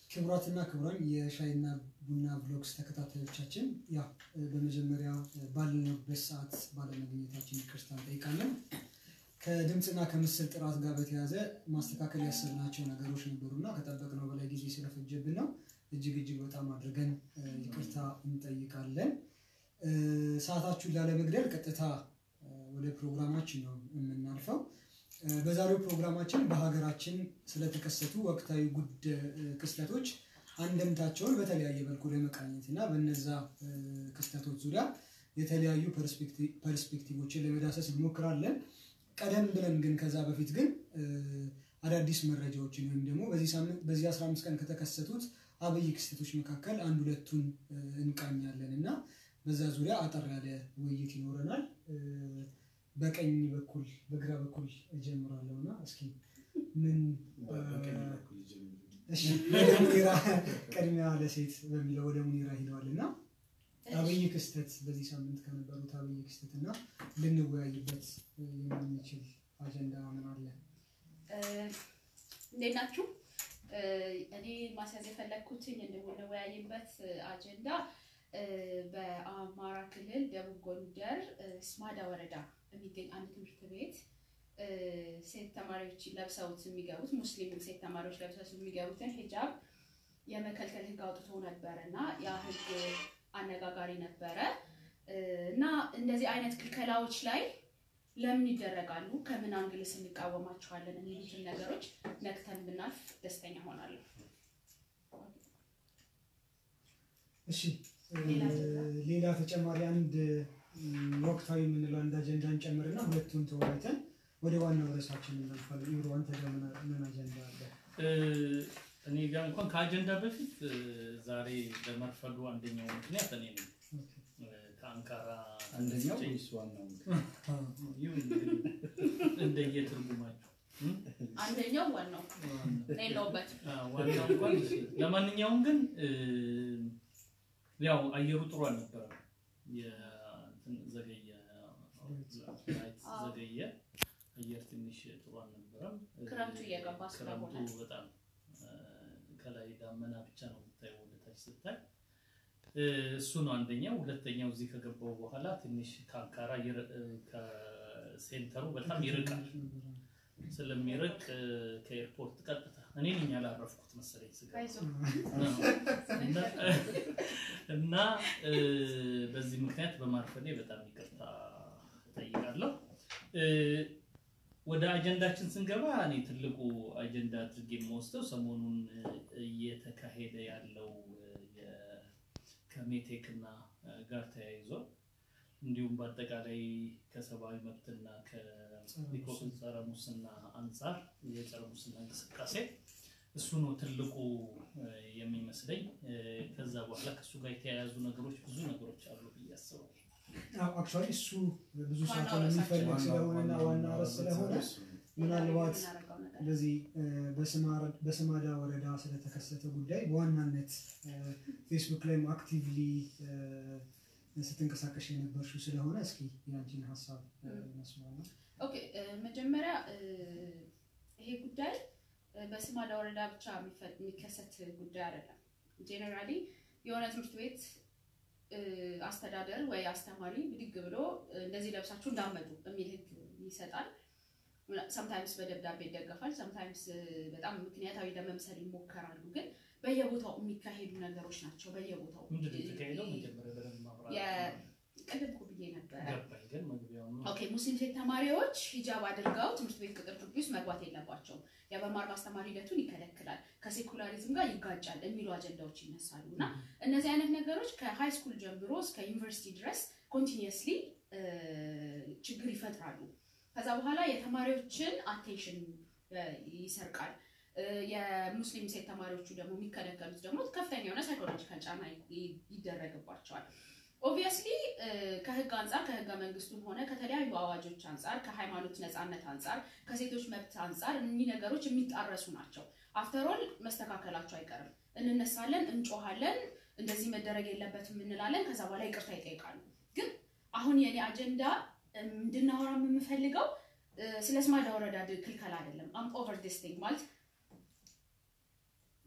ክቡራትና ክቡራን የሻይና ቡና ብሎግስ ተከታታዮቻችን ያ በመጀመሪያ ባለንበት ሰዓት ባለመገኘታችን ይቅርታ እንጠይቃለን። ከድምፅና ከምስል ጥራት ጋር በተያያዘ ማስተካከል ያሰብናቸው ነገሮች ነበሩና ከጠበቅነው በላይ ጊዜ ስለፈጀብን ነው እጅግ እጅግ በጣም አድርገን ይቅርታ እንጠይቃለን። ሰዓታችሁን ላለመግደል ቀጥታ ወደ ፕሮግራማችን ነው የምናልፈው። በዛሬው ፕሮግራማችን በሀገራችን ስለተከሰቱ ወቅታዊ ጉድ ክስተቶች አንደምታቸውን በተለያየ መልኩ ለመቃኘት እና በነዛ ክስተቶች ዙሪያ የተለያዩ ፐርስፔክቲቮችን ለመዳሰስ እንሞክራለን። ቀደም ብለን ግን ከዛ በፊት ግን አዳዲስ መረጃዎችን ወይም ደግሞ በዚህ 15 ቀን ከተከሰቱት አብይ ክስተቶች መካከል አንድ ሁለቱን እንቃኛለን እና በዛ ዙሪያ አጠር ያለ ውይይት ይኖረናል። በቀኝ በኩል በግራ በኩል እጀምራለሁ እና እስኪ ምን ወደ ሙኒራ ቅድሚያ ለሴት በሚለው ወደ ሙኒራ ሂደዋል እና አብይ ክስተት በዚህ ሳምንት ከነበሩት አብይ ክስተት እና ልንወያይበት የምንችል አጀንዳ ምን አለ? እንዴት ናችሁ? እኔ ማስያዝ የፈለግኩትኝ እንድንወያይበት አጀንዳ በአማራ ክልል ደቡብ ጎንደር ስማዳ ወረዳ የሚገኝ አንድ ትምህርት ቤት ሴት ተማሪዎች ለብሰውት የሚገቡት ሙስሊም ሴት ተማሪዎች ለብሰውት የሚገቡትን ሂጃብ የመከልከል ሕግ አውጥቶ ነበረ እና ያ ሕግ አነጋጋሪ ነበረ እና እንደዚህ አይነት ክልከላዎች ላይ ለምን ይደረጋሉ? ከምን አንግልስ እንቃወማቸዋለን? የሚሉትን ነገሮች ነክተን ብናልፍ ደስተኛ ሆናለሁ። እሺ ሌላ ተጨማሪ አንድ ወቅታዊ የምንለው አንድ አጀንዳ እንጨምርና ሁለቱን ተወያይተን ወደ ዋናው ርዕሳችን እናልፋለን። ኢብሮ አንተ ጋር ምን አጀንዳ አለ? እኔ ጋር እንኳን ከአጀንዳ በፊት ዛሬ በመርፈዱ አንደኛው ምክንያት እኔ ነኝ። ከአንካራ አንደኛው ወይስ ዋናው? ይሁን እንደየትርጉማችሁ አንደኛው ዋናው የለውበት ዋናው እንኳን እሺ። ለማንኛውም ግን ያው አየሩ ጥሩ አልነበረም። የእንትን ዘገየ ላይት ዘገየ። አየር ትንሽ ጥሩ አልነበረም። ክረምቱ እየገባ ስለሆነ ክረምቱ በጣም ከላይ ዳመና ብቻ ነው የምታየው ወደታች ስታይ እሱ ነው አንደኛው። ሁለተኛው እዚህ ከገባው በኋላ ትንሽ ከአንካራ ከሴንተሩ በጣም ይርቃል። ስለሚርቅ ከኤርፖርት ቀጥታ እኔ ነኝ ያላረፍኩት መሰለኝ ስጋ እና በዚህ ምክንያት በማርፈኔ በጣም ይቅርታ እጠይቃለሁ። ወደ አጀንዳችን ስንገባ እኔ ትልቁ አጀንዳ አድርጌ የምወስደው ሰሞኑን እየተካሄደ ያለው ከሜቴክ እና ጋር ተያይዞ እንዲሁም በአጠቃላይ ከሰብአዊ መብትና ከኢኮን ጸረ ሙስና አንጻር የጸረ ሙስና እንቅስቃሴ እሱ ነው ትልቁ የሚመስለኝ። ከዛ በኋላ ከእሱ ጋር የተያያዙ ነገሮች ብዙ ነገሮች አሉ ብዬ አስባለሁ። አክቹዋሊ እሱ ብዙ ሰዓት የሚፈልግ ስለሆነና ዋና ርዕስ ስለሆነ ምናልባት በዚህ በስማዳ ወረዳ ስለተከሰተ ጉዳይ በዋናነት ፌስቡክ ላይም አክቲቭሊ ስትንቀሳቀሽ የነበርሽው ስለሆነ እስኪ የአንቺን ሀሳብ መስማት ኦኬ መጀመሪያ ይሄ ጉዳይ በስማዳ ወረዳ ብቻ የሚከሰት ጉዳይ አይደለም። ጄኔራሊ የሆነ ትምህርት ቤት አስተዳደር ወይ አስተማሪ ብድግ ብሎ እንደዚህ ለብሳችሁ እንዳመጡ የሚል ህግ ይሰጣል። ሰምታይምስ በደብዳቤ ይደገፋል። ሰምታይምስ በጣም ምክንያታዊ ለመምሰል ይሞከራሉ። ግን በየቦታው የሚካሄዱ ነገሮች ናቸው። በየቦታው ምንድን ነው የተካሄደው? መጀመሪያ በደንብ ማብራራት ቅድም እኮ ብዬ ነበረ። ገባኝ፣ ግን መግቢያውን ነው ኦኬ ሙስሊም ሴት ተማሪዎች ሂጃብ አድርገው ትምህርት ቤት ቅጥር ግቢ ውስጥ መግባት የለባቸውም። የመማር ማስተማር ሂደቱን ይከለክላል፣ ከሴኩላሪዝም ጋር ይጋጫል የሚሉ አጀንዳዎች ይነሳሉ እና እነዚህ አይነት ነገሮች ከሃይ ስኩል ጀምሮ እስከ ዩኒቨርሲቲ ድረስ ኮንቲኒየስሊ ችግር ይፈጥራሉ። ከዛ በኋላ የተማሪዎችን አቴንሽን ይሰርቃል። የሙስሊም ሴት ተማሪዎቹ ደግሞ የሚከለከሉት ደግሞ ከፍተኛ የሆነ ሳይኮሎጂካል ጫና ይደረግባቸዋል። ኦብቪየስሊ ከህግ አንጻር ከህገ መንግስቱም ሆነ ከተለያዩ አዋጆች አንጻር ከሃይማኖት ነፃነት አንጻር ከሴቶች መብት አንጻር እኒህ ነገሮች የሚጣረሱ ናቸው። አፍተሮል መስተካከላቸው አይቀርም። እንነሳለን፣ እንጮሃለን፣ እንደዚህ መደረግ የለበትም እንላለን። ከዛ በኋላ ይቅርታ ይጠይቃሉ። ግን አሁን የኔ አጀንዳ እንድናወራ የምፈልገው ስለ ስማዳ ወረዳ ክልከላ አይደለም። አም ኦቨር ዲስ ቲንግ ማለት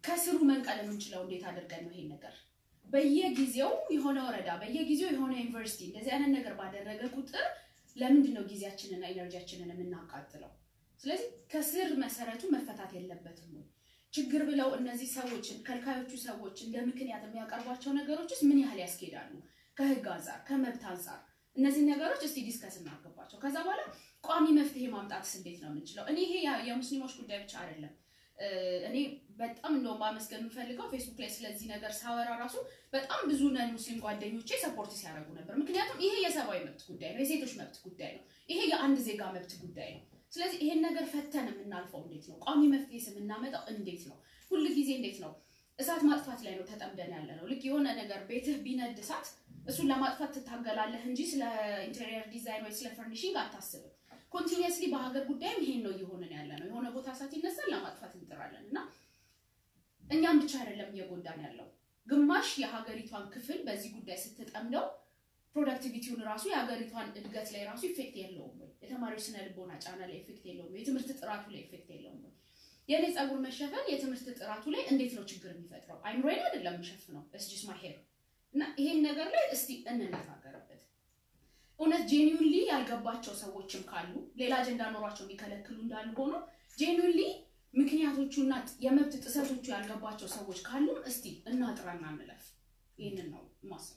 ከስሩ መንቀል የምንችለው እንዴት አድርገን ነው ይሄን ነገር በየጊዜው የሆነ ወረዳ በየጊዜው የሆነ ዩኒቨርሲቲ እንደዚህ አይነት ነገር ባደረገ ቁጥር ለምንድን ነው ጊዜያችንና ኤነርጂያችንን የምናቃጥለው? ስለዚህ ከስር መሰረቱ መፈታት የለበትም ወይ? ችግር ብለው እነዚህ ሰዎች ከልካዮቹ ሰዎች እንደ ምክንያት የሚያቀርቧቸው ነገሮችስ ምን ያህል ያስኬዳሉ? ከህግ አንጻር ከመብት አንጻር እነዚህ ነገሮች እስቲ ዲስከስ እናርግባቸው። ከዛ በኋላ ቋሚ መፍትሄ ማምጣትስ እንዴት ነው የምንችለው? እኔ ይሄ የሙስሊሞች ጉዳይ ብቻ አይደለም። እኔ በጣም እንደውም ማመስገን የምፈልገው ፌስቡክ ላይ ስለዚህ ነገር ሳወራ ራሱ በጣም ብዙ ነን ሙስሊም ጓደኞቼ ሰፖርት ሲያደርጉ ነበር። ምክንያቱም ይሄ የሰብአዊ መብት ጉዳይ ነው፣ የሴቶች መብት ጉዳይ ነው፣ ይሄ የአንድ ዜጋ መብት ጉዳይ ነው። ስለዚህ ይሄን ነገር ፈተን የምናልፈው እንዴት ነው? ቋሚ መፍትሄ የምናመጣው እንዴት ነው? ሁል ጊዜ እንዴት ነው እሳት ማጥፋት ላይ ነው ተጠምደን ያለ ነው። ልክ የሆነ ነገር ቤትህ ቢነድ እሳት እሱን ለማጥፋት ትታገላለህ እንጂ ስለ ኢንቴሪየር ዲዛይን ወይ ስለ ፈርኒሽንግ አታስብም። ኮንቲኒየስሊ በሀገር ጉዳይም ይሄን ነው እየሆንን ያለ ነው። የሆነ ቦታ እሳት ይነሳል፣ ለማጥፋት እንጥራለን እና እኛም ብቻ አይደለም እየጎዳን ያለው ግማሽ የሀገሪቷን ክፍል በዚህ ጉዳይ ስትጠምደው ፕሮዳክቲቪቲውን ራሱ የሀገሪቷን እድገት ላይ ራሱ ኢፌክት የለውም ወይ? የተማሪዎች ስነ ልቦና ጫና ላይ ኢፌክት የለውም ወይ? የትምህርት ጥራቱ ላይ ኢፌክት የለውም ወይ? የእኔ ፀጉር መሸፈን የትምህርት ጥራቱ ላይ እንዴት ነው ችግር የሚፈጥረው? አይምሮዬን አይደለም የምሸፍነው እስጅስ ማሄር እና ይሄን ነገር ላይ እስቲ እንነጋገርበት። እውነት ጄኒውንሊ ያልገባቸው ሰዎችም ካሉ ሌላ አጀንዳ ኖሯቸው የሚከለክሉ እንዳሉ ሆኖ ጄኒውንሊ ምክንያቶቹና የመብት ጥሰቶቹ ያልገባቸው ሰዎች ካሉም እስቲ እናጥራና እንለፍ። ይህንን ነው ማስበው።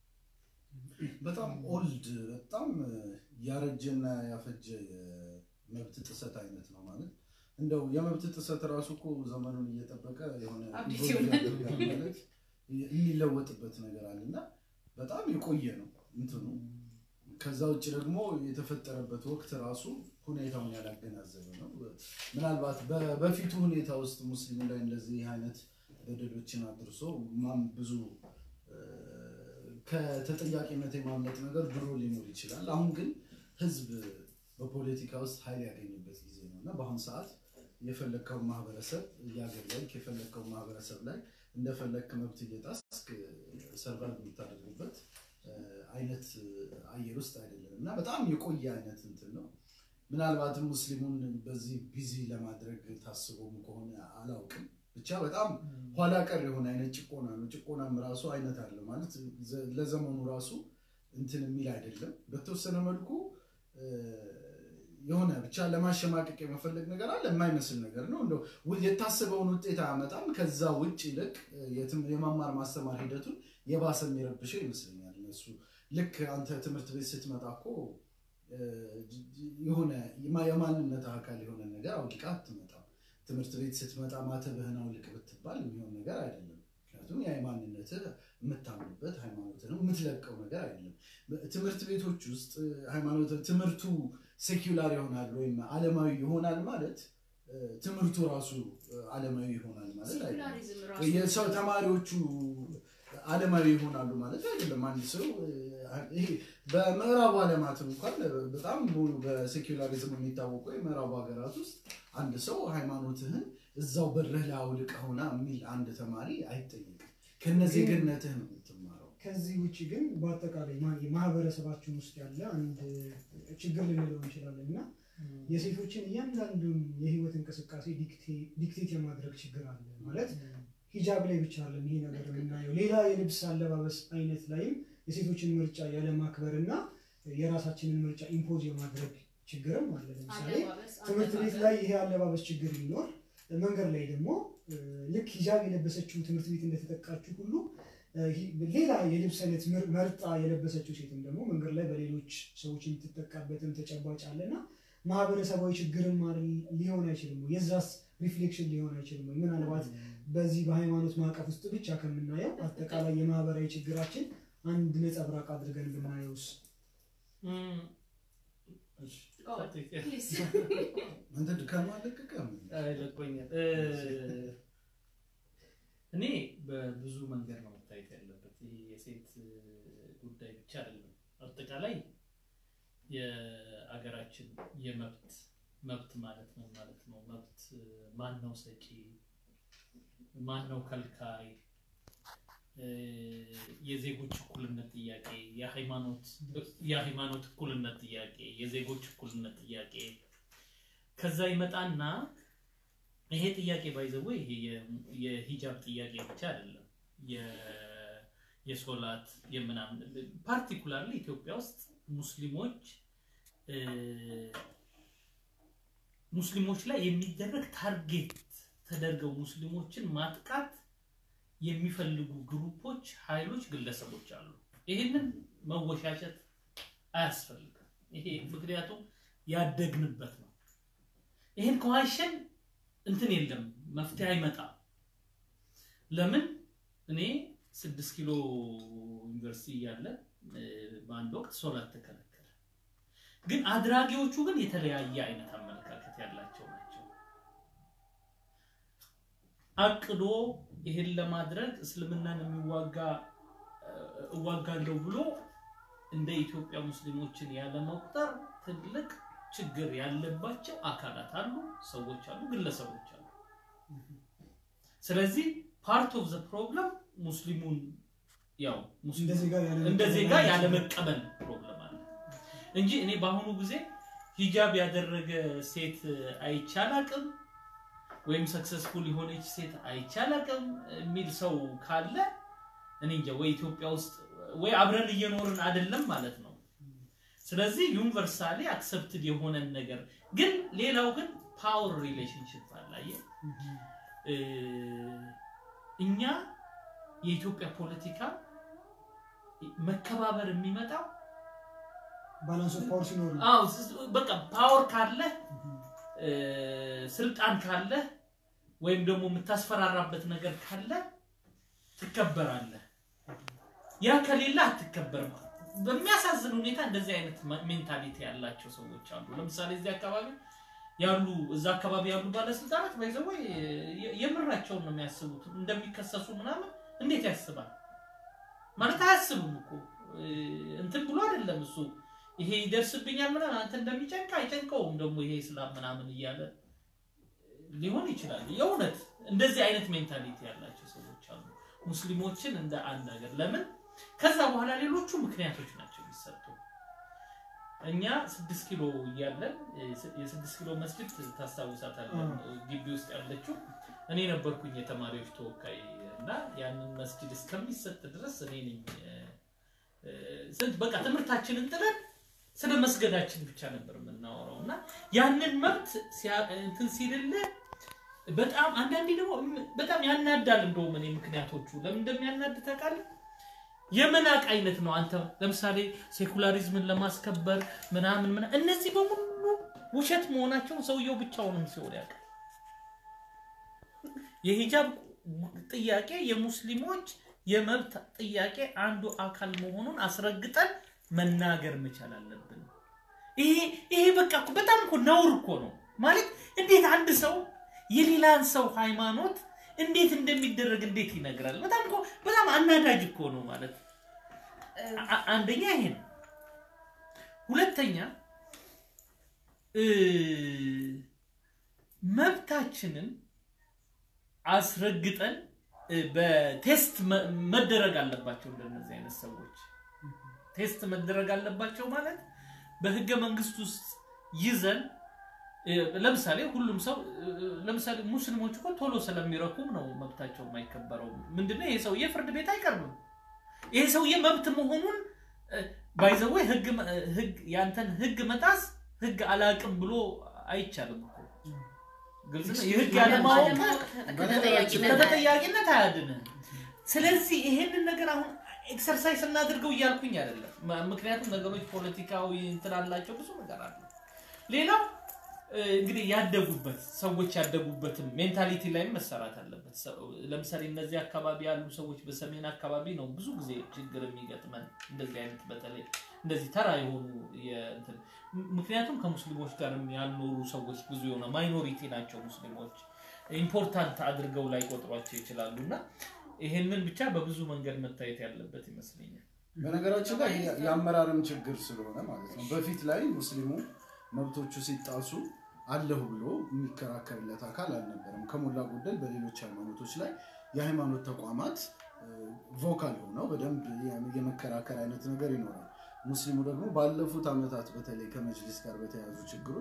በጣም ኦልድ በጣም ያረጀና ያፈጀ የመብት ጥሰት አይነት ነው ማለት እንደው የመብት ጥሰት ራሱ እኮ ዘመኑን እየጠበቀ የሆነ አዲስ ኢቮልቭ ይሆናል። ያደርጋል ማለት የሚለወጥበት ነገር አለ እና በጣም የቆየ ነው እንትኑ። ከዛ ውጭ ደግሞ የተፈጠረበት ወቅት ራሱ ሁኔታውን ያላገናዘበ ነው። ምናልባት በ- በፊቱ ሁኔታ ውስጥ ሙስሊሙ ላይ እንደዚህ አይነት በደሎችን አድርሶ ማም ብዙ እ፣ ከተጠያቂነት የማምለጥ ነገር ድሮ ሊኖር ይችላል። አሁን ግን ህዝብ በፖለቲካ ውስጥ ኃይል ያገኝበት ጊዜ ነው እና በአሁኑ ሰዓት የፈለግከውን ማህበረሰብ እያገለልክ የፈለግከውን ማህበረሰብ ላይ እንደፈለግክ መብት እየጣስክ ሰርቫይቭ የምታደርግበት እ፣ አይነት አየር ውስጥ አይደለም እና በጣም የቆየ አይነት እንትን ነው። ምናልባትም ሙስሊሙን በዚህ ቢዚ ለማድረግ ታስቦም ከሆነ አላውቅም። ብቻ በጣም ኋላ ቀር የሆነ አይነት ጭቆና ነው። ጭቆናም ራሱ አይነት አለ ማለት ዘ- ለዘመኑ ራሱ እንትን የሚል አይደለም። በተወሰነ መልኩ እ፣ የሆነ ብቻ ለማሸማቀቅ የመፈለግ ነገር አለ። የማይመስል ነገር ነው። እንደው ው- የታሰበውን ውጤት አያመጣም። ከዛ ውጭ ይልቅ እ፣ የትም- የመማር ማስተማር ሂደቱን የባሰ የሚረብሸው ይመስለኛል። እነሱ ልክ አንተ ትምህርት ቤት ስትመጣ እኮ እ፣ ጅ- ጅ- የሆነ የማ- የማንነት አካል የሆነ ነገር አውልቃ አትመጣም። ትምህርት ቤት ስትመጣ ማተብህን አውልቅ ብትባል የሚሆን ነገር አይደለም። ምክንያቱም የሃይማኖትህ የምታምንበት ሃይማኖት ነው የምትለቀው ነገር አይደለም። ትምህርት ቤቶች ውስጥ ሃይማኖት ትምህርቱ ሴኩላር ይሆናል ወይም ዓለማዊ ይሆናል ማለት እ፣ ትምህርቱ ራሱ እ፣ ዓለማዊ ይሆናል ማለት አይደለም። ሴኩላሪዝም ራሱ የሰው ተማሪዎቹ ዓለማዊ ይሆናሉ ማለት አይደለም። አንድ ሰው እ፣ ይሄ በምዕራቡ ዓለማት እንኳን በጣም ሙሉ በሴኩላሪዝም የሚታወቁ የምዕራቡ ሀገራት ውስጥ አንድ ሰው ሃይማኖትህን እዛው በርህ ላይ አውልቀውና የሚል አንድ ተማሪ አይጠየቅም። ከነዜግነትህ ነው የምትማረው። ከዚህ ውጭ ግን በአጠቃላይ ማ- የማህበረሰባችን ውስጥ ያለ አንድ ችግር ልንለው እንችላለን እና የሴቶችን እያንዳንዱን የህይወት እንቅስቃሴ ዲክቴ- ዲክቴት የማድረግ ችግር አለ ማለት ሂጃብ ላይ ብቻ አለን ይሄ ነገር የምናየው ሌላ የልብስ አለባበስ አይነት ላይም የሴቶችን ምርጫ ያለማክበር እና የራሳችንን ምርጫ ኢምፖዝ የማድረግ ችግርም አለ ለምሳሌ አለባበስ ትምህርት ቤት አለባበስ ላይ ይሄ አለባበስ ችግር ቢኖር መንገድ ላይ ደግሞ እ፣ ልክ ሂጃብ የለበሰችው ትምህርት ቤት እንደተጠቃችው ሁሉ እ፣ ሂ- ሌላ የልብስ አይነት ምር- መርጣ የለበሰችው ሴትም ደግሞ መንገድ ላይ በሌሎች ሰዎች የምትጠቃበትም ተጨባጭ አለና ማህበረሰባዊ ችግርም አይደል- ሊሆን አይችልም ወይ? የዛስ ሪፍሌክሽን ሊሆን አይችልም ወይ? ምናልባት በዚህ በሃይማኖት ማዕቀፍ ውስጥ ብቻ ከምናየው አጠቃላይ የማህበራዊ ችግራችን አንድ ነጸብራቅ አድርገን ብናየውስ? እም፣ እሺ፣ Go on. Please. አንተ ድካም አለቀቀም። ይለቆኛል። እ፣ እኔ በብዙ መንገድ ነው መታየት ያለበት። ይህ የሴት እ፣ ጉዳይ ብቻ አይደለም። አጠቃላይ የአገራችን የመብት መብት ማለት ነው ማለት ነው መብት እ፣ ማን ነው ሰጪ፣ ማን ነው ከልካይ፣ እ፣ የዜጎች እኩልነት ጥያቄ፣ የሃይማኖት የሃይማኖት እኩልነት ጥያቄ፣ የዜጎች እኩልነት ጥያቄ ከዛ ይመጣና ይሄ ጥያቄ ባይዘው ይሄ የ- የሂጃብ ጥያቄ ብቻ አይደለም። የ- የሶላት የምናምን ፓርቲኩላርሊ ኢትዮጵያ ውስጥ ሙስሊሞች እ፣ ሙስሊሞች ላይ የሚደረግ ታርጌት ተደርገው ሙስሊሞችን ማጥቃት የሚፈልጉ ግሩፖች፣ ኃይሎች፣ ግለሰቦች አሉ። ይህንን መወሻሸት አያስፈልግም። ይሄ ምክንያቱም ያደግንበት ነው። ይህን ከዋሸን እንትን የለም መፍትሄ አይመጣም። ለምን እኔ ስድስት ኪሎ ዩኒቨርሲቲ እያለ እ፣ በአንድ ወቅት ሶላት ተከለከለ። ግን አድራጊዎቹ ግን የተለያየ አይነት አመለካከት ያላቸው ናቸው። አቅዶ ይሄን ለማድረግ እስልምናን የሚዋጋ እ፣ እዋጋለሁ ብሎ እንደ ኢትዮጵያ ሙስሊሞችን ያለመቁጠር ትልቅ ችግር ያለባቸው አካላት አሉ፣ ሰዎች አሉ፣ ግለሰቦች አሉ። ስለዚህ ፓርት ኦፍ ዘ ፕሮብለም ሙስሊሙን ያው ሙስሊሙ እንደ ዜጋ ያለ እንደ ዜጋ ያለመቀበል ፕሮብለም አለ እንጂ እኔ በአሁኑ ጊዜ ሂጃብ ያደረገ ሴት አይቻላቅም ወይም ሰክሰስፉል የሆነች ሴት አይቻላቅም የሚል ሰው ካለ እኔ እንጃ ወይ ኢትዮጵያ ውስጥ ወይ አብረን እየኖርን አይደለም ማለት ነው። ስለዚህ ዩኒቨርሳሊ አክሰፕትድ የሆነን ነገር ግን ሌላው ግን ፓወር ሪሌሽንሽፕ አላየ እ፣ እኛ የኢትዮጵያ ፖለቲካ መከባበር የሚመጣው ባላንስ ኦፍ ፓወር ሲኖር ነው። አዎ ስ- በቃ ፓወር ካለህ እ፣ ስልጣን ካለህ ወይም ደግሞ የምታስፈራራበት ነገር ካለ ትከበራለህ። ያ ከሌለ አትከበርም። በሚያሳዝን ሁኔታ እንደዚህ አይነት ሜንታሊቲ ያላቸው ሰዎች አሉ። ለምሳሌ እዚህ አካባቢ ያሉ እዛ አካባቢ ያሉ ባለስልጣናት ባይዘወይ የምራቸውን ነው የሚያስቡት። እንደሚከሰሱ ምናምን እንዴት ያስባል ማለት አያስብም እኮ እ፣ እንትን ብሎ አይደለም እሱ ይሄ ይደርስብኛል ምናምን አንተ እንደሚጨንቅ አይጨንቀውም። ደግሞ ይሄ እስላም ምናምን እያለ ሊሆን ይችላል። የእውነት እንደዚህ አይነት ሜንታሊቲ ያላቸው ሰዎች አሉ። ሙስሊሞችን እንደ አንድ ሀገር ለምን ከዛ በኋላ ሌሎቹ ምክንያቶች ናቸው የሚሰጡ። እኛ ስድስት ኪሎ እያለን የስድስት ኪሎ መስጊድ ታስታውሳታለን? ግቢ ውስጥ ያለችው እኔ ነበርኩኝ የተማሪዎች ተወካይ እና ያንን መስጊድ እስከሚሰጥ ድረስ እኔ ነኝ እ፣ ስንት በቃ ትምህርታችንን ጥለን ስለ መስገዳችን ብቻ ነበር የምናወራው እና ያንን መብት ሲያ- እንትን ሲልልህ በጣም አንዳንዴ ደግሞ በጣም ያናዳል። እንደውም እኔ ምክንያቶቹ ለምን እንደሚያናድ ታውቃለህ? የመናቅ አይነት ነው። አንተ ለምሳሌ ሴኩላሪዝምን ለማስከበር ምናምን ምና እነዚህ በሙሉ ውሸት መሆናቸውን ሰውየው ብቻውንም ሲሆን ያውቃል። የሂጃብ ጥያቄ የሙስሊሞች የመብት ጥያቄ አንዱ አካል መሆኑን አስረግጠን መናገር መቻል አለብን። ይሄ ይሄ በቃ እኮ በጣም እኮ ነውር እኮ ነው ማለት እንዴት አንድ ሰው የሌላን ሰው ሃይማኖት እንዴት እንደሚደረግ እንዴት ይነግራል? በጣም እኮ በጣም አናዳጅ እኮ ነው ማለት አ- አንደኛ ይሄ ነው። ሁለተኛ እ፣ መብታችንን አስረግጠን እ፣ በቴስት መ- መደረግ አለባቸው። እንደነዚህ አይነት ሰዎች ቴስት መደረግ አለባቸው ማለት በህገ መንግስት ውስጥ ይዘን እ፣ ለምሳሌ ሁሉም ሰው እ፣ ለምሳሌ ሙስሊሞች እኮ ቶሎ ስለሚረኩም ነው መብታቸው የማይከበረው። ምንድነው ይሄ ሰውዬ ፍርድ ቤት አይቀርብም። ይሄ ሰውዬ መብት መሆኑን ባይዘወይ ህግ መ- ህግ ያንተን ህግ መጣስ ህግ አላቅም ብሎ አይቻልም እኮ ግልጽ ነው። የህግ ያለማወቅ ከተጠያቂነት ከተጠያቂነት አያድንም። ስለዚህ ይሄንን ነገር አሁን ኤክሰርሳይዝ እናድርገው እያልኩኝ አይደለም። ም- ምክንያቱም ነገሮች ፖለቲካዊ እንትን አላቸው፣ ብዙ ነገር አለ። ሌላው እ፣ እንግዲህ ያደጉበት ሰዎች ያደጉበትም ሜንታሊቲ ላይም መሰራት አለበት። ሰው- ለምሳሌ እነዚህ አካባቢ ያሉ ሰዎች በሰሜን አካባቢ ነው ብዙ ጊዜ ችግር የሚገጥመን እንደዚህ አይነት በተለይ እንደዚህ ተራ የሆኑ የእንትን ም- ምክንያቱም ከሙስሊሞች ጋር ያልኖሩ ሰዎች ብዙ የሆነ ማይኖሪቲ ናቸው ሙስሊሞች ኢምፖርታንት አድርገው ላይ ቆጥሯቸው ይችላሉ እና ይሄንን ብቻ በብዙ መንገድ መታየት ያለበት ይመስለኛል። በነገራችን ላይ የ- የአመራርም ችግር ስለሆነ ማለት ነው። በፊት ላይ ሙስሊሙ መብቶቹ ሲጣሱ አለሁ ብሎ የሚከራከርለት አካል አልነበረም። ከሞላ ጎደል በሌሎች ሃይማኖቶች ላይ የሃይማኖት ተቋማት ቮካል ሆነው በደንብ የ- የመከራከር አይነት ነገር ይኖራል። ሙስሊሙ ደግሞ ባለፉት ዓመታት በተለይ ከመጅሊስ ጋር በተያያዙ ችግሮች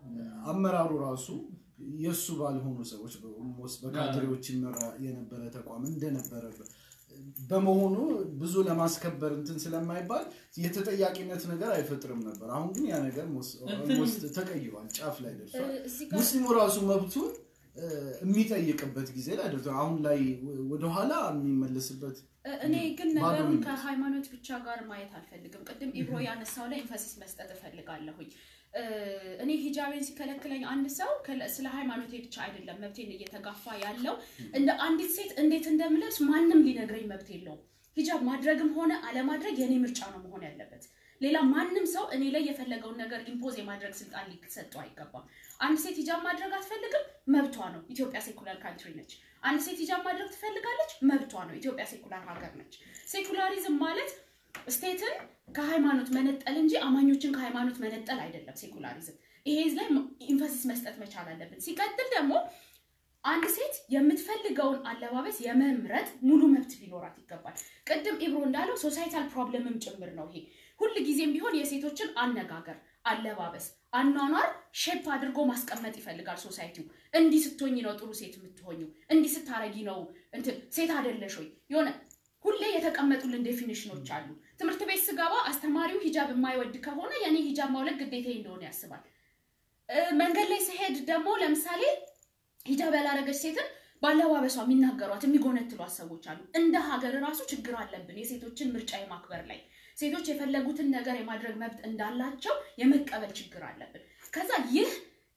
አመራሩ ራሱ የእሱ ባልሆኑ ሰዎች ኦልሞስት በካድሬዎች ይመራ የነበረ ተቋም እንደነበረ በመሆኑ ብዙ ለማስከበር እንትን ስለማይባል የተጠያቂነት ነገር አይፈጥርም ነበር። አሁን ግን ያ ነገር ኦልሞስት ተቀይሯል፣ ጫፍ ላይ ደርሷል። እዚህ ጋር ሙስሊሙ ራሱ መብቱን እ፣ የሚጠይቅበት ጊዜ ላይ ደርሷል። አሁን ላይ ወደኋላ የሚመለስበት እኔ ግን ባዶ ነገሩን ሚኒት። ከሃይማኖት ብቻ ጋር ማየት አልፈልግም። ቅድም ኢብሮ ያነሳው ላይ ኢንፈሲስ መስጠት እፈልጋለሁኝ። እ፣ እኔ ሂጃቤን ሲከለክለኝ አንድ ሰው ከለ- ስለ ሃይማኖቴ ብቻ አይደለም መብቴን እየተጋፋ ያለው እንደ አንዲት ሴት እንዴት እንደምለብስ ማንም ሊነግረኝ መብት የለውም። ሂጃብ ማድረግም ሆነ አለማድረግ የኔ ምርጫ ነው መሆን ያለበት። ሌላ ማንም ሰው እኔ ላይ የፈለገውን ነገር ኢምፖዝ የማድረግ ስልጣን ሊሰጠው አይገባም። አንድ ሴት ሂጃብ ማድረግ አትፈልግም፣ መብቷ ነው። ኢትዮጵያ ሴኩላር ካንትሪ ነች። አንድ ሴት ሂጃብ ማድረግ ትፈልጋለች፣ መብቷ ነው። ኢትዮጵያ ሴኩላር ሀገር ነች። ሴኩላሪዝም ማለት ስቴትን ከሃይማኖት መነጠል እንጂ አማኞችን ከሃይማኖት መነጠል አይደለም። ሴኩላሪዝም ይሄ ላይ ኢንፈሲስ መስጠት መቻል አለብን። ሲቀጥል ደግሞ አንድ ሴት የምትፈልገውን አለባበስ የመምረጥ ሙሉ መብት ሊኖራት ይገባል። ቅድም ኢብሮ እንዳለው ሶሳይታል ፕሮብለምም ጭምር ነው ይሄ። ሁል ጊዜም ቢሆን የሴቶችን አነጋገር፣ አለባበስ፣ አኗኗር ሼፕ አድርጎ ማስቀመጥ ይፈልጋል ሶሳይቲው። እንዲህ ስትሆኝ ነው ጥሩ ሴት የምትሆኙ፣ እንዲህ ስታረጊ ነው እንትን ሴት አይደለሽ ወይ የሆነ ሁሌ የተቀመጡልን ዴፊኒሽኖች አሉ። ትምህርት ቤት ስገባ አስተማሪው ሂጃብ የማይወድ ከሆነ የኔ ሂጃብ ማውለቅ ግዴታ እንደሆነ ያስባል። እ፣ መንገድ ላይ ስሄድ ደግሞ ለምሳሌ ሂጃብ ያላረገች ሴትን በአለባበሷ የሚናገሯት የሚጎነትሏት ሰዎች አሉ። እንደ ሀገር ራሱ ችግር አለብን የሴቶችን ምርጫ የማክበር ላይ ሴቶች የፈለጉትን ነገር የማድረግ መብት እንዳላቸው የመቀበል ችግር አለብን። ከዛ ይህ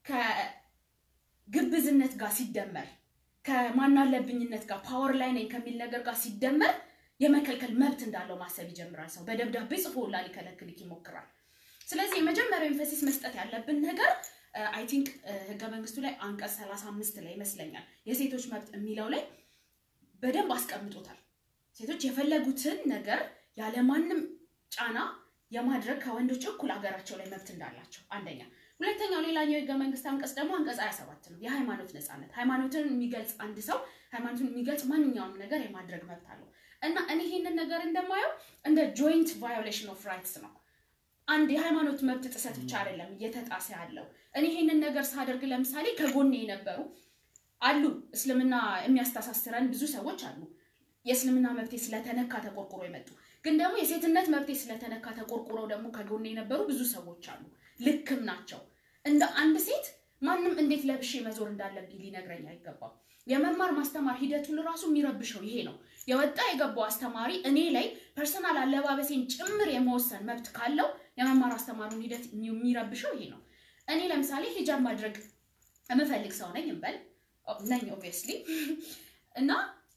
ከግብዝነት ጋር ሲደመር ከማናለብኝነት ጋር ፓወር ላይ ነኝ ከሚል ነገር ጋር ሲደመር የመከልከል መብት እንዳለው ማሰብ ይጀምራል። ሰው በደብዳቤ ጽፎ ሁላ ሊከለክልክ ይሞክራል። ስለዚህ የመጀመሪያው ኤንፈሲስ መስጠት ያለብን ነገር አይ ቲንክ ህገ መንግስቱ ላይ አንቀጽ 35 ላይ ይመስለኛል የሴቶች መብት የሚለው ላይ በደንብ አስቀምጦታል። ሴቶች የፈለጉትን ነገር ያለማንም ጫና የማድረግ ከወንዶች እኩል ሀገራቸው ላይ መብት እንዳላቸው አንደኛ። ሁለተኛው ሌላኛው የህገ መንግስት አንቀጽ ደግሞ አንቀጽ 27 ነው፣ የሃይማኖት ነፃነት። ሃይማኖትን የሚገልጽ አንድ ሰው ሃይማኖትን የሚገልጽ ማንኛውም ነገር የማድረግ መብት አለው እና እኔ ይህንን ነገር እንደማየው እንደ ጆይንት ቫዮሌሽን ኦፍ ራይትስ ነው። አንድ የሃይማኖት መብት ጥሰት ብቻ አይደለም እየተጣሰ ያለው። እኔ ይህንን ነገር ሳደርግ ለምሳሌ ከጎኔ የነበሩ አሉ፣ እስልምና የሚያስተሳስረን ብዙ ሰዎች አሉ። የእስልምና መብቴ ስለተነካ ተቆርቁሮ የመጡ ግን ደግሞ የሴትነት መብቴ ስለተነካ ተቆርቁረው ደግሞ ከጎኔ የነበሩ ብዙ ሰዎች አሉ። ልክም ናቸው። እንደ አንድ ሴት ማንም እንዴት ለብሼ መዞር እንዳለብኝ ሊነግረኝ አይገባም። የመማር ማስተማር ሂደቱን ራሱ የሚረብሸው ይሄ ነው። የወጣ የገባው አስተማሪ እኔ ላይ ፐርሰናል አለባበሴን ጭምር የመወሰን መብት ካለው የመማር አስተማሩን ሂደት የሚረብሸው ይሄ ነው። እኔ ለምሳሌ ሂጃብ ማድረግ የምፈልግ ሰው ነኝ እንበል ነኝ ኦብቪየስሊ እና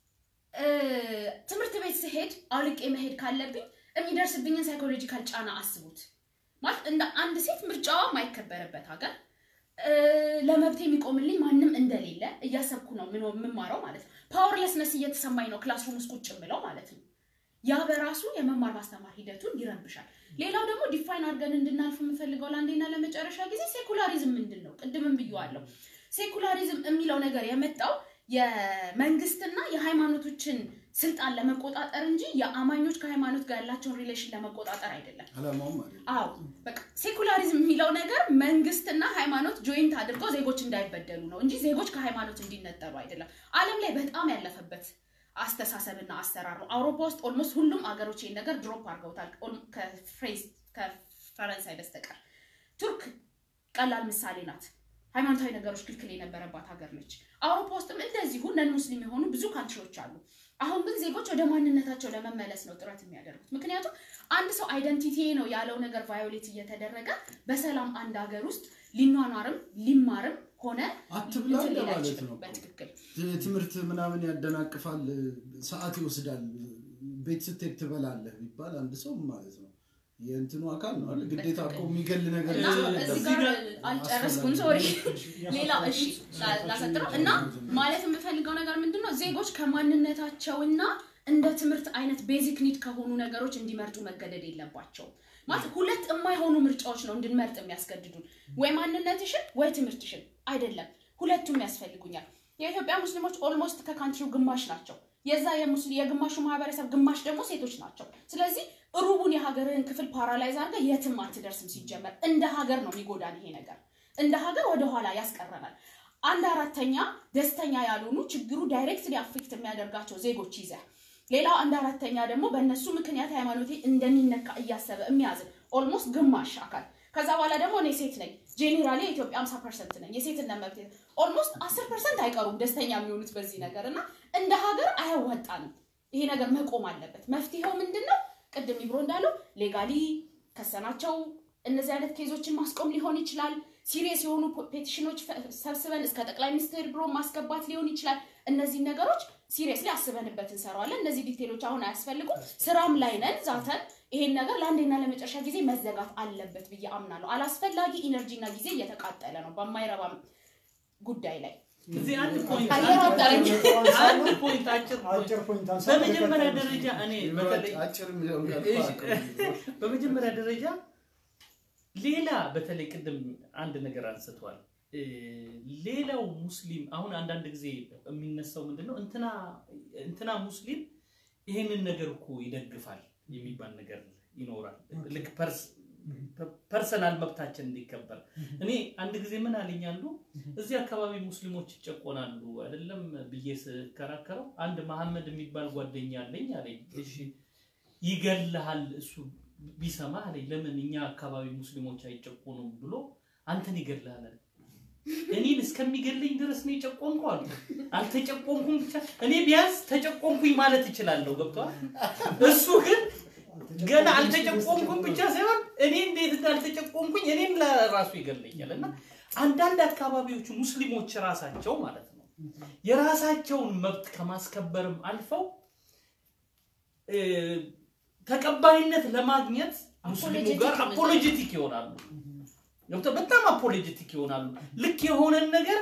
ትምህርት ቤት ስሄድ አውልቄ መሄድ ካለብኝ የሚደርስብኝን ሳይኮሎጂካል ጫና አስቡት። ማለት እንደ አንድ ሴት ምርጫዋ የማይከበርበት ሀገር ለመብት የሚቆምልኝ ማንም እንደሌለ እያሰብኩ ነው የምማረው ማለት ነው። ፓወርለስነስ እየተሰማኝ ነው ክላስሩም ውስጥ ቁጭ ብለው ማለት ነው። ያ በራሱ የመማር ማስተማር ሂደቱን ይረብሻል። ሌላው ደግሞ ዲፋይን አድርገን እንድናልፍ የምፈልገው ለአንዴና ለመጨረሻ ጊዜ ሴኩላሪዝም ምንድን ነው? ቅድምም ብዬዋለሁ። ሴኩላሪዝም የሚለው ነገር የመጣው የመንግስትና የሃይማኖቶችን ስልጣን ለመቆጣጠር እንጂ የአማኞች ከሃይማኖት ጋር ያላቸውን ሪሌሽን ለመቆጣጠር አይደለም። አላማውም አይደለም። አዎ በቃ ሴኩላሪዝም የሚለው ነገር መንግስትና ሃይማኖት ጆይንት አድርገው ዜጎች እንዳይበደሉ ነው እንጂ ዜጎች ከሃይማኖት እንዲነጠሉ አይደለም። ዓለም ላይ በጣም ያለፈበት አስተሳሰብና አሰራር ነው። አውሮፓ ውስጥ ኦልሞስት ሁሉም አገሮች ይህን ነገር ድሮፕ አድርገውታል ከፈረንሳይ በስተቀር። ቱርክ ቀላል ምሳሌ ናት። ሃይማኖታዊ ነገሮች ክልክል የነበረባት ሀገር ነች። አውሮፓ ውስጥም እንደዚሁ ነን ሙስሊም የሆኑ ብዙ ካንትሪዎች አሉ። አሁን ግን ዜጎች ወደ ማንነታቸው ለመመለስ ነው ጥረት የሚያደርጉት። ምክንያቱም አንድ ሰው አይደንቲቲ ነው ያለው ነገር ቫዮሌት እየተደረገ በሰላም አንድ ሀገር ውስጥ ሊኗኗርም ሊማርም ሆነ አትብላ እንትን ሊል እንደማለት አይችልም። ነው። በትክክል ትምህርት ምናምን ያደናቅፋል፣ ሰዓት ይወስዳል፣ ቤት ስትሄድ ትበላለህ ቢባል አንድ ሰው ማለት ነው የእንትኑ አካል ነው አይደል? ግዴታ እኮ የሚገል ነገር እና የለም። እዚህ ጋር አልጨረስኩም፣ ሶሪ። ሌላ እሺ ላ- ላሰጥረው እና ማለት የምፈልገው ነገር ምንድን ነው ዜጎች ከማንነታቸውና እንደ ትምህርት አይነት ቤዚክ ኒድ ከሆኑ ነገሮች እንዲመርጡ መገደድ የለባቸውም። ማለት ሁለት የማይሆኑ ምርጫዎች ነው እንድንመርጥ የሚያስገድዱን፣ ወይ ማንነትሽን ወይ ትምህርትሽን አይደለም። ሁለቱም ያስፈልጉኛል። የኢትዮጵያ ሙስሊሞች ኦልሞስት ከካንትሪው ግማሽ ናቸው። የዛ የሙስሊ- የግማሹ ማህበረሰብ ግማሽ ደግሞ ሴቶች ናቸው። ስለዚህ ሩቡን የሀገርህን ክፍል ፓራላይዝ አድርገህ የትም አትደርስም። ሲጀመር እንደ ሀገር ነው የሚጎዳን ይሄ ነገር እንደ ሀገር ወደኋላ ያስቀረናል። አንድ አራተኛ ደስተኛ ያልሆኑ ችግሩ ዳይሬክትሊ አፌክት የሚያደርጋቸው ዜጎች ይዘ ሌላው አንድ አራተኛ ደግሞ በእነሱ ምክንያት ሃይማኖቴ እንደሚነካ እያሰበ የሚያዝን ኦልሞስት ግማሽ አካል ከዛ በኋላ ደግሞ እኔ ሴት ነኝ ጄኔራሊ የኢትዮጵያ 50 ፐርሰንት ነኝ የሴትነት መብት ኦልሞስት 10 ፐርሰንት አይቀሩም ደስተኛ የሚሆኑት በዚህ ነገር እና እንደ ሀገር አያዋጣንም ይሄ ነገር መቆም አለበት መፍትሄው ምንድን ነው ቅድም ይብሮ እንዳለው ሌጋሊ ከሰናቸው እነዚህ አይነት ኬዞችን ማስቆም ሊሆን ይችላል ሲሪየስ የሆኑ ፔቲሽኖች ሰብስበን እስከ ጠቅላይ ሚኒስትር ቢሮ ማስገባት ሊሆን ይችላል እነዚህ ነገሮች ሲሪየስሊ አስበንበት እንሰራዋለን እነዚህ ዲቴሎች አሁን አያስፈልጉም ስራም ላይ ነን ዛተን ይሄን ነገር ለአንዴና ለመጨረሻ ጊዜ መዘጋት አለበት ብዬ አምናለሁ አላስፈላጊ ኢነርጂና ጊዜ እየተቃጠለ ነው በማይረባም ጉዳይ ላይ እዚህ አንድ ፖይንት አየር አውጣለኝ። አንድ ፖይንት አጭር ፖይንት አጭር ፖይንት አንሳ በመጀመሪያ ደረጃ እኔ በተለይ አጭር የሚለውን ቃል እሺ፣ ተናገሩ። በመጀመሪያ ደረጃ ሌላ በተለይ ቅድም አንድ ነገር አንስቷል። እ፣ ሌላው ሙስሊም አሁን አንዳንድ ጊዜ የሚነሳው ምንድን ነው እንትና እንትና ሙስሊም ይሄንን ነገር እኮ ይደግፋል የሚባል ነገር ይኖራል። ልክ ፐርስ ፐርሰናል መብታችን እንዲከበር እኔ አንድ ጊዜ ምን አለኝ አንዱ እዚህ አካባቢ ሙስሊሞች ይጨቆናሉ አይደለም ብዬ ስከራከረው አንድ መሐመድ የሚባል ጓደኛ አለኝ አለኝ እሺ ይገልሃል እሱ ቢሰማ አለኝ ለምን እኛ አካባቢ ሙስሊሞች አይጨቆኑም ብሎ አንተን ይገልሃል አለኝ እኔን እስከሚገለኝ ድረስ ነው የጨቆንኩ አሉ አልተጨቆንኩም ብቻ እኔ ቢያንስ ተጨቆንኩኝ ማለት እችላለሁ ገብተዋል እሱ ግን ገና አልተጨቆምኩም ብቻ ሳይሆን እኔ እንዴት እንዳልተጨቆምኩኝ እኔም ለራሱ ይገለኛል እና አንዳንድ አካባቢዎች ሙስሊሞች ራሳቸው ማለት ነው የራሳቸውን መብት ከማስከበርም አልፈው እ፣ ተቀባይነት ለማግኘት ሙስሊሙ ጋር Apologetic አፖሎጀቲክ ይሆናሉ ገብተው በጣም አፖሎጀቲክ ይሆናሉ ልክ የሆነን ነገር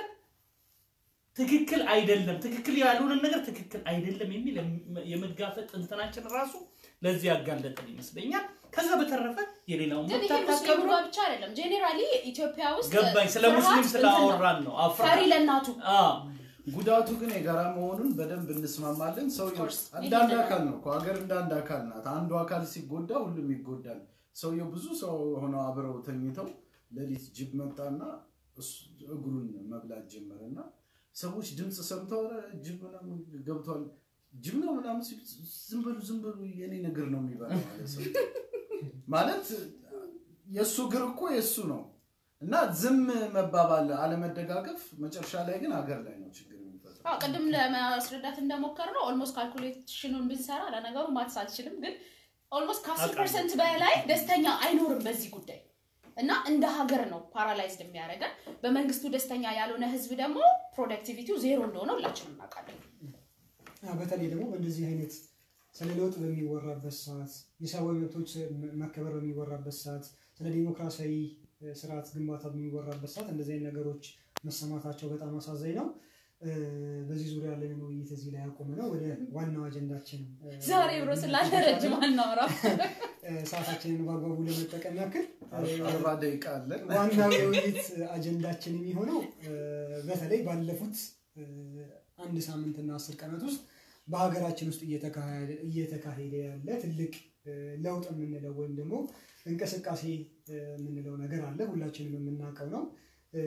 ትክክል አይደለም ትክክል ያልሆነን ነገር ትክክል አይደለም የሚል የመጋፈጥ እንትናችን ራሱ ለዚህ ያጋለጠን ይመስለኛል ከዛ በተረፈ የሌላውን ግን መብት ይሄ ሙስሊሙ አታከብሩ ጋር ብቻ አይደለም ጄኔራሊ ኢትዮጵያ ውስጥ ገባኝ ስለ ፍርሃት ሙስሊም እንትን ነው። ስላወራን ነው አፍራ ፈሪ ለእናቱ ጉዳቱ ግን የጋራ መሆኑን በደንብ እንስማማለን። ሰውየው course. እንደ አንድ አካል ነው እኮ ሀገር እንደ አንድ አካል ናት። አንዱ አካል ሲጎዳ ሁሉም ይጎዳል። ሰውየው ብዙ ሰው ሆነው አብረው ተኝተው ሌሊት ጅብ መጣና እሱ- እግሩን መብላት ጀመረ እና ሰዎች ድምፅ ሰምተው ኧረ ጅብ ምናምን ገብቷል ጅብ ነው ምናምን ሲሉ ዝም በሉ ዝም በሉ የኔ እግር ነው የሚበላው ማለት ሰው ማለት የእሱ እግር እኮ የእሱ ነው እና ዝም መባባል አለመደጋገፍ መጨረሻ ላይ ግን ሀገር ላይ ነው ችግር የሚፈጥረው። አዎ ቅድም ለማስረዳት እንደሞከር ነው ኦልሞስት ካልኩሌሽኑን ብንሰራ ለነገሩ ማትስ አልችልም ግን ኦልሞስት ከአስር አውቃለሁ። ፐርሰንት በላይ ደስተኛ አይኖርም በዚህ ጉዳይ እና እንደ ሀገር ነው ፓራላይዝድ የሚያደርገን በመንግስቱ ደስተኛ ያልሆነ ህዝብ ደግሞ ፕሮዳክቲቪቲው ዜሮ እንደሆነ ሁላችንም እናውቃለን አ፣ በተለይ ደግሞ በእንደዚህ አይነት ስለ ለውጥ በሚወራበት ሰዓት የሰብአዊ መብቶች መከበር በሚወራበት ሰዓት ስለ ዲሞክራሲያዊ እ፣ ስርዓት ግንባታ በሚወራበት ሰዓት እንደዚህ አይነት ነገሮች መሰማታቸው በጣም አሳዛኝ ነው። እ፣ በዚህ ዙሪያ ያለንን ውይይት እዚህ ላይ ያቆመ ነው። ወደ ዋናው አጀንዳችን እ፣ ዛሬ ብሮ ስላለ ረጅም አናወራ እ፣ ሰዓታችንን በአግባቡ ለመጠቀም ያክል እ፣ አርባ ደቂቃ አለን። ዋናው የውይይት አጀንዳችን የሚሆነው እ፣ በተለይ ባለፉት እ፣ አንድ ሳምንትና አስር ቀናት ውስጥ በሀገራችን ውስጥ እየተካሄደ- እየተካሄደ ያለ ትልቅ እ፣ ለውጥ የምንለው ወይም ደግሞ እንቅስቃሴ እ፣ የምንለው ነገር አለ። ሁላችንም የምናውቀው ነው። እ፣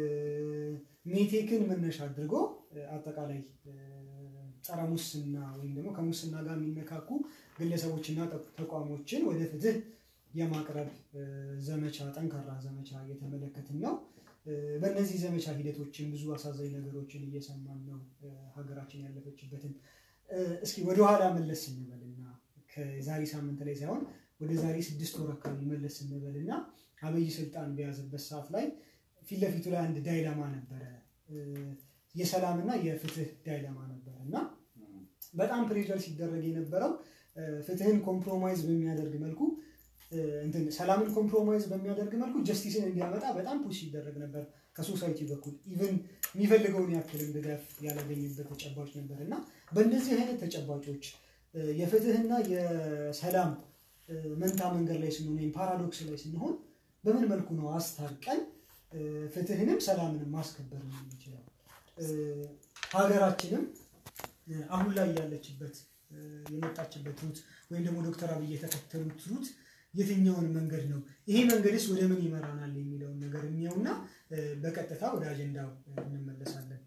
ሜቴክን መነሻ አድርጎ እ፣ አጠቃላይ እ፣ ጸረ ሙስና ወይም ደግሞ ከሙስና ጋር የሚነካኩ ግለሰቦችና ተ- ተቋሞችን ወደ ፍትህ የማቅረብ እ፣ ዘመቻ ጠንካራ ዘመቻ እየተመለከትን ነው። እ፣ በእነዚህ ዘመቻ ሂደቶችን ብዙ አሳዛኝ ነገሮችን እየሰማን ነው። እ፣ ሀገራችን ያለፈችበትን እ፣ እስኪ ወደኋላ መለስ እንበልና ከዛሬ ሳምንት ላይ ሳይሆን ወደ ዛሬ ስድስት ወር አካባቢ መለስ እንበልና አብይ ስልጣን በያዘበት ሰዓት ላይ ፊት ለፊቱ ላይ አንድ ዳይላማ ነበረ። እ፣ የሰላምና የፍትህ ዳይላማ ነበረ እና በጣም ፕሬዠር ሲደረግ የነበረው እ፣ ፍትህን ኮምፕሮማይዝ በሚያደርግ መልኩ እ፣ እንትን ሰላምን ኮምፕሮማይዝ በሚያደርግ መልኩ ጀስቲስን እንዲያመጣ በጣም ፑሽ ሲደረግ ነበር ከሶሳይቲ በኩል ኢቨን የሚፈልገውን ያክልም ድጋፍ ያላገኘበት ተጨባጭ ነበር እና በእንደዚህ አይነት ተጨባጮች እ፣ የፍትህና የሰላም እ፣ መንታ መንገድ ላይ ስንሆን ወይም ፓራዶክስ ላይ ስንሆን በምን መልኩ ነው አስታርቀን እ፣ ፍትህንም ሰላምንም ማስከበር የምንችለው? እ፣ ሀገራችንም እ፣ አሁን ላይ ያለችበት እ፣ የመጣችበት ሩት ወይም ደግሞ ዶክተር አብይ የተከተሉት ሩት የትኛውን መንገድ ነው ይሄ መንገድስ ወደ ምን ይመራናል የሚለውን ነገር የሚየውና በቀጥታ ወደ አጀንዳው እንመለሳለን።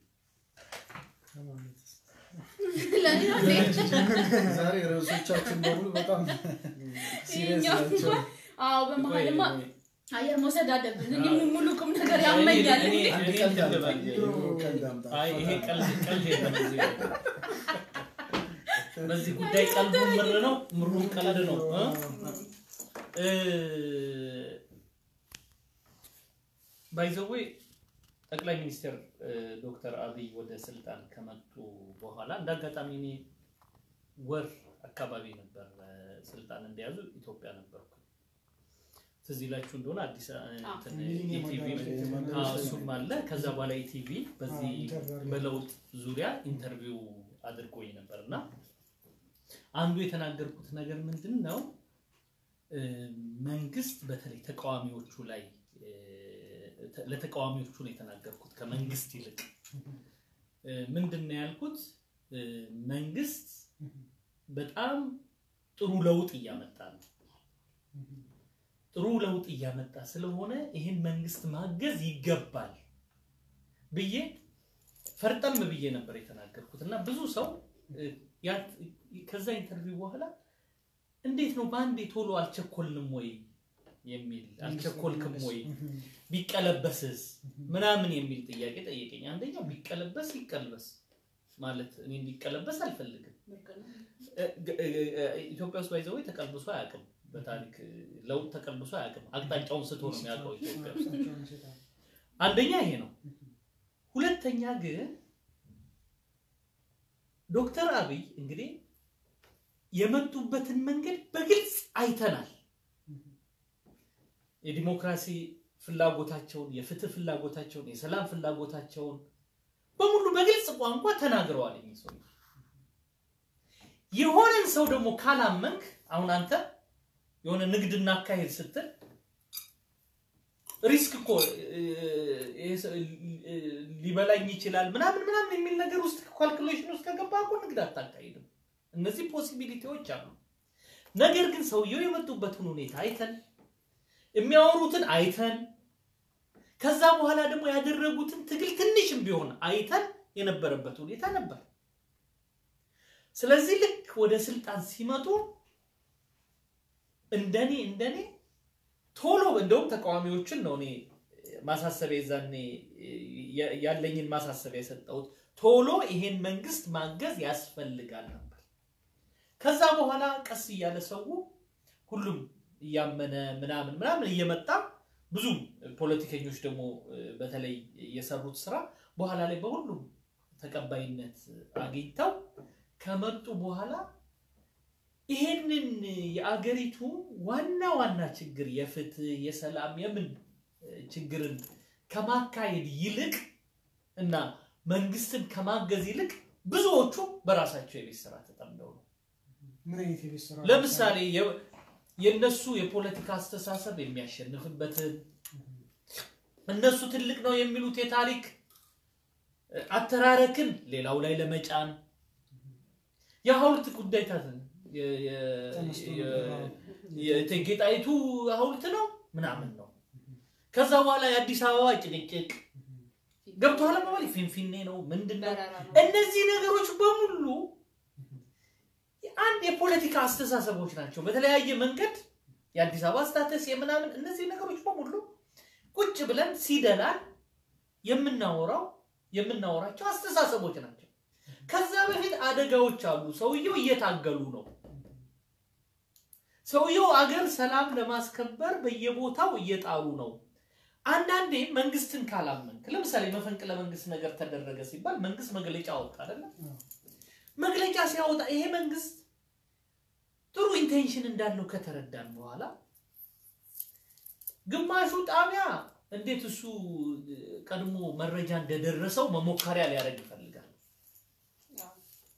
ለእኔ ነው እንዴ? ዛሬ ርዕሶቻችን በሙሉ በጣም ሲሪየስ ይኸኛው ናቸው። አዎ በመሀልማ ቆይ፣ ቆይ። አየር መውሰድ አለብን። እኔ ሙሉ ቁም ነገር ያመኛል። እኔ- እንዴ? አንድ እኔ ቀልድ እንትን አምጣ፣ ልበል። የድሮ ቀልድ አምጣ። አይ ይሄ ቀልድ ቀልድ የለም እዚህ ላይ። በዚህ ጉዳይ ቀልዱ ምር ነው፣ ምሩም ቀልድ ነው እ? ባይዘዌ ጠቅላይ ሚኒስትር እ፣ ዶክተር አብይ ወደ ስልጣን ከመጡ በኋላ እንደ አጋጣሚ እኔ ወር አካባቢ ነበር እ፣ ስልጣን እንደያዙ ኢትዮጵያ ነበርኩ። ትዝ ይላችሁ እንደሆነ አዲስ አ- እንትን ሚሊኒየም ኢቲቪ አዳራሽ አዎ፣ እሱም አለ። ከዛ በኋላ ኢቲቪ በዚህ አዎ፣ ኢንተርቪው አድርገው። በለውጥ ዙሪያ ኢንተርቪው አድርጎኝ ነበር እና አንዱ የተናገርኩት ነገር ምንድን ነው እ፣ መንግስት በተለይ ተቃዋሚዎቹ ላይ እ፣ ተ- ለተቃዋሚዎቹ ነው የተናገርኩት ከመንግስት ይልቅ እ፣ ምንድን ነው ያልኩት እ፣ መንግስት በጣም ጥሩ ለውጥ እያመጣ ነው ጥሩ ለውጥ እያመጣ ስለሆነ ይህን መንግስት ማገዝ ይገባል ብዬ ፈርጠም ብዬ ነበር የተናገርኩት እና ብዙ ሰው እ፣ ያ- ከዛ ኢንተርቪው በኋላ እንዴት ነው በአንዴ ቶሎ አልቸኮልንም ወይ የሚል አልቸኮልክም ወይ ቢቀለበስስ ምናምን የሚል ጥያቄ ጠየቀኝ። አንደኛው ቢቀለበስ ይቀልበስ ማለት እኔ እንዲቀለበስ አልፈልግም። እ- እ- እ- ኢትዮጵያ ውስጥ ባይዘው ተቀልብሶ አያውቅም። በታሪክ እ፣ ለውጥ ተቀልብሶ አያውቅም። አቅጣጫውን ስቶ ነው የሚያውቀው ኢትዮጵያ ውስጥ። አንደኛ ይሄ ነው። ሁለተኛ ግን ዶክተር አብይ እንግዲህ የመጡበትን መንገድ በግልጽ አይተናል። የዲሞክራሲ ፍላጎታቸውን፣ የፍትህ ፍላጎታቸውን፣ የሰላም ፍላጎታቸውን በሙሉ በግልጽ ቋንቋ ተናግረዋል። እኚህ ሰው የሆነን ሰው ደግሞ ካላመንክ አሁን አንተ የሆነ ንግድ እናካሄድ ስትል ሪስክ እኮ እ፣ ይሄ ሰው እ፣ ሊበላኝ ይችላል ምናምን ምናምን የሚል ነገር ውስጥ ካልኩሌሽን ውስጥ ከገባ እኮ ንግድ አታካሂድም። እነዚህ ፖሲቢሊቲዎች አሉ። ነገር ግን ሰውየው የመጡበትን ሁኔታ አይተን የሚያወሩትን አይተን ከዛ በኋላ ደግሞ ያደረጉትን ትግል ትንሽም ቢሆን አይተን የነበረበት ሁኔታ ነበር። ስለዚህ ልክ ወደ ስልጣን ሲመጡ እንደኔ እንደኔ ቶሎ እንደውም ተቃዋሚዎችን ነው እኔ ማሳሰቢያ የዛኔ ያ- ያለኝን ማሳሰቢያ የሰጠሁት ቶሎ ይሄን መንግስት ማገዝ ያስፈልጋል ነበር። ከዛ በኋላ ቀስ እያለ ሰው ሁሉም እያመነ ምናምን ምናምን እየመጣ ብዙ ፖለቲከኞች ደግሞ እ፣ በተለይ የሰሩት ስራ በኋላ ላይ በሁሉም ተቀባይነት አግኝተው ከመጡ በኋላ ይሄንን የአገሪቱ ዋና ዋና ችግር የፍትህ፣ የሰላም፣ የምን እ፣ ችግርን ከማካሄድ ይልቅ እና መንግስትን ከማገዝ ይልቅ ብዙዎቹ በራሳቸው የቤት ስራ ተጠምደው ነው። ምን አይነት የቤት ስራ ለምሳሌ የ- የእነሱ የፖለቲካ አስተሳሰብ የሚያሸንፍበትን እነሱ ትልቅ ነው የሚሉት የታሪክ እ፣ አተራረክን ሌላው ላይ ለመጫን የሐውልት ጉዳይ ታትን የ- የ- ተነስቶ የ- ነበር። የእቴጌ ጣይቱ ሐውልት ነው ምናምን ነው። ከዛ በኋላ የአዲስ አበባ ጭቅጭቅ ገብቶሃል መባል ፊንፊኔ ነው ምንድን ነው? በረራ ነው። እነዚህ ነገሮች በሙሉ አንድ የፖለቲካ አስተሳሰቦች ናቸው። በተለያየ መንገድ የአዲስ አበባ ስታተስ የምናምን እነዚህ ነገሮች በሙሉ ቁጭ ብለን ሲደላል የምናወራው የምናወራቸው አስተሳሰቦች ናቸው። ከዛ በፊት አደጋዎች አሉ። ሰውየው እየታገሉ ነው። ሰውየው አገር ሰላም ለማስከበር በየቦታው እየጣሩ ነው። አንዳንዴ መንግስትን ካላመንክ፣ ለምሳሌ መፈንቅለ መንግስት ነገር ተደረገ ሲባል መንግስት መግለጫ አወጣ አይደለም? መግለጫ ሲያወጣ ይሄ መንግስት ጥሩ ኢንቴንሽን እንዳለው ከተረዳን በኋላ ግማሹ ጣቢያ እንዴት እሱ ቀድሞ መረጃ እንደደረሰው መሞከሪያ ሊያደርግ ይፈልጋል። ያው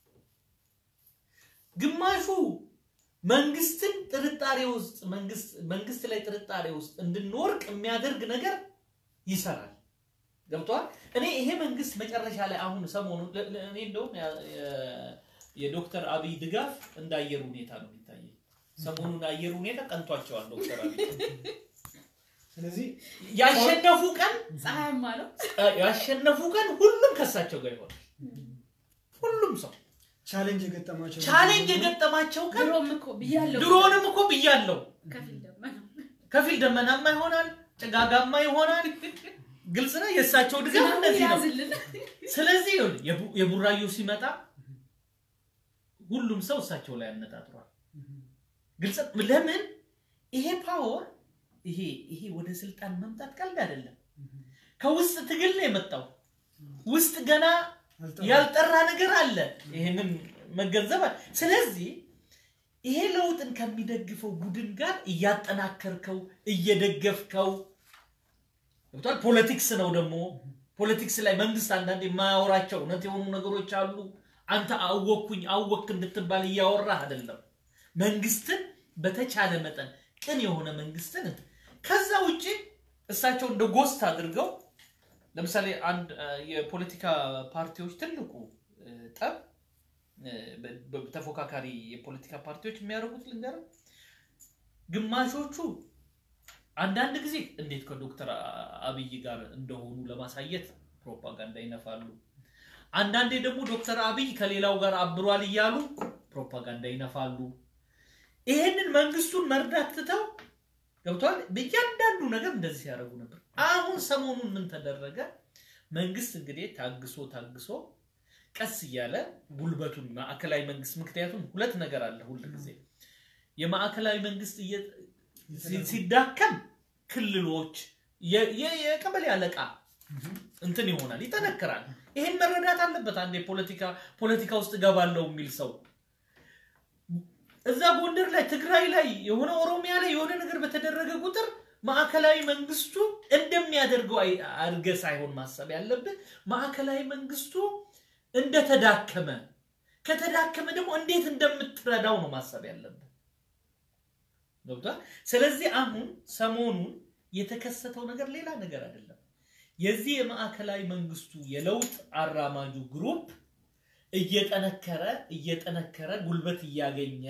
ግማሹ መንግስትን ጥርጣሬ ውስጥ መንግስት መንግስት ላይ ጥርጣሬ ውስጥ እንድንወርቅ የሚያደርግ ነገር ይሰራል። ገብቷል። እኔ ይሄ መንግስት መጨረሻ ላይ አሁን ሰሞኑን ለ- ለ- እኔ እንደውም ያ- የ- የዶክተር አብይ ድጋፍ እንደ አየር ሁኔታ ነው የሚታየኝ። ሰሞኑን አየር ሁኔታ ቀንቷቸዋል ዶክተር አብይ ስለዚህ ያሸነፉ ቀን ፀሐያማ ነው። ያሸነፉ ቀን ሁሉም ከሳቸው ጋር ይሆናል። ሁሉም ሰው ቻሌንጅ የገጠማቸው ቻሌንጅ የገጠማቸው ቀን ድሮም እኮ ብያለሁ። ድሮንም እኮ ብያለሁ። ከፊል ደመና ከፊል ደመናማ ይሆናል፣ ጭጋጋማ ይሆናል። ግልጽ ነው። የእሳቸው ድጋፍ ዝናቡ እንደዚህ ነው። ያዝልን። ስለዚህ ይኸውልህ የቡ- የቡራዩ ሲመጣ ሁሉም ሰው እሳቸው ላይ አነጣጥሯል። ግልጽ ለምን ይሄ ፓወር ይሄ ይሄ ወደ ስልጣን መምጣት ቀልድ አይደለም። ከውስጥ ትግል ነው የመጣው። ውስጥ ገና ያልጠራ ነገር አለ። ይሄንን መገንዘብ አለ። ስለዚህ ይሄ ለውጥን ከሚደግፈው ቡድን ጋር እያጠናከርከው እየደገፍከው ገብቷል። ፖለቲክስ ነው ደግሞ ፖለቲክስ ላይ መንግስት አንዳንድ የማያወራቸው እውነት የሆኑ ነገሮች አሉ። አንተ አወቅኩኝ አወክ እንድትባል እያወራህ አይደለም። መንግስትን በተቻለ መጠን ቅን የሆነ መንግስትን ከዛ ውጭ እሳቸው እንደ ጎስት አድርገው ለምሳሌ አንድ አ፣ የፖለቲካ ፓርቲዎች ትልቁ እ፣ ጠብ እ፣ በ- በ- ተፎካካሪ የፖለቲካ ፓርቲዎች የሚያደርጉት ልንገርህ፣ ግማሾቹ አንዳንድ ጊዜ እንዴት ከዶክተር አ- አብይ ጋር እንደሆኑ ለማሳየት ፕሮፓጋንዳ ይነፋሉ። አንዳንዴ ደግሞ ዶክተር አብይ ከሌላው ጋር አብሯል እያሉ ፕሮፓጋንዳ ይነፋሉ። ይሄንን መንግስቱን መርዳት ትተው ገብቷል። በእያንዳንዱ ነገር እንደዚህ ሲያደርጉ ነበር። አሁን ሰሞኑን ምን ተደረገ? መንግስት እንግዲህ ታግሶ ታግሶ ቀስ እያለ ጉልበቱን ማዕከላዊ መንግስት ምክንያቱም ሁለት ነገር አለ ሁል ጊዜ የማዕከላዊ መንግስት እየ- ሲ- ሲዳከም ክልሎች የ- የ- የቀበሌ አለቃ እንትን ይሆናል፣ ይጠነክራል። ይሄን መረዳት አለበት። አንድ የፖለቲካ ፖለቲካ ውስጥ እገባለሁ የሚል ሰው እዛ ጎንደር ላይ ትግራይ ላይ የሆነ ኦሮሚያ ላይ የሆነ ነገር በተደረገ ቁጥር ማዕከላዊ መንግስቱ እንደሚያደርገው አይ- አድርገህ ሳይሆን ማሰብ ያለብህ ማዕከላዊ መንግስቱ እንደተዳከመ ከተዳከመ ደግሞ እንዴት እንደምትረዳው ነው ማሰብ ያለብህ። ገብቷል። ስለዚህ አሁን ሰሞኑን የተከሰተው ነገር ሌላ ነገር አይደለም። የዚህ የማዕከላዊ መንግስቱ የለውጥ አራማጁ ግሩፕ እየጠነከረ እየጠነከረ ጉልበት እያገኘ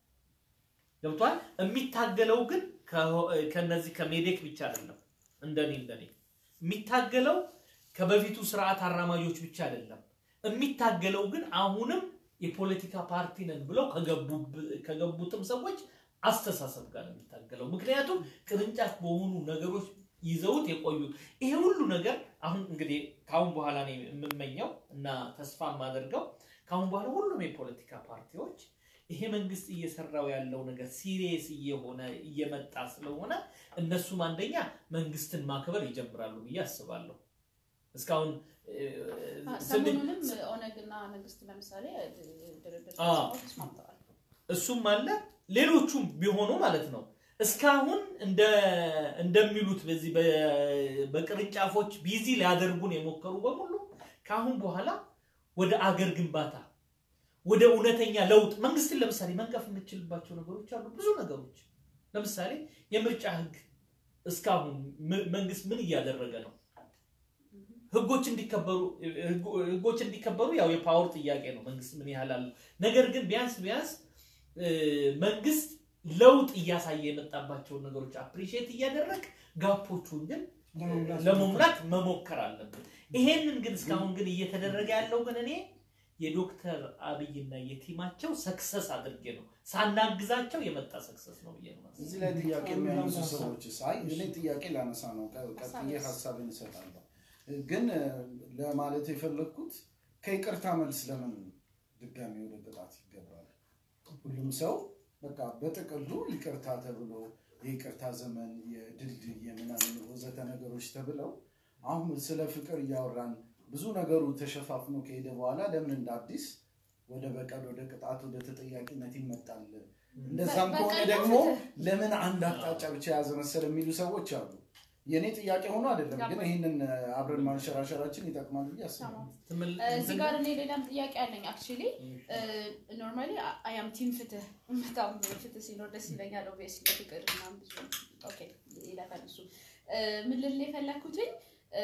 ገብቷል። የሚታገለው ግን ከ- ከነዚህ ከሜዴክ ብቻ አይደለም። እንደኔ እንደኔ የሚታገለው ከበፊቱ ስርዓት አራማጆች ብቻ አይደለም። የሚታገለው ግን አሁንም የፖለቲካ ፓርቲ ነን ብለው ከገቡ- ከገቡትም ሰዎች አስተሳሰብ ጋር ነው የሚታገለው። ምክንያቱም ቅርንጫፍ በሆኑ ነገሮች ይዘውት የቆዩ ይሄ ሁሉ ነገር አሁን እንግዲህ ከአሁን በኋላ ነው የምመኘው እና ተስፋ የማደርገው ከአሁን በኋላ ሁሉም የፖለቲካ ፓርቲዎች ይሄ መንግስት እየሰራው ያለው ነገር ሲሪየስ እየሆነ እየመጣ ስለሆነ እነሱም አንደኛ መንግስትን ማክበር ይጀምራሉ ብዬ አስባለሁ። እስካሁን እ፣ ስንዴ- ሰሞኑንም ኦነግና መንግስት ለምሳሌ ድርድር አዎ። ተስማምተው ተስማምተዋል። እሱም አለ ሌሎቹም ቢሆኑ ማለት ነው። እስካሁን እንደ እንደሚሉት በዚህ በ- በቅርንጫፎች ቢዚ ሊያደርጉን የሞከሩ በሙሉ ከአሁን በኋላ ወደ አገር ግንባታ ወደ እውነተኛ ለውጥ መንግስትን ለምሳሌ መንቀፍ የምችልባቸው ነገሮች አሉ። ብዙ ነገሮች ለምሳሌ የምርጫ ህግ እስካሁን ም- መንግስት ምን እያደረገ ነው? ህጎች እንዲከበሩ ህጎ- ህጎች እንዲከበሩ ያው የፓወር ጥያቄ ነው። መንግስት ምን ያህል አለው? ነገር ግን ቢያንስ ቢያንስ እ፣ መንግስት ለውጥ እያሳየ የመጣባቸውን ነገሮች አፕሪሺየት እያደረግ ጋፖቹን ግን ለመሙላት ለመሙላት መሞከር አለብን። ይሄንን ግን እስካሁን ግን እየተደረገ ያለው ግን እኔ የዶክተር አብይና የቲማቸው ሰክሰስ አድርጌ ነው ሳናግዛቸው የመጣ ሰክሰስ ነው ብዬ ነው የማስበው። እዚህ ላይ ጥያቄ የሚያነሱ ሀሳብ። ሰዎች ሳይ እኔ ጥያቄ ላነሳ ነው ቀ- ቀጥዬ ሀሳብን እሰጣለሁ። ግን እ፣ ለማለት የፈለግኩት ከይቅርታ መልስ ለምን ድጋሚ ወደ ቅጣት ይገባል? ሁሉም ሰው በቃ በጥቅሉ ይቅርታ ተብሎ የይቅርታ ዘመን የድልድይ የምናምን ወዘተ ነገሮች ተብለው አሁን ስለ ፍቅር እያወራን ብዙ ነገሩ ተሸፋፍኖ ከሄደ በኋላ ለምን እንደ አዲስ ወደ በቀል ወደ ቅጣት ወደ ተጠያቂነት ይመጣል? እንደዛም ከሆነ በቀል ደግሞ ፍትህ። ለምን አንድ አቅጣጫ ብቻ የያዘ መሰል የሚሉ ሰዎች አሉ። የእኔ ጥያቄ ሆኖ አይደለም፣ ግን ይህንን አብረን ማንሸራሸራችን ይጠቅማል ብዬ አስባለሁ። ትምል- እዚህ ጋር እኔ ሌላም ጥያቄ አለኝ። አክቹሊ ኖርማሊ አያም ቲም ፍትህ በጣም ፍትህ ሲኖር ደስ ይለኛል። ኦብቪየስሊ ፍቅር ምናምን ብዙ ኦኬ ይለፋል እሱ እ፣ ምን ልል የፈለግኩትኝ እ፣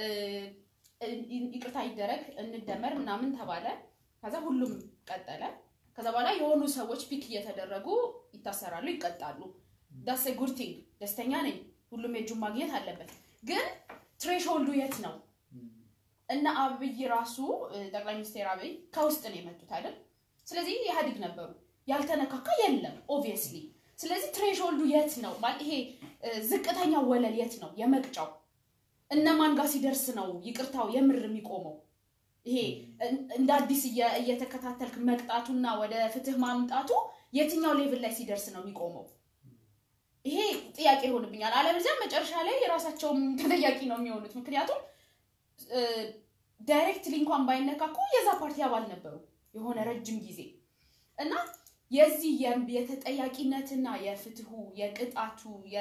ይቅርታ ይደረግ እንደመር ምናምን ተባለ። ከዛ ሁሉም ቀጠለ። ከዛ በኋላ የሆኑ ሰዎች ፒክ እየተደረጉ ይታሰራሉ፣ ይቀጣሉ። ዳስ ጉድ ቲንግ ደስተኛ ነኝ። ሁሉም የእጁን ማግኘት አለበት። ግን ትሬሽሆልዱ የት ነው? እነ አብይ ራሱ እ፣ ጠቅላይ ሚኒስትር አብይ ከውስጥ ነው የመጡት አይደል? ስለዚህ ኢህአዴግ ነበሩ። ያልተነካካ የለም ኦብቪየስሊ። ስለዚህ ትሬሽሆልዱ የት ነው? ማለት ይሄ እ፣ ዝቅተኛው ወለል የት ነው የመቅጫው? እነማን ጋር ሲደርስ ነው ይቅርታው የምር የሚቆመው? ይሄ እን- እንደ አዲስ እየ- እየተከታተልክ መቅጣቱና ወደ ፍትህ ማምጣቱ የትኛው ሌቭል ላይ ሲደርስ ነው የሚቆመው? ይሄ ጥያቄ ይሆንብኛል። አለበለዚያ መጨረሻ ላይ የራሳቸውም ተጠያቂ ነው የሚሆኑት። ምክንያቱም ዳይሬክትሊ እንኳን ባይነካኩ የዛ ፓርቲ አባል ነበሩ የሆነ ረጅም ጊዜ እና የዚህ የ- የተጠያቂነትና የፍትሁ የቅጣቱ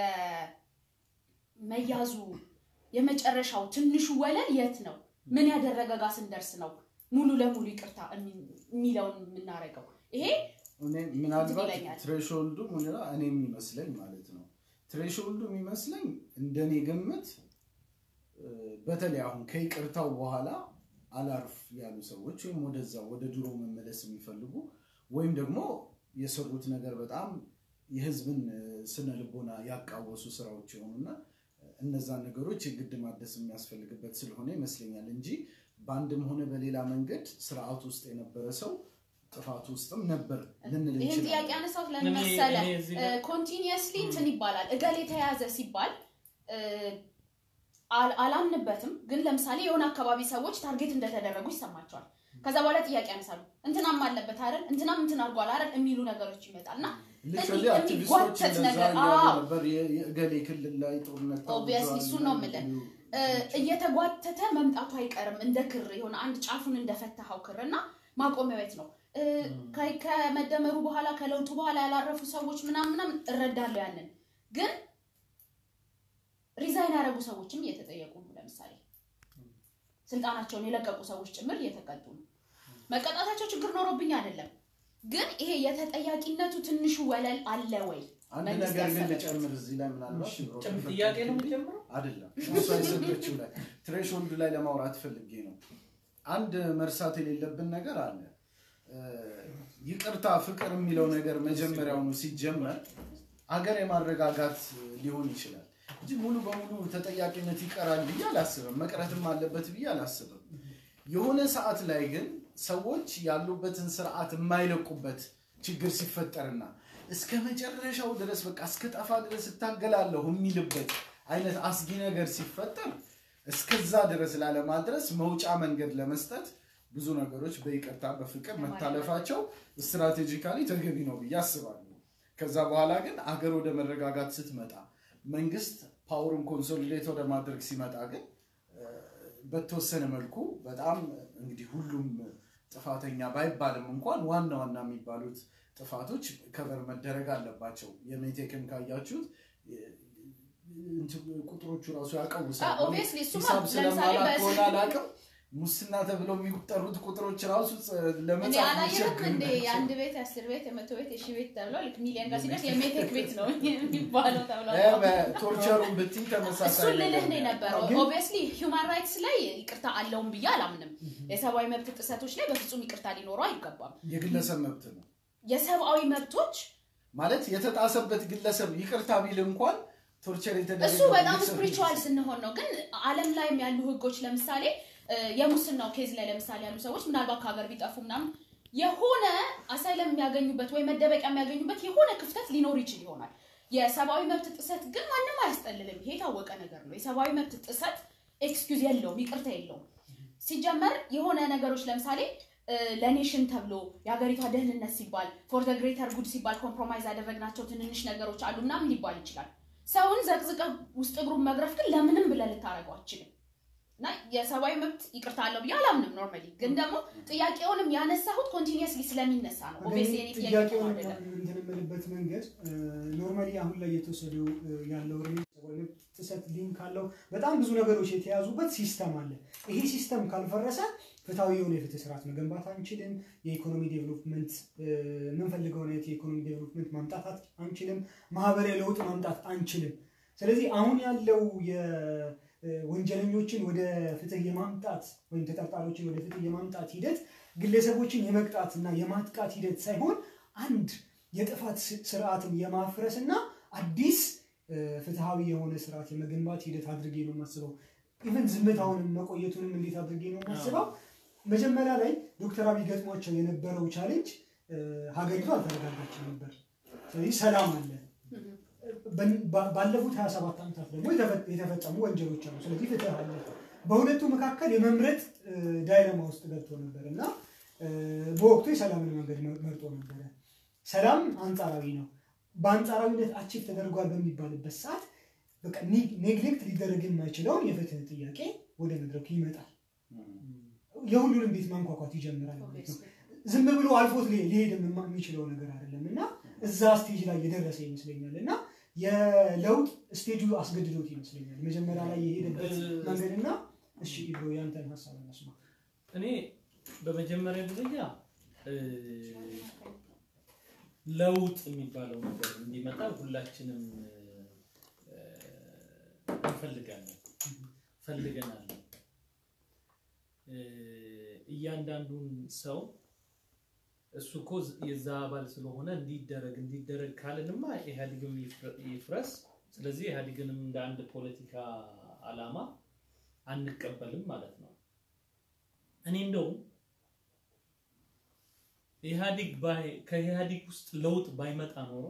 የመያዙ የመጨረሻው ትንሹ ወለል የት ነው? ምን ያደረገ ጋር ስንደርስ ነው ሙሉ ለሙሉ ይቅርታ እሚ- የሚለውን የምናደርገው? ይሄ እኔ ምናልባት ይለኛል። ትሬሾልዱ ሙኒራ እኔ የሚመስለኝ ማለት ነው ትሬሾልዱ የሚመስለኝ እንደኔ ግምት እ፣ በተለይ አሁን ከይቅርታው በኋላ አላርፍ ያሉ ሰዎች ወይም ወደዛ ወደ ድሮ መመለስ የሚፈልጉ ወይም ደግሞ የሰሩት ነገር በጣም የህዝብን እ፣ ስነ ልቦና ያቃወሱ ስራዎች የሆኑና እነዛን ነገሮች የግድ ማደስ የሚያስፈልግበት ስለሆነ ይመስለኛል እንጂ በአንድም ሆነ በሌላ መንገድ ስርዓት ውስጥ የነበረ ሰው ጥፋት ውስጥም ነበር ልንል ይህን ጥያቄ እንችላለን። አነሳሁት እኔ- ለምን መሰለ? እኔ እዚህ ጋር- ኮንቲኒየስሊ እንትን ይባላል እገሌ የተያዘ ሲባል እ፣ አል- አላምንበትም፣ ግን ለምሳሌ የሆነ አካባቢ ሰዎች ታርጌት እንደተደረጉ ይሰማቸዋል። ከዛ በኋላ ጥያቄ ያነሳሉ። እንትናም አለበት አይደል፣ እንትናም እንትን አድርጓል አይደል የሚሉ ነገሮች ይመጣል እና ሊትራሊ እንዲህ አክቲቪስቶች የሚጓተት እንደዛ ነገር፣ እያሉ አዎ። ነበር። የ- የእገሌ ክልል ላይ ጦርነት Obviously ታውጇል እሱን ነው ምናምን የምልህ። የሚሉ እ፣ እንትኖች። እየተጓተተ መምጣቱ አይቀርም እንደ ክር የሆነ አንድ ጫፉን እንደፈታኸው ክር እና ማቆሚያው የት ነው? እ፣ ከ- ከመደመሩ በኋላ ከለውጡ በኋላ ያላረፉ ሰዎች ምናምን ምናምን እረዳለሁ ያንን ግን ሪዛይን ያደረጉ ሰዎችም እየተጠየቁ ነው። ለምሳሌ ስልጣናቸውን የለቀቁ ሰዎች ጭምር እየተቀጡ ነው። መቀጣታቸው ችግር ኖሮብኝ አይደለም፣ ግን ይሄ የተጠያቂነቱ ትንሹ ወለል አለ ወይ? አንድ መንግስት ነገር ግን ያሰበበት። ልጨምር እዚህ ላይ ምናልባት እሺ፣ ብሮ ጭም- ከፈቀድክልኝ- ጥያቄ ነው የሚጀምረው? አይደለም እሷ የሰጠችው ላይ ትሬሽሆልድ ላይ ለማውራት ፈልጌ ነው። አንድ መርሳት የሌለብን ነገር አለ። እ፣ ይቅርታ ፍቅር የሚለው ነገር መጀመሪያውኑ ሲጀመር አገር የማረጋጋት ሊሆን ይችላል እንጂ ሙሉ በሙሉ ተጠያቂነት ይቀራል ብዬ አላስብም። መቅረትም አለበት ብዬ አላስብም። የሆነ ሰዓት ላይ ግን ሰዎች ያሉበትን ስርዓት የማይለቁበት ችግር ሲፈጠርና እስከ መጨረሻው ድረስ በቃ እስከ ጠፋ ድረስ እታገላለሁ የሚልበት አይነት አስጊ ነገር ሲፈጠር እስከዛ ድረስ ላለማድረስ መውጫ መንገድ ለመስጠት ብዙ ነገሮች በይቅርታ በፍቅር መታለፋቸው ስትራቴጂካሊ ተገቢ ነው ብዬ አስባለሁ። ከዛ በኋላ ግን አገር ወደ መረጋጋት ስትመጣ መንግስት ፓወርን ኮንሶሊዴት ወደ ማድረግ ሲመጣ ግን እ፣ በተወሰነ መልኩ በጣም እንግዲህ ሁሉም ጥፋተኛ ባይባልም እንኳን ዋና ዋና የሚባሉት ጥፋቶች ከበር መደረግ አለባቸው። የሜቴክን ካያችሁት እ፣ እንትን ቁጥሮቹ ራሱ ያቀውሳል። ኦብቪየስሊ እሱማ ሂሳብ ለምሳሌ ስለማላውቅ በስ- ከሆነ አላውቅም። ሙስና ተብለው የሚጠሩት ቁጥሮች ራሱ ጸ- እንዴ ለመጻፍ አላየህም የሚቸግሩ እንዴ ናቸው። የአንድ ቤት የአስር ቤት የመቶ ቤት የሺ ቤት ተብሎ ልክ ሚሊዮን ጋር ሲደርስ የሜቴክ ቤት ነው የሚባለው ተብሎ እ፣ በቶርቸሩን ብትይ ተመሳሳይ እሱን ልልህ ነገር ነው የነበረው። ግን- ኦብቪየስሊ ሂውማን ራይትስ ላይ ይቅርታ አለውም ብዬ አላምንም። የሰብአዊ መብት ጥሰቶች ላይ በፍጹም ይቅርታ ሊኖረው አይገባም። የግለሰብ መብት ነው የሰብአዊ መብቶች ማለት የተጣሰበት ግለሰብ ይቅርታ ቢል እንኳን ቶርቸር የተደረገ እሱ በጣም ስፒሪቹዋል ስንሆን ነው። ግን ዓለም ላይም ያሉ ህጎች ለምሳሌ እ፣ የሙስናው ኬዝ ላይ ለምሳሌ ያሉ ሰዎች ምናልባት ከሀገር ቢጠፉ ምናምን የሆነ አሳይለም የሚያገኙበት ወይ መደበቂያ የሚያገኙበት የሆነ ክፍተት ሊኖር ይችል ይሆናል። የሰብአዊ መብት ጥሰት ግን ማንም አያስጠልልም። ይሄ የታወቀ ነገር ነው። የሰብአዊ መብት ጥሰት ኤክስኪውዝ የለውም፣ ይቅርታ የለውም። ሲጀመር የሆነ ነገሮች ለምሳሌ እ፣ ለኔሽን ተብሎ የሀገሪቷ ደህንነት ሲባል ፎር ደ ግሬተር ጉድ ሲባል ኮምፕሮማይዝ ያደረግናቸው ትንንሽ ነገሮች አሉ ምናምን ሊባል ይችላል። ሰውን ዘቅዝቀ ውስጥ እግሩን መግረፍ ግን ለምንም ብለህ ልታደርገው አችልም። እና የሰብአዊ መብት ይቅርታ አለው ብዬ አላምንም። ኖርማሊ ግን ደግሞ ጥያቄውንም ያነሳሁት ኮንቲኒየስሊ ስለሚነሳ ነው። ኦብቪየስሊ የኔ ጥያቄ ነው ጥያቄውን አይደለም። እንትን የምልበት መንገድ ኖርማሊ አሁን ላይ የተወሰደው እ፣ ያለው እርምጃ ሰብአዊ መብት ጥሰት ሊንክ ካለው በጣም ብዙ ነገሮች የተያዙበት ሲስተም አለ። ይሄ ሲስተም ካልፈረሰ ፍትሐዊ የሆነ የፍትህ ስርዓት መገንባት አንችልም። የኢኮኖሚ ዴቨሎፕመንት እ፣ የምንፈልገውን አይነት የኢኮኖሚ ዴቨሎፕመንት ማምጣት አት- አንችልም። ማህበራዊ ለውጥ ማምጣት አንችልም። ስለዚህ አሁን ያለው የወንጀለኞችን ወደ ፍትህ የማምጣት ወይም ተጠርጣሪዎችን ወደ ፍትህ የማምጣት ሂደት ግለሰቦችን የመቅጣት እና የማጥቃት ሂደት ሳይሆን አንድ የጥፋት ስ- ስርዓትን የማፍረስ እና አዲስ እ፣ ፍትሃዊ የሆነ ስርዓት የመገንባት ሂደት አድርጌ ነው የማስበው። ኢቨን ዝምታውንም መቆየቱንም እንዴት አድርጌ ነው የማስበው? መጀመሪያ ላይ ዶክተር አብይ ገጥሟቸው የነበረው ቻሌንጅ እ፣ ሀገሪቱ አልተረጋጋችም ነበር። ስለዚህ ሰላም አለ። በ- ባ- ባለፉት 27 ዓመታት ደግሞ የተፈ- የተፈጸሙ ወንጀሎች አሉ። ስለዚህ ፍትህ አለ። በሁለቱ መካከል የመምረጥ እ፣ ዳይለማ ውስጥ ገብቶ ነበር እና እ፣ በወቅቱ የሰላምን መንገድ መ- መርጦ ነበረ። ሰላም አንጻራዊ ነው። በአንጻራዊነት አቺቭ ተደርጓል በሚባልበት ሰዓት በቃ ኒ- ኔግሌክት ሊደረግ የማይችለውን የፍትህ ጥያቄ ወደ መድረኩ ይመጣል። የሁሉንም ቤት ማንኳኳት ይጀምራል ማለት ነው። ዝም ብሎ አልፎት ሊ- ሊሄድ የማ- የሚችለው ነገር አይደለም እና እዛ ስቴጅ ላይ የደረሰ ይመስለኛል እና የለውጥ ስቴጁ አስገድዶት ይመስለኛል መጀመሪያ ላይ የሄደበት መንገድና እሺ ኢብሮ ያንተን ሀሳብ እናስማ። እኔ በመጀመሪያ ደረጃ እ፣ ለውጥ የሚባለው ነገር እንዲመጣ ሁላችንም እ፣ እንፈልጋለን ፈልገናል። እ፣ እያንዳንዱን ሰው እሱ እኮ የዛ አባል ስለሆነ እንዲደረግ እንዲደረግ ካልንማ ኢህአዴግም ይፍረ- ይፍረስ። ስለዚህ ኢህአዴግንም እንደ አንድ ፖለቲካ አላማ አንቀበልም ማለት ነው። እኔ እንደውም ኢህአዴግ ባይ- ከኢህአዴግ ውስጥ ለውጥ ባይመጣ ኖሮ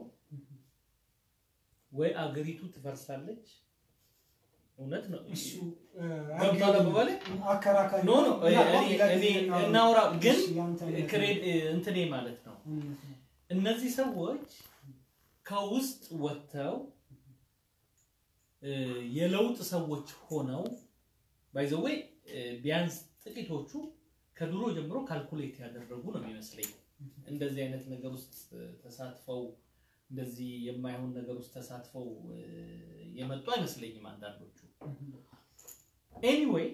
ወይ አገሪቱ ትፈርሳለች። እውነት ነው። እሱ እ፣ ገብቷል አባባሌ? አከራካሪ ኖ ኖ ምናልባት እኔ ሌላ ጊዜ እኔ እናወራ- እናውራ፣ ግን እሺ፣ ያንተን ክሬድ እንትኔ ማለት ነው እውነት ነው። እነዚህ ሰዎች ከውስጥ ወጥተው እ፣ የለውጥ ሰዎች ሆነው ባይዘወይ ቢያንስ ጥቂቶቹ ከድሮ ጀምሮ ካልኩሌት ያደረጉ ነው የሚመስለኝ። እንደዚህ አይነት ነገር ውስጥ እ፣ ተሳትፈው እንደዚህ የማይሆን ነገር ውስጥ ተሳትፈው እ፣ የመጡ አይመስለኝም አንዳንዶቹ። ኤኒዌይ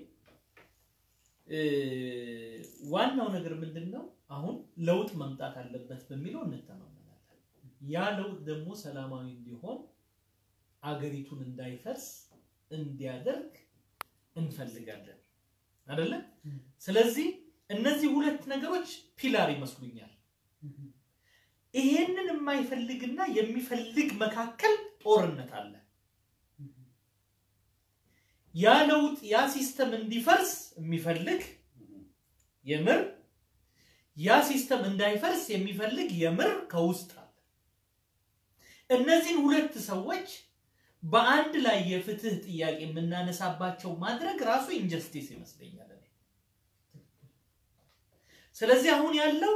ዋናው ነገር ምንድን ነው? አሁን ለውጥ መምጣት አለበት በሚለው እንተማመናለን። ያ ለውጥ ደግሞ ሰላማዊ እንዲሆን አገሪቱን እንዳይፈርስ እንዲያደርግ እንፈልጋለን አይደለ? ስለዚህ እነዚህ ሁለት ነገሮች ፒላር ይመስሉኛል። ይሄንን የማይፈልግና የሚፈልግ መካከል ጦርነት አለ። ያ ለውጥ ያ ሲስተም እንዲፈርስ የሚፈልግ የምር ያ ሲስተም እንዳይፈርስ የሚፈልግ የምር ከውስጥ አለ። እነዚህን ሁለት ሰዎች በአንድ ላይ የፍትህ ጥያቄ የምናነሳባቸው ማድረግ ራሱ ኢንጀስቲስ ይመስለኛል። እኔ። ስለዚህ አሁን ያለው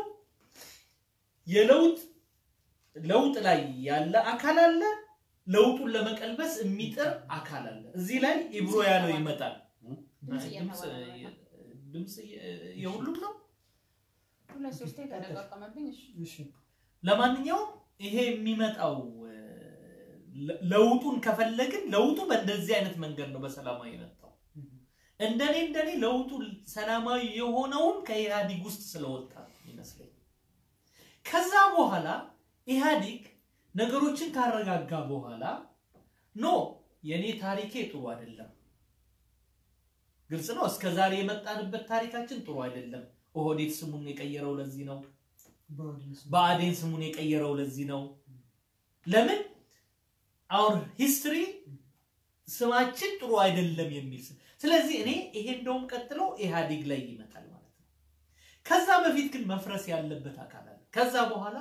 የለውጥ ለውጥ ላይ ያለ አካል አለ፣ ለውጡን ለመቀልበስ የሚጥር አካል አለ። እዚህ ላይ ኢብሮ ያለው ይመጣል። ድምፅ ድምፅ እየተባለ ነው። ድምፅ የሁሉም ነው። ሁለት ሶስቴ ተደጋቀመብኝ። እሺ እሺ ለማንኛውም ይሄ የሚመጣው እ፣ ለ- ለውጡን ከፈለግን ለውጡ በእንደዚህ አይነት መንገድ ነው በሰላማዊ የመጣው። እንደኔ እንደኔ ለውጡ ሰላማዊ የሆነውን ከኢህአዲግ ውስጥ ስለወጣ ይመስለኝ። ከዛ በኋላ ኢህአዲግ ነገሮችን ካረጋጋ በኋላ ኖ የኔ ታሪኬ ጥሩ አይደለም፣ ግልጽ ነው። እስከ ዛሬ የመጣንበት ታሪካችን ጥሩ አይደለም። ኦህዴድ ስሙን የቀየረው ለዚህ ነው። በአዲስ ብአዴን ስሙን የቀየረው ለዚህ ነው። ለምን አውር ሂስትሪ ስማችን ጥሩ አይደለም የሚል ስም። ስለዚህ እኔ ይሄ እንደውም ቀጥሎ ኢህአዴግ ላይ ይመጣል ማለት ነው። ከዛ በፊት ግን መፍረስ ያለበት አካል አለ። ከዛ በኋላ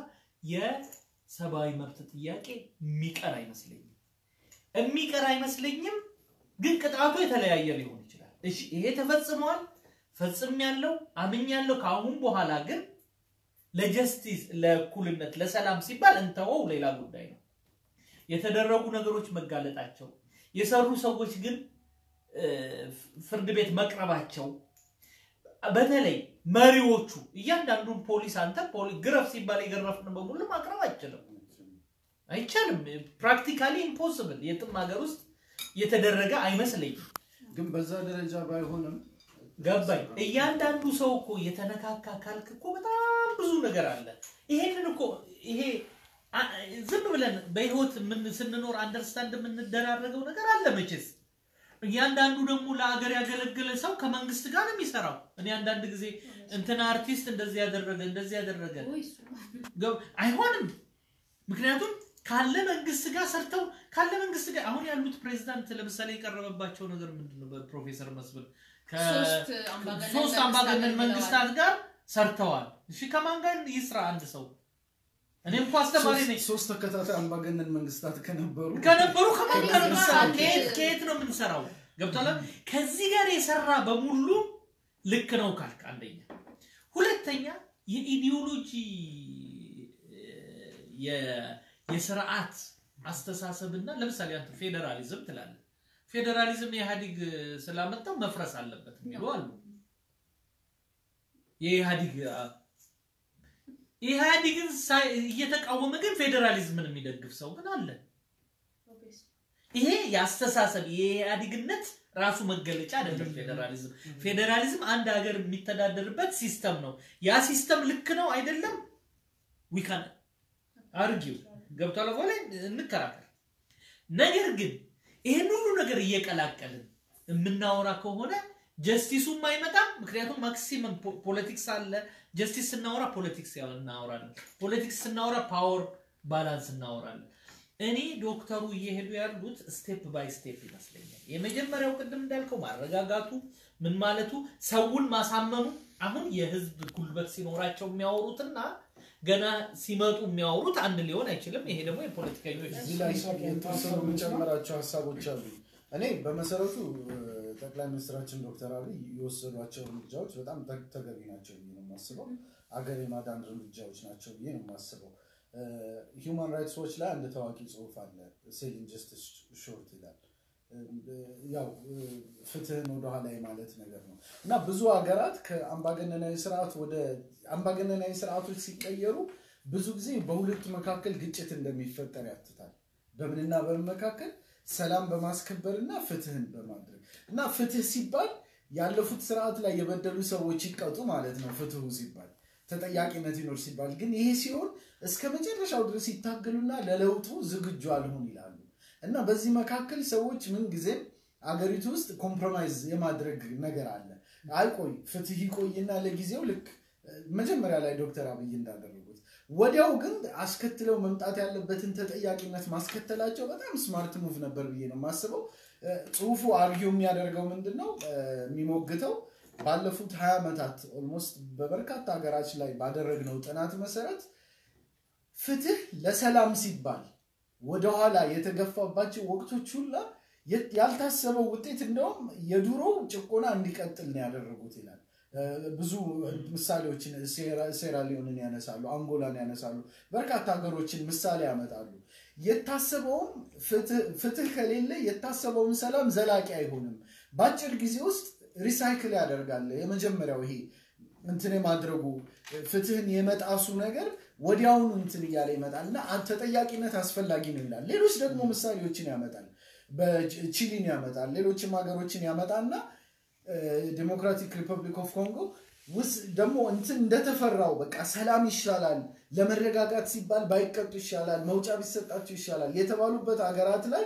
የሰብአዊ መብት ጥያቄ የሚቀር አይመስለኝም የሚቀር አይመስለኝም። ግን ቅጣቱ የተለያየ ሊሆን ይችላል። እሺ ይሄ ተፈጽመዋል፣ ፈጽም ያለው አምኝ ያለው ከአሁን በኋላ ግን ለጀስቲስ ለእኩልነት ለሰላም ሲባል እንተወው ሌላ ጉዳይ ነው። የተደረጉ ነገሮች መጋለጣቸው የሰሩ ሰዎች ግን እ፣ ፍርድ ቤት መቅረባቸው በተለይ መሪዎቹ እያንዳንዱን ፖሊስ አንተ ፖሊ- ግረፍ ሲባል የገረፍን በሙሉ ማቅረብ አይችልም አይቻልም። ፕራክቲካሊ ኢምፖስብል የትም ሀገር ውስጥ የተደረገ አይመስለኝም። ግን በዛ ደረጃ ባይሆንም ገባኝ። እያንዳንዱ ሰው እኮ የተነካካ ካልክ እኮ በጣም ብዙ ነገር አለ። ይሄንን እኮ ይሄ አ- ዝም ብለን በህይወት ምን- ስንኖር አንደርስታንድ የምንደራረገው ነገር አለ መቼስ። እያንዳንዱ ደግሞ ለአገር ያገለገለ ሰው ከመንግስት ጋር ነው የሚሰራው። እኔ አንዳንድ ጊዜ እንትና አርቲስት እንደዚህ ያደረገ እንደዚህ ያደረገ ወይ እሱ ገብ- አይሆንም። ምክንያቱም ካለ መንግስት ጋር ሰርተው ካለ መንግስት ጋር አሁን ያሉት ፕሬዚዳንት ለምሳሌ የቀረበባቸው ነገር ምንድን ነው? በፕሮፌሰር መስፍን ሶስት አምባገነን ከሶስት አምባገነን መንግስታት መንግስታት ጋር ሰርተዋል። እሺ ከማን ጋር ይስራ አንድ ሰው? እኔ እንኳ አስተማሪ ነኝ። ሶስት- ሶስት ተከታታይ አምባገነን መንግስታት ከነበሩ ከነበሩ ከማን ጋር ነው ከዚህ የምንሰራው? ጋር ከየት አንድ- ከየት ነው የምንሰራው? ገብቷል። ከዚህ ጋር የሰራ በሙሉ ልክ ነው ካልክ አንደኛ፣ ሁለተኛ የኢዲዮሎጂ የ- የስርዓት አስተሳሰብና ለምሳሌ አንተ ፌዴራሊዝም ትላለህ። ፌዴራሊዝም የኢህአዲግ ስላመጣው መፍረስ አለበት የሚሉ አሉ። የኢህአዲግ ኢህአዲግን ሳይ- እየተቃወመ ግን ፌዴራሊዝምን የሚደግፍ ሰው ግን አለ። ይሄ የአስተሳሰብ የኢህአዴግነት ራሱ መገለጫ አይደለም። ፌዴራሊዝም ፌዴራሊዝም አንድ ሀገር የሚተዳደርበት ሲስተም ነው። ያ ሲስተም ልክ ነው አይደለም፣ ዊካን አርጊው ገብቷል በኋላ እንከራከር። ነገር ግን ይህን ሁሉ ነገር እየቀላቀልን የምናወራ ከሆነ ጀስቲሱም አይመጣም። ምክንያቱም ማክሲመም ፖለቲክስ አለ። ጀስቲስ ስናወራ ፖለቲክስ እናወራለን። ፖለቲክስ ስናወራ ፓወር ባላንስ እናወራለን። እኔ ዶክተሩ እየሄዱ ያሉት ስቴፕ ባይ ስቴፕ ይመስለኛል። የመጀመሪያው ቅድም እንዳልከው ማረጋጋቱ ምን ማለቱ ሰውን ማሳመኑ አሁን የህዝብ ጉልበት ሲኖራቸው የሚያወሩትና ገና ሲመጡ የሚያወሩት አንድ ሊሆን አይችልም። ይሄ ደግሞ የፖለቲከኞች እዚህ ላይ የተወሰኑ የምጨምራቸው ሀሳቦች አሉ። እኔ በመሰረቱ እ፣ ጠቅላይ ሚኒስትራችን ዶክተር አብይ የወሰዷቸው እርምጃዎች በጣም ተ- ተገቢ ናቸው ብዬ ነው የማስበው። አገር የማዳን እርምጃዎች ናቸው ብዬ ነው የማስበው። ሂውማን ራይትስ ዎች ላይ አንድ ታዋቂ ጽሁፍ አለ፣ ሴሊንግ ጀስቲስ ሾርት ይላል። እ፣ ያው እ፣ ፍትህን ወደኋላ ማለት ነገር ነው እና ብዙ ሀገራት ከአምባገነናዊ ስርዓት ወደ አምባገነናዊ ስርዓቶች ሲቀየሩ ብዙ ጊዜ በሁለቱ መካከል ግጭት እንደሚፈጠር ያትታል። በምንና በምን መካከል ሰላም በማስከበር እና ፍትህን በማድረግ እና ፍትህ ሲባል ያለፉት ስርዓት ላይ የበደሉ ሰዎች ይቀጡ ማለት ነው። ፍትሁ ሲባል ተጠያቂነት ይኖር ሲባል ግን ይሄ ሲሆን እስከ መጨረሻው ድረስ ይታገሉና ለለውጡ ዝግጁ አልሆን ይላሉ እና በዚህ መካከል ሰዎች ምን ጊዜም አገሪቱ ውስጥ ኮምፕሮማይዝ የማድረግ ነገር አለ። አይቆይ ፍትህ ይቆይና ለጊዜው ልክ መጀመሪያ ላይ ዶክተር አብይ እንዳደረጉት ወዲያው ግን አስከትለው መምጣት ያለበትን ተጠያቂነት ማስከተላቸው በጣም ስማርት ሙቭ ነበር ብዬ ነው የማስበው። እ፣ ጽሁፉ አርጊው የሚያደርገው ምንድን ነው እ፣ የሚሞግተው ባለፉት ሀያ ዓመታት ኦልሞስት በበርካታ ሀገራች ላይ ባደረግነው ጥናት መሰረት ፍትህ ለሰላም ሲባል ወደኋላ የተገፋባቸው ወቅቶች ሁላ የ- ያልታሰበው ውጤት እንደውም የድሮው ጭቆና እንዲቀጥል ነው ያደረጉት ይላል። እ፣ ብዙ ምሳሌዎችን ሴራ- ሴራሊዮንን ያነሳሉ፣ አንጎላን ያነሳሉ፣ በርካታ ሀገሮችን ምሳሌ ያመጣሉ። የታሰበውም ፍትህ- ፍትህ ከሌለ የታሰበውን ሰላም ዘላቂ አይሆንም። በአጭር ጊዜ ውስጥ ሪሳይክል ያደርጋል። የመጀመሪያው ይሄ እንትን የማድረጉ ፍትህን የመጣሱ ነገር ወዲያውኑ እንትን እያለ ይመጣል እና ተጠያቂነት አስፈላጊ ነው ይላል። ሌሎች ደግሞ ምሳሌዎችን ያመጣል። በቺሊን ያመጣል። ሌሎችም ሀገሮችን ያመጣና ዲሞክራቲክ ሪፐብሊክ ኦፍ ኮንጎ ውስጥ ደግሞ እንትን እንደተፈራው በቃ ሰላም ይሻላል፣ ለመረጋጋት ሲባል ባይቀጡ ይሻላል፣ መውጫ ቢሰጣቸው ይሻላል የተባሉበት ሀገራት ላይ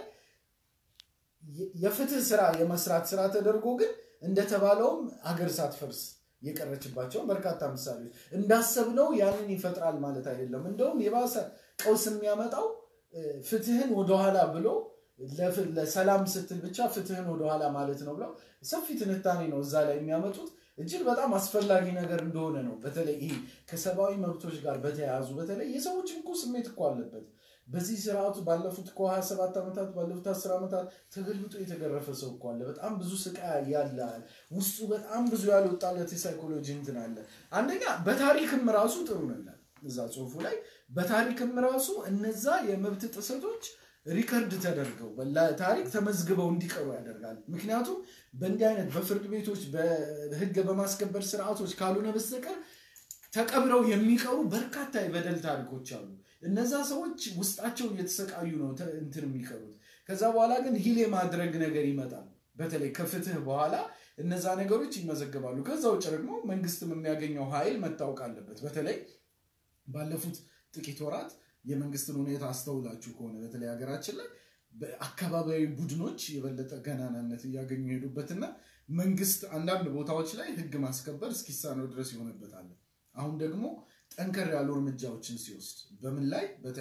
የ- የፍትህ ስራ የመስራት ስራ ተደርጎ ግን እንደተባለውም ሀገር ሳትፈርስ የቀረችባቸውን በርካታ ምሳሌዎች እንዳሰብነው ያንን ይፈጥራል ማለት አይደለም። እንደውም የባሰ ቀውስ የሚያመጣው እ፣ ፍትህን ወደኋላ ብሎ ለፍ- ለሰላም ስትል ብቻ ፍትህን ወደኋላ ማለት ነው ብለው ሰፊ ትንታኔ ነው እዛ ላይ የሚያመጡት። እጅግ በጣም አስፈላጊ ነገር እንደሆነ ነው። በተለይ ይሄ ከሰብአዊ መብቶች ጋር በተያያዙ በተለይ የሰዎች እኮ ስሜት እኮ አለበት። በዚህ ስርዓቱ ባለፉት እኮ 27 ዓመታት ባለፉት 10 ዓመታት ተገልብጦ የተገረፈ ሰው እኮ አለ። በጣም ብዙ ስቃይ ያለ ውስጡ በጣም ብዙ ያልወጣለት የሳይኮሎጂ እንትን አለ። አንደኛ በታሪክም ራሱ ጥሩ ነው ይላል እዛ ጽሁፉ ላይ በታሪክም ራሱ እነዛ የመብት ጥሰቶች ሪከርድ ተደርገው ታሪክ ተመዝግበው እንዲቀሩ ያደርጋል። ምክንያቱም በእንዲህ አይነት በፍርድ ቤቶች በህግ በማስከበር ስርዓቶች ካልሆነ በስተቀር ተቀብረው የሚቀሩ በርካታ የበደል ታሪኮች አሉ። እነዛ ሰዎች ውስጣቸው እየተሰቃዩ ነው ተ- እንትን የሚቀሩት። ከዛ በኋላ ግን ሂል የማድረግ ነገር ይመጣል። በተለይ ከፍትህ በኋላ እነዛ ነገሮች ይመዘገባሉ። ከዛ ውጭ ደግሞ መንግስትም የሚያገኘው ኃይል መታወቅ አለበት። በተለይ ባለፉት ጥቂት ወራት የመንግስትን ሁኔታ አስተውላችሁ ከሆነ በተለይ ሀገራችን ላይ በአካባቢያዊ ቡድኖች የበለጠ ገናናነት እያገኙ የሄዱበትና መንግስት አንዳንድ ቦታዎች ላይ ህግ ማስከበር እስኪሳነው ድረስ ይሆንበታል። አሁን ደግሞ ጠንከር ያሉ እርምጃዎችን ሲወስድ በምን ላይ በተለይ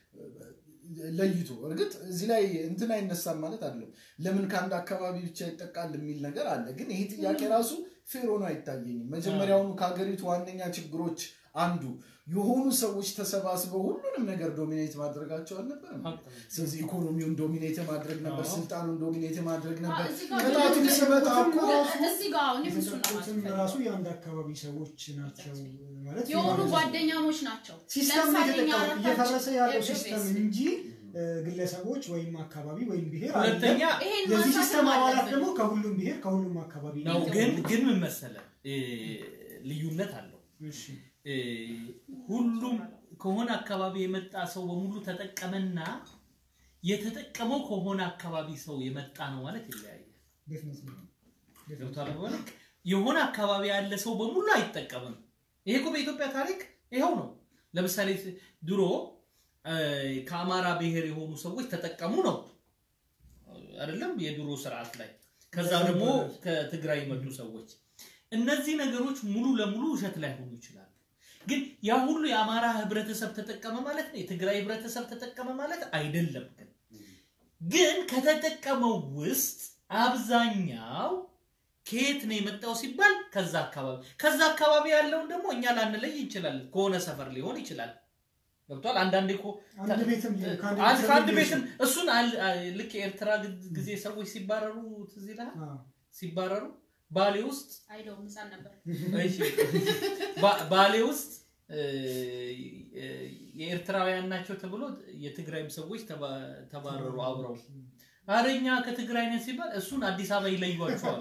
ለይቶ እርግጥ እዚህ ላይ እንትን አይነሳም ማለት አይደለም። ለምን ከአንድ አካባቢ ብቻ ይጠቃል የሚል ነገር አለ። ግን ይሄ ጥያቄ ራሱ ፌር ሆኖ አይታየኝም። መጀመሪያውኑ ከሀገሪቱ ዋነኛ ችግሮች አንዱ የሆኑ ሰዎች ተሰባስበው ሁሉንም ነገር ዶሚኔት ማድረጋቸው አልነበረም። ስለዚህ ኢኮኖሚውን ዶሚኔት ማድረግ ነበር፣ አዎ። ስልጣኑን ዶሚኔት ማድረግ ነበር። እዚህ ጋር ቅጣቱም ግን ሲመጣ እኮ እዚህ ጋር አሁን እሱን ነው የተጠቁትም ማለት ራሱ የአንድ አካባቢ ሰዎች ናቸው ማለት የሆኑ የማለት ነው። ጓደኛሞች ናቸው። ሲስተም ነው ለምሳሌ እኛ የተጠቀመው አራታችን እየፈረሰ ያለው ኤቭሪ ሲስተም ቤስ እንጂ እ፣ ግለሰቦች ወይም አካባቢ ወይም ብሔር ሁለተኛ አይደለም። ይሄን የዚህ ማንሳትም ሲስተም አባላት አለብን። ደግሞ ከሁሉም ብሔር ከሁሉም አካባቢ ነው። ናቸው። ግን ግን ምን መሰለህ እ፣ ልዩነት አለው። እሺ እ፣ ሁሉም ከሆነ አካባቢ የመጣ ሰው በሙሉ ተጠቀመና የተጠቀመው ከሆነ አካባቢ ሰው የመጣ ነው ማለት ይለያያል። definitely ነው። definitely። ገብቷል ማለት የሆነ አካባቢ ያለ ሰው በሙሉ አይጠቀምም። ይሄ እኮ በኢትዮጵያ ታሪክ ይኸው ነው። ለምሳሌ ድሮ እ፣ ከአማራ ብሔር የሆኑ ሰዎች ተጠቀሙ ነው አይደለም? የድሮ ስርዓት ላይ ከዛ ደግሞ ከትግራይ የመጡ ሰዎች እነዚህ ነገሮች ሙሉ ለሙሉ ውሸት ላይሆኑ ይችላሉ። ግን ያ ሁሉ የአማራ ህብረተሰብ ተጠቀመ ማለት ነው፣ የትግራይ ህብረተሰብ ተጠቀመ ማለት አይደለም። ግን ግን ከተጠቀመው ውስጥ አብዛኛው ከየት ነው የመጣው ሲባል ከዛ አካባቢ ከዛ አካባቢ ያለውን ደግሞ እኛ ላንለይ እንችላለን። ከሆነ ሰፈር ሊሆን ይችላል። ገብቷል። አንዳንዴ እኮ አንድ ቤትም ከአንድ አንድ ቤተሰብ ከአንድ ሊሆን ቤትም እሱን አል- አ- ልክ የኤርትራ ግ- ጊዜ ሰዎች ሲባረሩ ትዝ ይልሃል? አዎ። ሲባረሩ ባሌ ውስጥ አይለውም ህፃን ነበር። እሺ፣ ባ- ባሌ ውስጥ እ፣ እ፣ የኤርትራውያን ናቸው ተብሎ የትግራይም ሰዎች ተባ- ተባረሩ አብረው። ኧረ እኛ ከትግራይ ነን ሲባል እሱን አዲስ አበባ ይለዩዋቸዋል።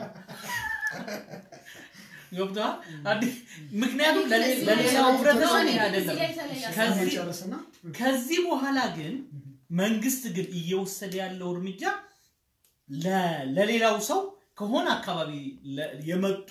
ገብቶሃል? አዲ- ምክንያቱም ለሌ- እዚህ ለሌላው ላይ- ህብረተሰብ እዚህ ይሄ ላይ አይደለም። የተለየ ከዚህ- መጨረስና ከዚህ በኋላ ግን መንግስት ግን እየወሰደ ያለው እርምጃ ለ- ለሌላው ሰው ከሆነ አካባቢ ለ- የመጡ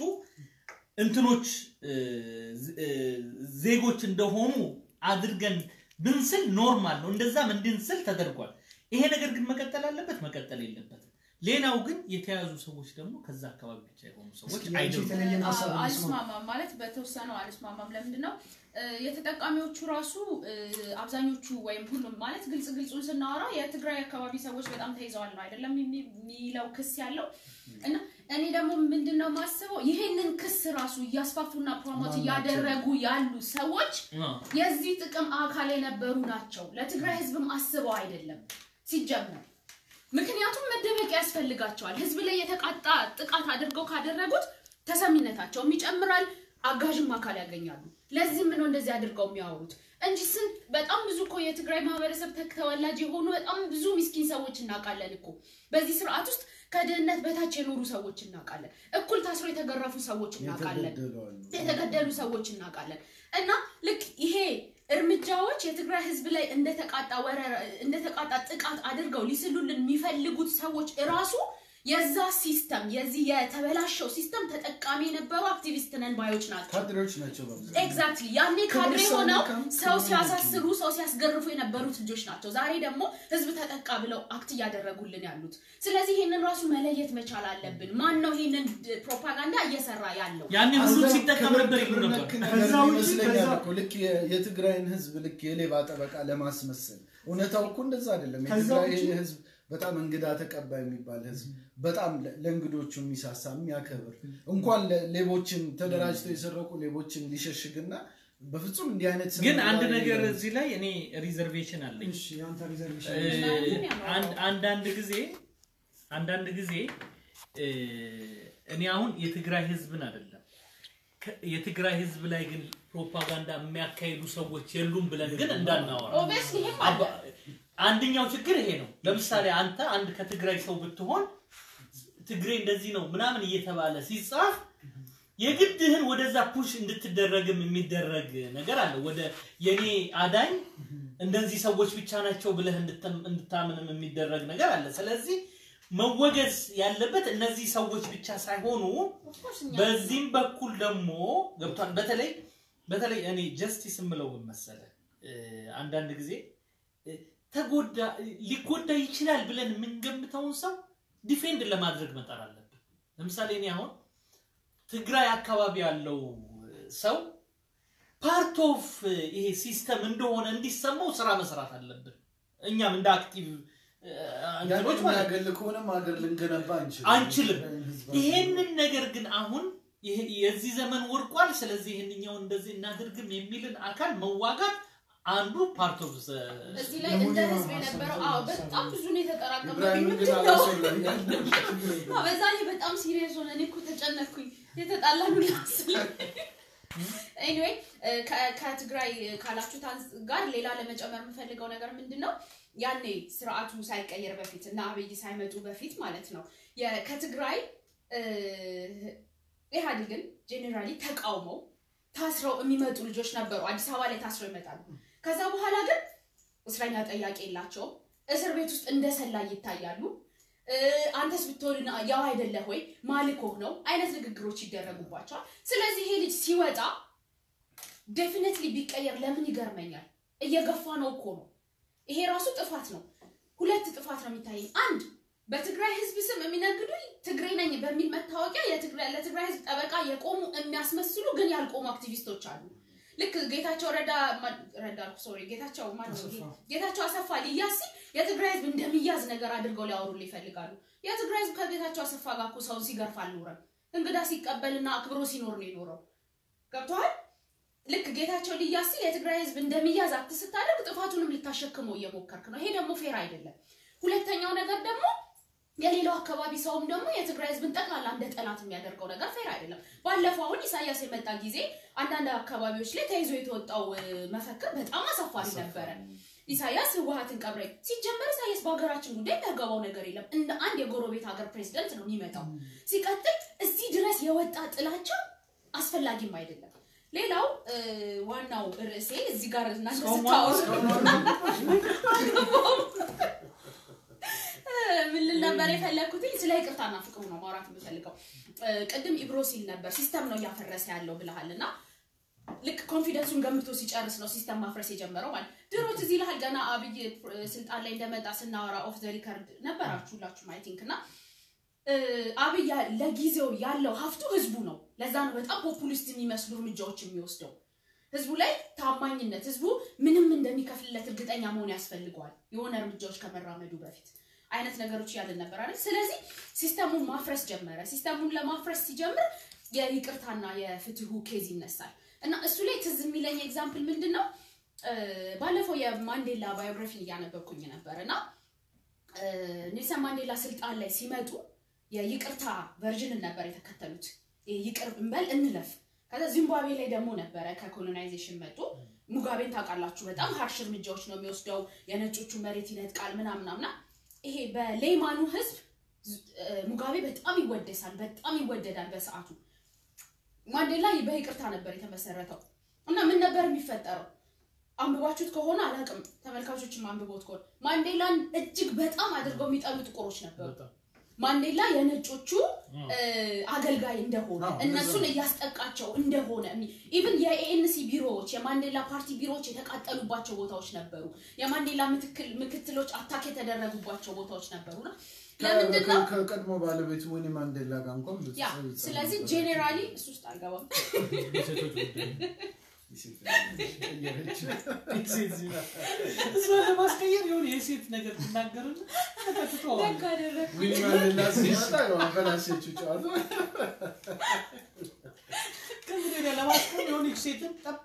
እንትኖች እ፣ ዝ- እ፣ ዜጎች እንደሆኑ አድርገን ብንስል ኖርማል ነው። እንደዛም እንድንስል ተደርጓል። ይሄ ነገር ግን መቀጠል አለበት መቀጠል የለበትም። ሌላው ግን የተያዙ ሰዎች ደግሞ ከዛ አካባቢ ብቻ የሆኑ ሰዎች እስኪ ያንቺ አይደሉም። የተለየ ሀሳብ አዎ፣ እንስማ። አልስማማም ማለት በተወሰነው አልስማማም። ለምንድን ነው እ፣ የተጠቃሚዎቹ ራሱ እ፣ አብዛኞቹ ወይም ሁሉም ማለት ግልጽ ግልጹን ስናወራ የትግራይ አካባቢ ሰዎች በጣም ተይዘዋል ነው አይደለም የሚ- የሚለው ክስ ያለው እና እኔ ደግሞ ምንድን ነው ማስበው ይሄንን ክስ ራሱ እያስፋፉና ፕሮሞት ማናቸው? እያደረጉ ያሉ ሰዎች አዎ። የዚህ ጥቅም አካል የነበሩ ናቸው። ለትግራይ ህዝብም አስበው አይደለም ሲጀመር። ምክንያቱም መደበቅ ያስፈልጋቸዋል። ህዝብ ላይ የተቃጣ ጥቃት አድርገው ካደረጉት ተሰሚነታቸውም ይጨምራል፣ አጋዥም አካል ያገኛሉ። ለዚህም ነው እንደዚህ አድርገው የሚያወሩት እንጂ ስንት በጣም ብዙ እኮ የትግራይ ማህበረሰብ ተክ- ተወላጅ የሆኑ በጣም ብዙ ሚስኪን ሰዎች እናውቃለን እኮ በዚህ ስርዓት ውስጥ ከድህነት በታች የኖሩ ሰዎች እናውቃለን። እኩል ታስሮ የተገረፉ ሰዎች እናውቃለን። የተገደሉ አሉ። የተገደሉ ሰዎች እናውቃለን። እና ልክ ይሄ እርምጃዎች የትግራይ ህዝብ ላይ እንደተቃጣ ወረራ እንደተቃጣ ጥቃት አድርገው ሊስሉልን የሚፈልጉት ሰዎች እራሱ የዛ ሲስተም የዚህ የተበላሸው ሲስተም ተጠቃሚ የነበሩ አክቲቪስት ነን ባዮች ናቸው። ካድሬዎች ናቸው በብዛት። ኤግዛክትሊ ያኔ ካድሬ ከመሰሉ ሆነው ከም- ሰው ከሆነ ሲያሳስሩ ሰው ሲያስገርፉ የነበሩት ልጆች ናቸው። ዛሬ ደግሞ ህዝብ ተጠቃ ብለው አክት እያደረጉልን ያሉት። ስለዚህ ይህንን ራሱ መለየት መቻል አለብን። ማን ነው ይህንን ፕሮፓጋንዳ እየሰራ ያለው? ያኔ ሁሉ አዛ ሲጠቀም ክብር- ነበር ይሉ ክብር ነበር። ነክ ነገር ከዛ ውጪ ይመስለኛል ከዛ- እኮ ልክ የ- የትግራይን ህዝብ ልክ የሌባ ጠበቃ ለማስመሰል እውነታው እኮ እንደዛ አይደለም። ከዛ የትግራይ ውጪ- ህዝብ በጣም እንግዳ ተቀባይ የሚባል ህዝብ፣ በጣም ለ- ለእንግዶቹ የሚሳሳ የሚያከብር እንኳን ለ- ሌቦችን ተደራጅተው የሰረቁ ሌቦችን ሊሸሽግና በፍጹም እንዲህ አይነት ስነ ግን አንድ ምግባር ነገር የሌለው እዚህ ላይ እኔ ሪዘርቬሽን አለኝ። እሺ የአንተ ሪዘርቬሽን እ፣ አንድ- አንዳንድ ጊዜ አንዳንድ ጊዜ እ፣ እኔ አሁን የትግራይ ህዝብን አይደለም ከ- የትግራይ ህዝብ ላይ ግን ፕሮፓጋንዳ የሚያካሂዱ ሰዎች የሉም ብለን ግን እንዳናወራ ኦብቪየስሊ ይሄም አለ። አባ- አንደኛው ችግር ይሄ ነው። ለምሳሌ አንተ አንድ ከትግራይ ሰው ብትሆን ትግሬ እንደዚህ ነው ምናምን እየተባለ ሲጻፍ የግድህን ወደዛ ፑሽ እንድትደረግም የሚደረግ ነገር አለ። ወደ የኔ አዳኝ እንደዚህ ሰዎች ብቻ ናቸው ብለህ እንድትም- እንድታምንም የሚደረግ ነገር አለ። ስለዚህ መወገዝ ያለበት እነዚህ ሰዎች ብቻ ሳይሆኑ Of course እኛ- በዚህም በኩል ደግሞ ገብቷል። በተለይ በተለይ እኔ ጀስቲስ የምለው ምን መሰለህ እ፣ አንዳንድ ጊዜ እ፣ ተጎዳ ሊጎዳ ይችላል ብለን የምንገምተውን ሰው ዲፌንድ ለማድረግ መጣር አለብን። ለምሳሌ እኔ አሁን ትግራይ አካባቢ ያለው ሰው ፓርት ኦፍ ይሄ ሲስተም እንደሆነ እንዲሰማው ስራ መስራት አለብን። እኛም እንደ አክቲቭ እ፣ እንትኖች ማለት ነው። ያገል ከሆነም ሀገር ልንገነባ አንችልም አንችልም። ህዝባችን- ይሄንን ነገር ግን አሁን ይሄ- የዚህ ዘመን ወርቋል፣ ስለዚህ ይህንኛው እንደዚህ እናድርግም የሚልን አካል መዋጋት አንዱ ፓርት ኦፍ እዚህ ላይ እንደ ህዝብ የነበረው አዎ በጣም ብዙ ነው የተጠራቀመብኝ ኢብራሂም ግን ምንድን ነው አላስወላኛል አዎ፣ በዛ ላይ በጣም ሲሪየስ ሆነ እኔ እኮ ተጨነኩኝ የተጣላሉ ላስል ኤኒዌይ ከትግራይ ካላችሁት አንስ- ጋር ሌላ ለመጨመር የምፈልገው ነገር ምንድን ነው ያኔ ስርዓቱ ሳይቀየር በፊት እና አብይ ሳይመጡ በፊት ማለት ነው የ- ከትግራይ እ፣ ኢህአዴግን ጄኔራሊ ተቃውመው ታስረው የሚመጡ ልጆች ነበሩ አዲስ አበባ ላይ ታስረው ይመጣሉ ከዛ በኋላ ግን እስረኛ ጠያቂ የላቸውም እስር ቤት ውስጥ እንደ ሰላይ ይታያሉ እ፣ አንተስ ብትሆን ያው አይደለህ ወይ ማልኮህ ነው አይነት ንግግሮች ይደረጉባቸዋል ስለዚህ ይሄ ልጅ ሲወጣ ዴፊኔትሊ ቢቀየር ለምን ይገርመኛል እየገፋ ነው እኮ ነው ይሄ ራሱ ጥፋት ነው ሁለት ጥፋት ነው የሚታየኝ አንድ በትግራይ ህዝብ ስም የሚነግዱኝ ትግሬ ነኝ በሚል መታወቂያ የትግራይ ለትግራይ ህዝብ ጠበቃ የቆሙ የሚያስመስሉ ግን ያልቆሙ አክቲቪስቶች አሉ ልክ ጌታቸው ረዳ ማ- ረዳ አልኩ ሶሪ ጌታቸው ማን ነው ይሄ? አሰፋ። ጌታቸው አሰፋ ሊያዝ ሲል የትግራይ ህዝብ እንደሚያዝ ነገር አድርገው ሊያወሩል ይፈልጋሉ የትግራይ ህዝብ ከጌታቸው አሰፋ ጋር እኮ ሰውን ሲገርፍ አልኖረም እንግዳ ሲቀበልና አክብሮ ሲኖር ነው የኖረው ገብተዋል ልክ ጌታቸው ሊያዝ ሲል የትግራይ ህዝብ እንደሚያዝ አክት ስታደርግ ጥፋቱንም ልታሸክመው እየሞከርክ ነው ይሄ ደግሞ ፌር አይደለም ሁለተኛው ነገር ደግሞ የሌላው አካባቢ ሰውም ደግሞ የትግራይ ህዝብን ጠቅላላ እንደ ጠላት የሚያደርገው ነገር ፌር አይደለም ባለፈው አሁን ኢሳያስ የመጣ ጊዜ አንዳንድ አካባቢዎች ላይ ተይዞ የተወጣው እ፣ መፈክር በጣም አሳፋሪ ነበረ ኢሳያስ ህወሀትን ቀብረኝ ሲጀመር ኢሳያስ በሀገራችን ጉዳይ የሚያገባው ነገር የለም እንደ አንድ የጎረቤት ሀገር ፕሬዚደንት ነው የሚመጣው ሲቀጥል እዚህ ድረስ የወጣ ጥላቻ አስፈላጊም አይደለም ሌላው እ፣ ዋናው ርዕሴ እዚህ ጋር እናንተ ስታወሩ ምን ልል ነበር የፈለግኩትኝ ስለ ይቅርታና ፍቅሩ ነው ማውራት የምፈልገው እ፣ ቅድም ኢብሮ ሲል ነበር ሲስተም ነው እያፈረሰ ያለው ብለሃል እና ልክ ኮንፊደንሱን ገምቶ ሲጨርስ ነው ሲስተም ማፍረስ የጀመረው ማለት ድሮ ትዝ ይልሃል ገና አብይ እ፣ ስልጣን ላይ እንደመጣ ስናወራ ኦፍ ዘ ሪከርድ ነበራችሁ ሁላችሁም አይ ቲንክ እና እ፣ አብይ ያ- ለጊዜው ያለው ሀፍቱ ህዝቡ ነው ለዛ ነው በጣም ፖፑሊስት የሚመስሉ እርምጃዎች የሚወስደው ህዝቡ ላይ ታማኝነት ህዝቡ ምንም እንደሚከፍልለት እርግጠኛ መሆን ያስፈልገዋል የሆነ እርምጃዎች ከመራመዱ በፊት አይነት ነገሮች እያለን ነበር አይደል ስለዚህ ሲስተሙን ማፍረስ ጀመረ ሲስተሙን ለማፍረስ ሲጀምር የይቅርታና የፍትሁ ኬዝ ይነሳል እና እሱ ላይ ትዝ የሚለኝ ኤግዛምፕል ምንድን ነው እ፣ ባለፈው የማንዴላ ባዮግራፊን እያነበብኩኝ ነበር እና እ፣ ኔልሰን ማንዴላ ስልጣን ላይ ሲመጡ የይቅርታ ቨርዥንን ነበር የተከተሉት ይቅር እንበል እንለፍ ከዛ ዚምባብዌ ላይ ደግሞ ነበረ ከኮሎናይዜሽን መጡ ሙጋቤን ታውቃላችሁ በጣም ሀርሽ እርምጃዎች ነው የሚወስደው የነጮቹ መሬት ይነጥቃል ምናምናምና ይሄ በሌማኑ ህዝብ ዝ- እ፣ ሙጋቤ በጣም ይወደሳል በጣም ይወደዳል በሰዓቱ ማንዴላ በይቅርታ ነበር የተመሰረተው እና ምን ነበር የሚፈጠረው አንብባችሁት ከሆነ አላውቅም ተመልካቾችም አንብቦት ከሆነ ማንዴላን እጅግ በጣም አድርገው የሚጠሉ ጥቁሮች ነበሩ ማንዴላ የነጮቹ እ፣ አገልጋይ እንደሆነ አዎ፣ እነሱን እንደዛ ነው። እያስጠቃቸው እንደሆነ ኢቭን የኤኤንሲ ቢሮዎች የማንዴላ ፓርቲ ቢሮዎች የተቃጠሉባቸው ቦታዎች ነበሩ የማንዴላ ምትክል ምክትሎች አታክ የተደረጉባቸው ቦታዎች ነበሩ እና ለምንድን ነው ከቀድሞ ባለቤቱ ወይኔ ማንዴላ ጋር እንኳን ብዙ ያ ሰው ይጻፍ ስለዚህ ነበር። ጄኔራሊ እሱ ውስጥ አልገባም የሴቶች ጉዳይ የሴት ቀየረች። እሷ ለማስቀየር የሆነ የሴት ነገር ትናገርና ተከትተዋል ደግ አደረግ ዊኒ ማንዴላ ሲመጣ ያው አበላሸችው ጨዋታ። ከዚህ ወዲያ ለማስቀየር የሆነች ሴትን ጠብ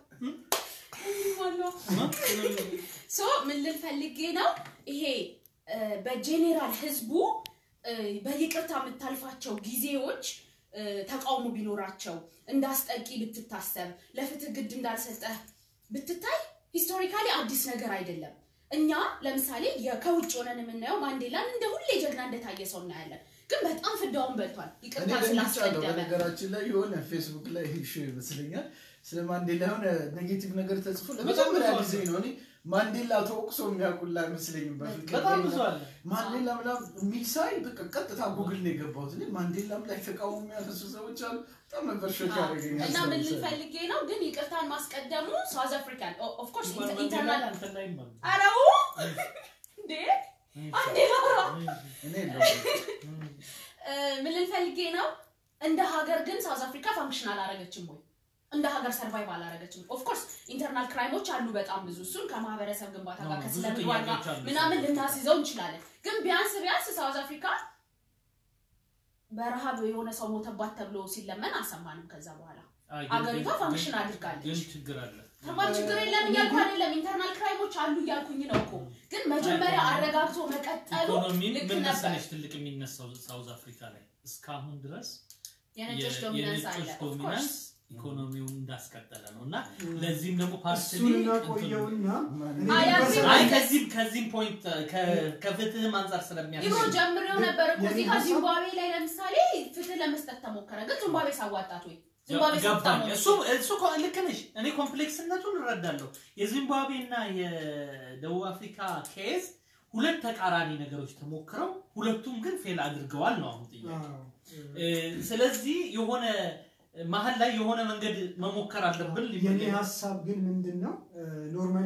ሶ ምን ልል ፈልጌ ነው ይሄ እ፣ በጄኔራል ህዝቡ እ፣ በይቅርታ የምታልፋቸው ጊዜዎች እ፣ ተቃውሞ ቢኖራቸው እንዳስጠቂ ብትታሰብ ለፍትህ ግድ እንዳልሰጠህ ብትታይ ሂስቶሪካሊ አዲስ ነገር አይደለም እኛ ለምሳሌ የ- ከውጭ ሆነን የምናየው ማንዴላን እንደ ሁሌ ጀግና እንደታየ ሰው እናያለን ግን በጣም ፍዳውን በልቷል እኔ ይቅርታ ደንግጫለሁ። ስላስቀደመ በነገራችን ላይ የሆነ ፌስቡክ ላይ ሾ ይመስለኛል ስለ ማንዴላ የሆነ ኔጌቲቭ ነገር ተጽፎ ለመጀመሪያ ብዙ ጊዜ ነው እኔ ማንዴላ ተወቅሶ የሚያውቁላ አይመስለኝም በፊት በጣም ብዙ አለ ማንዴላ ምናምን የሚል ሳይ በቃ ቀጥታ ጉግል ነው የገባሁት እኔ ማንዴላም ላይ ተቃውሞ የሚያነሱ ሰዎች አሉ በጣም ነበር ሾክ ያደረገኛል እና ምን ልል ሰው ፈልጌ ነው ግን ይቅርታን ማስቀደሙ ሳውዝ አፍሪካን ኦፍኮርስ ማንዴላ ኢንተርናል እንትን ላይም አሉ። አረው እንዴ አንዴ ላውራ እኔ የለሁም። እ፣ ምን ልል ፈልጌ ነው እንደ ሀገር ግን ሳውዝ አፍሪካ ፋንክሽን አላረገችም ወይ እንደ ሀገር ሰርቫይቭ አላረገችም። ኦፍኮርስ ኢንተርናል ክራይሞች አሉ በጣም ብዙ። እሱን ከማህበረሰብ ግንባታ ጋር ብዙ ከስነ ምግባር ጋር ጥያቄዎች አሉ። ምናምን ልናስይዘው እንችላለን። ግን ቢያንስ ቢያንስ ሳውዝ አፍሪካ በረሃብ የሆነ ሰው ሞተባት ተብሎ ሲለመን አልሰማንም። ከዛ በኋላ አይ፣ ግን- አገሪቷ ግን- ፋንክሽን አድርጋለች። ግን ችግር አለ። ከባድ ችግር የለም እያልኩ አይደለም። ኢንተርናል ክራይሞች አሉ እያልኩኝ ነው እኮ። ግን መጀመሪያ አረጋግቶ መቀጠሉ ኢኮኖሚ ልክ ምን ነበር። መሰለሽ ትልቅ የሚነሳው ሳውዝ አፍሪካ ላይ እስካሁን ድረስ የነጮች የ- ዶሚናንስ አለ የነጮች ኦፍኮርስ ዶሚናንስ ኢኮኖሚውን እንዳስቀጠለ ነው እና ለዚህም ደግሞ ፓርቲ እሱን እናቆየውና እኔ አይ፣ ግን አይ፣ በሰ- አይ ከዚህም ከዚህም ፖይንት ከ- ከፍትህም አንጻር ስለሚያስ ድሮ ጀምሬው ነበር እኮ እዚህ የኔ ሀሳብ- ከዚምባብዌ ላይ ለምሳሌ ፍትህ ለመስጠት ተሞከረ። ግን ዚምባብዌ ሳዋጣት ወይ ዚምባብዌ ገባኝ። ሳታሞች እሱ እሱ እኮ ልክ ነሽ። እኔ ኮምፕሌክስነቱን እረዳለሁ። የዚምባብዌ እና የደቡብ አፍሪካ ኬዝ ሁለት ተቃራኒ ነገሮች ተሞክረው ሁለቱም ግን ፌል አድርገዋል ነው አሁን ጥያቄ። አዎ፣ እ፣ ስለዚህ የሆነ መሀል ላይ የሆነ መንገድ መሞከር አለብን። የኔ ሀሳብ ግን ምንድን ነው ኖርማሊ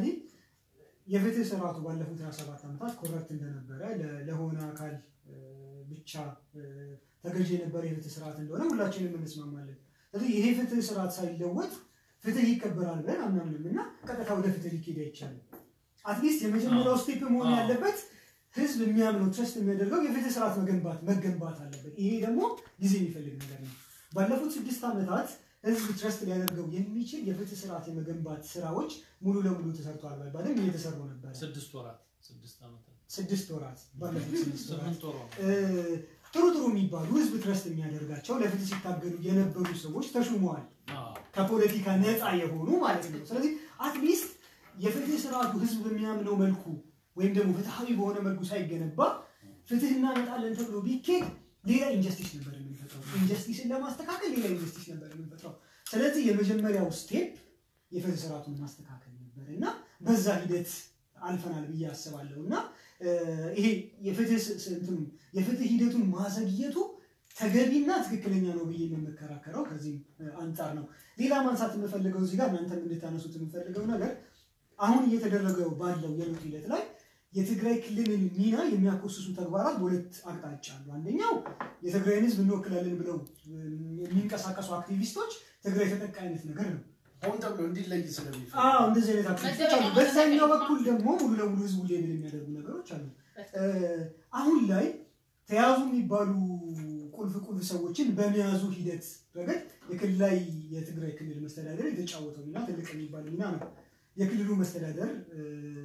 የፍትህ ስርዓቱ ባለፉት 27 ዓመታት ኮረፕት እንደነበረ ለ- ለሆነ አካል እ፣ ብቻ እ፣ ተገዥ የነበረ የፍትህ ስርዓት እንደሆነ ሁላችንም እንስማማለን። ስለዚህ ይሄ ፍትህ ስርዓት ሳይለወጥ ፍትህ ይከበራል ብለን አናምንም እና ቀጥታ ወደ ፍትህ ሊኬድ አይቻልም። አትሊስት የመጀመሪያው ስቴፕ መሆን አዎ። ያለበት ህዝብ የሚያምነው ትረስት የሚያደርገው የፍትህ ስርዓት መገንባት መገንባት አለበት። ይሄ ደግሞ ጊዜ የሚፈልግ ነገር ነው። ባለፉት ስድስት ዓመታት ህዝብ ትረስት ሊያደርገው የሚችል የፍትህ ስርዓት የመገንባት ስራዎች ሙሉ ለሙሉ ተሰርተዋል ባይባልም እየተሰሩ ነበር። ስድስት ወራት ስድስት ዓመታት ስድስት ወራት ባለፉት ስድስት ወራት ስምንት ወር እ፣ ጥሩ ጥሩ የሚባሉ ህዝብ ትረስት የሚያደርጋቸው ለፍትህ ሲታገሉ የነበሩ ሰዎች ተሹመዋል። ከፖለቲካ ነፃ የሆኑ ማለት ነው። ስለዚህ አትሊስት የፍትህ ስርዓቱ ህዝብ በሚያምነው መልኩ ወይም ደግሞ ፍትሐዊ በሆነ መልኩ ሳይገነባ ፍትህ እናመጣለን ተብሎ ቢኬድ ሌላ ኢንጀስቲስ ነበር የምንፈጥረው። ኢንጀስቲስን ለማስተካከል ሌላ ኢንጀስቲስ ነበር የምንፈጥረው። ስለዚህ የመጀመሪያው ስቴፕ የፍትህ ስርዓቱን ማስተካከል ነበር እና በዛ ሂደት አልፈናል ብዬ አስባለሁ እና እ፣ ይሄ የፍትህ ስ- ስ- እንትኑ የፍትህ ሂደቱን ማዘግየቱ ተገቢና ትክክለኛ ነው ብዬ የምከራከረው ከዚህም እ፣ አንጻር ነው። ሌላ ማንሳት የምፈልገው እዚህ ጋር እናንተም እንድታነሱት የምፈልገው ነገር አሁን እየተደረገ ባለው የለውጥ ሂደት ላይ የትግራይ ክልልን ሚና የሚያኮስሱ ተግባራት በሁለት አቅጣጫ አሉ። አንደኛው የትግራይን ህዝብ እንወክላለን ብለው እ፣ የሚንቀሳቀሱ አክቲቪስቶች ትግራይ ተጠቃ አይነት ነገር ነው። ሆን ተብሎ እንዲለይ ስለሚፈልግ አዎ እንደዚህ አይነት አክቲቪስቶች አሉ። መደበኛ በዛኛው መደበኛ በኩል ደግሞ ሙሉ ለሙሉ ህዝቡ ሌብል የሚያደርጉ ነገሮች አሉ። እ፣ አሁን ላይ ተያዙ የሚባሉ ቁልፍ ቁልፍ ሰዎችን በመያዙ ሂደት ረገድ የክልላዊ የትግራይ ክልል መስተዳደር የተጫወተው ሚና ትልቅ የሚባል ሚና ነው። የክልሉ መስተዳደር እ፣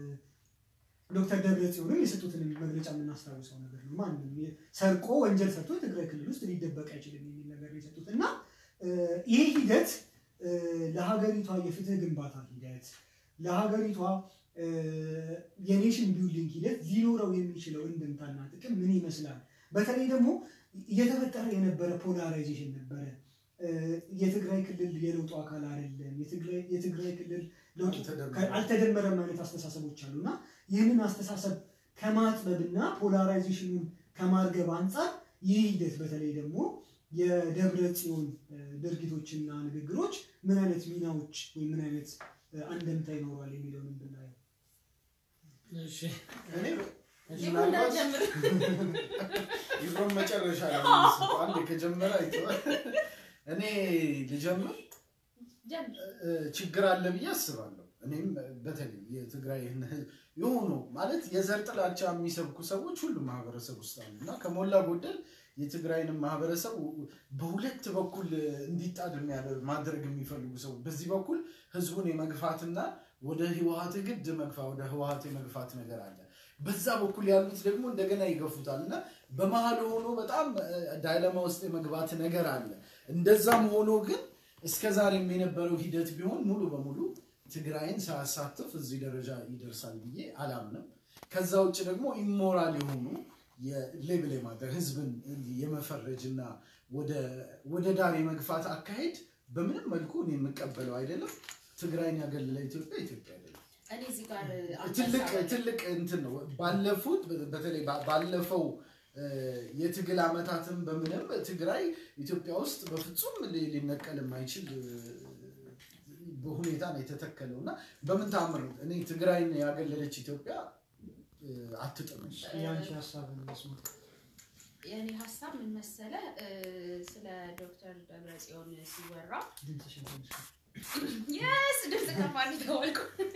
ዶክተር ደብረ ጽዮንም የሰጡትን መግለጫ የምናስታውሰው ነገር ነው። ማንም ሰርቆ ወንጀል ሰርቶ የትግራይ ክልል ውስጥ ሊደበቅ አይችልም የሚል ነገር ነው የሰጡት እና እ፣ ይህ ሂደት እ፣ ለሀገሪቷ የፍትህ ግንባታ ሂደት ለሀገሪቷ እ፣ የኔሽን ቢልዲንግ ሂደት ሊኖረው የሚችለው እንድምታና ጥቅም ምን ይመስላል? በተለይ ደግሞ እየተፈጠረ የነበረ ፖላራይዜሽን ነበረ። እ፣ የትግራይ ክልል የለውጡ አካል አይደለም፣ የትግራይ- የትግራይ ክልል ለውጡ አልተደመረም። አልተደመረም አይነት አስተሳሰቦች አሉ እና ይህንን አስተሳሰብ ከማጥበብና ፖላራይዜሽኑን ከማርገብ አንጻር ይህ ሂደት በተለይ ደግሞ የደብረ ጽዮን እ፣ ድርጊቶችና ንግግሮች ምን አይነት ሚናዎች ወይም ምን አይነት እ፣ አንደምታ ይኖረዋል የሚለውን ብናየው እሺ እኔ ይሁን ምናልባት እንዳትጀምር። ይብሮን መጨረሻ ላይ የሚስበው አንድ ከጀመረ አይተዋል። እኔ ልጀምር ጀምር። እ፣ ችግር አለ ብዬ አስባለሁ። እኔም በተለይ የትግራይ ህዝብ የሆኑ ማለት የዘር ጥላቻ የሚሰብኩ ሰዎች ሁሉም ማህበረሰብ ውስጥ አሉ እና ከሞላ ጎደል የትግራይንም ማህበረሰብ በሁለት በኩል እንዲጣድ የሚያደርግ ማድረግ የሚፈልጉ ሰዎች በዚህ በኩል ህዝቡን የመግፋትና ወደ ህወሀት ግድ መግፋ ወደ ህወሀት የመግፋት ነገር አለ። በዛ በኩል ያሉት ደግሞ እንደገና ይገፉታል እና በመሀል ሆኖ በጣም ዳይለማ ውስጥ የመግባት ነገር አለ። እንደዛም ሆኖ ግን እስከ ዛሬም የነበረው ሂደት ቢሆን ሙሉ በሙሉ ትግራይን ሳያሳትፍ እዚህ ደረጃ ይደርሳል ብዬ አላምንም። ከዛ ውጭ ደግሞ ኢሞራል የሆኑ የሌብል የማድረግ ህዝብን የመፈረጅ እና ወደ ዳር የመግፋት አካሄድ በምንም መልኩ እኔ የምቀበለው አይደለም። ትግራይን ያገለለ ኢትዮጵያ ኢትዮጵያ አይደለም። እኔ እዚህ ጋር አንድ ትልቅ ሀሳብ አለኝ። ትልቅ እንትን ነው። ባለፉት በተለይ ባ- ባለፈው እ፣ የትግል ዓመታትን በምንም ትግራይ ኢትዮጵያ ውስጥ በፍጹም ሊ- ሊነቀል የማይችል እ፣ በሁኔታ ነው የተተከለው እና በምን ታምር እኔ ትግራይን ያገለለች ኢትዮጵያ እ፣ አትጥምም። የአንቺ ሀሳብ መስማት የእኔ ሀሳብ ምን መሰለ እ፣ ስለ ዶክተር ደብረጽዮን ሲወራ ድምፅሽን ትንሽ የስ ድምፅ ከፍ አድርጌ ተዋልኩ።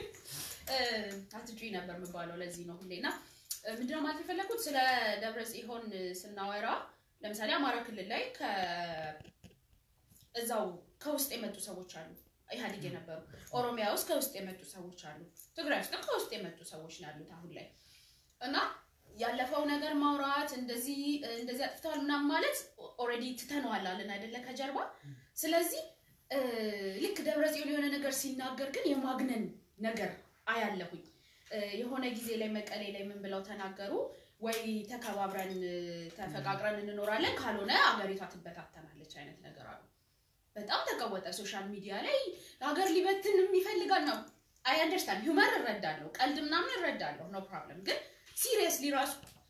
አትጩኝ ነበር የምባለው ለዚህ ነው ሁሌ እና እ፣ ምንድነው ማለት የፈለኩት ስለ ደብረ ጽዮን ስናወራ ለምሳሌ አማራ ክልል ላይ ከ- እዛው ከውስጥ የመጡ ሰዎች አሉ ኢህአዴግ የነበሩ ኦሮሚያ ውስጥ ከውስጥ የመጡ ሰዎች አሉ ትግራይ ውስጥ ከውስጥ የመጡ ሰዎች ነው ያሉት አሁን ላይ እና ያለፈው ነገር ማውራት እንደዚህ እንደዚህ አጥፍተዋል ምናምን ማለት ኦልሬዲ ትተነዋል አለን አይደለ ከጀርባ ስለዚህ እ፣ ልክ ደብረ ጽዮን የሆነ ነገር ሲናገር ግን የማግነን ነገር አያለሁኝ እ፣ የሆነ ጊዜ ላይ መቀሌ ላይ ምን ብለው ተናገሩ ወይ ተከባብረን እ፣ ተፈቃቅረን እንኖራለን ካልሆነ አገሪቷ ትበታተናለች አይነት ነገር አሉ በጣም ተቀወጠ ሶሻል ሚዲያ ላይ ሀገር ሊበትን ይፈልጋል ነው አይ አንደርስታንድ ሂውመር እረዳለሁ ቀልድ ምናምን እረዳለሁ ኖ ፕሮብለም ግን ሲሪየስሊ ራሱ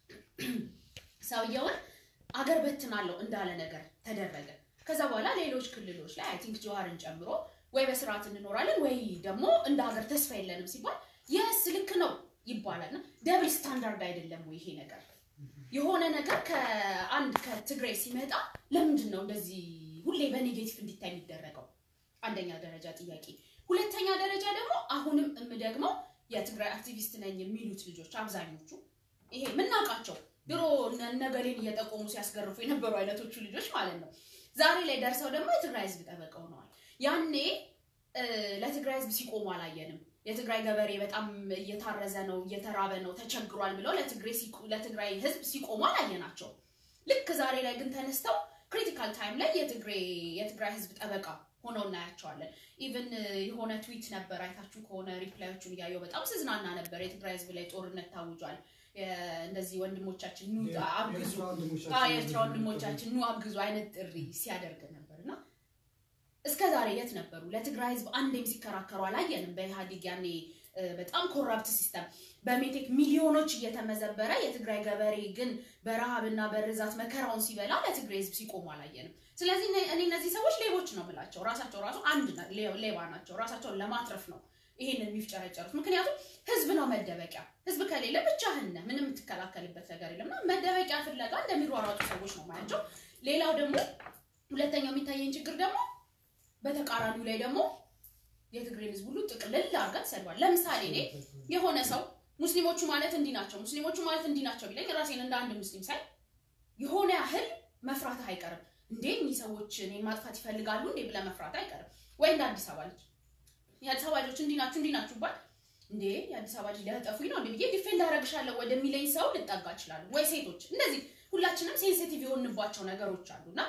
ሰውየውን አገር በትናለሁ እንዳለ ነገር ተደረገ ከዛ በኋላ ሌሎች ክልሎች ላይ አይ ቲንክ ጀዋርን ጨምሮ ወይ በስርዓት እንኖራለን ወይ ደግሞ እንደ ሀገር ተስፋ የለንም ሲባል የስ ልክ ነው ይባላል እና ደብል ስታንዳርድ አይደለም ወይ ይሄ ነገር የሆነ ነገር ከአንድ ከትግራይ ሲመጣ ለምንድን ነው እንደዚህ ሁሌ በኔጌቲቭ እንዲታይ የሚደረገው አንደኛ ደረጃ ጥያቄ ሁለተኛ ደረጃ ደግሞ አሁንም የምደግመው የትግራይ አክቲቪስት ነኝ የሚሉት ልጆች አብዛኞቹ ይሄ የምናውቃቸው ድሮ እነ- ነገሌን እየጠቆሙ ሲያስገርፉ የነበሩ አይነቶቹ ልጆች ማለት ነው ዛሬ ላይ ደርሰው ደግሞ የትግራይ ህዝብ ጠበቃ ሆነዋል ያኔ እ፣ ለትግራይ ህዝብ ሲቆሙ አላየንም የትግራይ ገበሬ በጣም እየታረዘ ነው እየተራበ ነው ተቸግሯል ብለው ለትግራይ ሲቆ- ለትግራይ ህዝብ ሲቆሙ አላየናቸው ልክ ዛሬ ላይ ግን ተነስተው ክሪቲካል ታይም ላይ የትግራይ የትግራይ ህዝብ ጠበቃ ሆነው እናያቸዋለን ኢቨን የሆነ ትዊት ነበር አይታችሁ ከሆነ ሪፕላዮቹን እያየው በጣም ስዝናና ነበር የትግራይ ህዝብ ላይ ጦርነት ታውጇል የ- እንደዚህ ወንድሞቻችን ኑ አግዙ የኤርትራ ወንድሞቻችን አዎ፣ የኤርትራ ወንድሞቻችን ኑ አግዙ አይነት ጥሪ ሲያደርግ ነበር እና እስከ ዛሬ የት ነበሩ? ለትግራይ ህዝብ አንዴም ሲከራከሩ አላየንም። በኢህአዴግ ያኔ እ፣ በጣም ኮራፕት ሲስተም በሜቴክ ሚሊዮኖች እየተመዘበረ የትግራይ ገበሬ ግን በረሃብና በርዛት መከራውን ሲበላ ለትግራይ ህዝብ ሲቆሙ አላየንም። ስለዚህ እኔ እኔ እነዚህ ሰዎች ሌቦች ነው የምላቸው። ራሳቸው ራሱ አንድ ና- ሌ- ሌባ ናቸው። ራሳቸውን ለማትረፍ ነው ይሄንን የሚፍጨረጨሩት። ምክንያቱም ህዝብ ነው መደበቂያ። ህዝብ ከሌለ ብቻህን ነህ፣ ምንም የምትከላከልበት ነገር የለም እና መደበቂያ ፍለጋ እንደሚሯሯጡ ሰዎች ነው ማያቸው። ሌላው ደግሞ ሁለተኛው የሚታየኝ ችግር ደግሞ በተቃራኒው ላይ ደግሞ የትግሬን ህዝብ ሁሉ ጥቅልል አድርገን ሰድቧል። ለምሳሌ እኔ የሆነ ሰው ሙስሊሞቹ ማለት እንዲህ ናቸው፣ ሙስሊሞቹ ማለት እንዲህ ናቸው ቢለኝ ራሴን እንደ አንድ ሙስሊም ሳይ የሆነ ያህል መፍራትህ አይቀርም። እንዴ እኒህ ሰዎች እኔን ማጥፋት ይፈልጋሉ እንዴ ብለህ መፍራት አይቀርም። ወይ እንደ አዲስ አበባ ልጅ የአዲስ አበባ ልጆች እንዲህ ናችሁ እንዲህ ናችሁ ባል እንዴ የአዲስ አበባ ልጅ ሊያጠፉኝ ነው እንዴ ብዬ ዲፌንድ አደረግሻለሁ ወደሚለኝ ሰው ልጠጋ እችላለሁ። ወይ ሴቶች እንደዚህ ሁላችንም ሴንሲቲቭ የሆንባቸው ነገሮች አሉ እና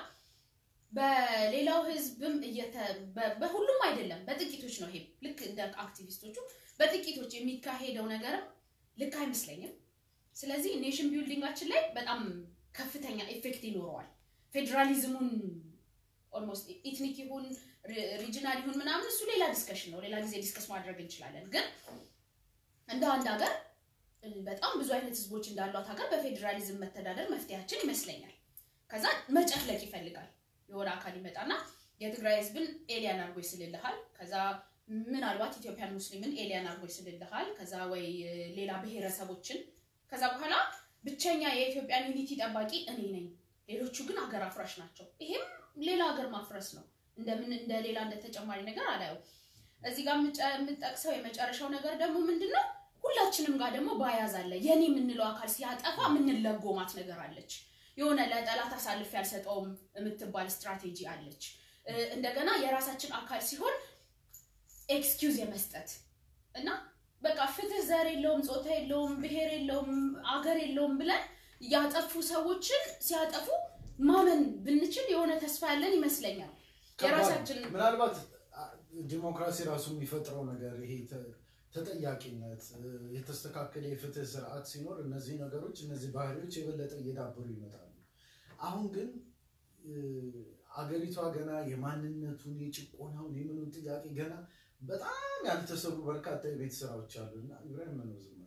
በሌላው ህዝብም እየተ- በ- በሁሉም አይደለም በጥቂቶች ነው። ይሄ ልክ እንደ አክቲቪስቶቹ በጥቂቶች የሚካሄደው ነገርም ልክ አይመስለኝም። ስለዚህ ኔሽን ቢልዲንጋችን ላይ በጣም ከፍተኛ ኢፌክት ይኖረዋል። ፌዴራሊዝሙን ኦልሞስት ኢትኒክ ይሁን ሪጅናል ይሁን ምናምን እሱ ሌላ ዲስከሽን ነው። ሌላ ጊዜ ዲስከስ ማድረግ እንችላለን። ግን እንደ አንድ ሀገር በጣም ብዙ አይነት ህዝቦች እንዳሏት ሀገር በፌዴራሊዝም መተዳደር መፍትሄያችን ይመስለኛል። ከዛ መጨፍለቅ ይፈልጋል። የሆነ አካል ይመጣና የትግራይ ህዝብን ኤሊያን አድርጎ ይስልልሃል። ከዛ ምናልባት ኢትዮጵያን ሙስሊምን ኤሊያን አድርጎ ይስልልሃል። ከዛ ወይ እ፣ ሌላ ብሔረሰቦችን ከዛ በኋላ ብቸኛ የኢትዮጵያን ዩኒቲ ጠባቂ እኔ ነኝ፣ ሌሎቹ ግን ሀገር አፍራሽ ናቸው። ይሄም ሌላ ሀገር ማፍረስ ነው። እንደምን እንደ ሌላ እንደ ተጨማሪ ነገር አላየው። እዚህ ጋር የምጨ- የምጠቅሰው የመጨረሻው ነገር ደግሞ ምንድን ነው? ሁላችንም ጋር ደግሞ ባያዝ አለ። የኔ የምንለው አካል ሲያጠፋ የምንለጎማት ነገር አለች። የሆነ ለጠላት አሳልፍ ያልሰጠውም የምትባል ስትራቴጂ አለች። እ፣ እንደገና የራሳችን አካል ሲሆን ኤክስኪውዝ የመስጠት እና በቃ ፍትህ ዘር የለውም፣ ጾታ የለውም፣ ብሔር የለውም፣ አገር የለውም ብለን ያጠፉ ሰዎችን ሲያጠፉ ማመን ብንችል የሆነ ተስፋ ያለን ይመስለኛል። የራሳችን ምናልባት አ- ዲሞክራሲ ራሱ የሚፈጥረው ነገር ይሄ ተ- ተጠያቂነት እ፣ የተስተካከለ የፍትህ ስርዓት ሲኖር እነዚህ ነገሮች እነዚህ ባህሪዎች የበለጠ እየዳበሩ ይመጣሉ። አሁን ግን እ፣ አገሪቷ ገና የማንነቱን የጭቆናውን የምኑን ጥያቄ ገና በጣም ያልተሰሩ በርካታ የቤት ስራዎች አሉ እና ኢብራሂም ነው ዝም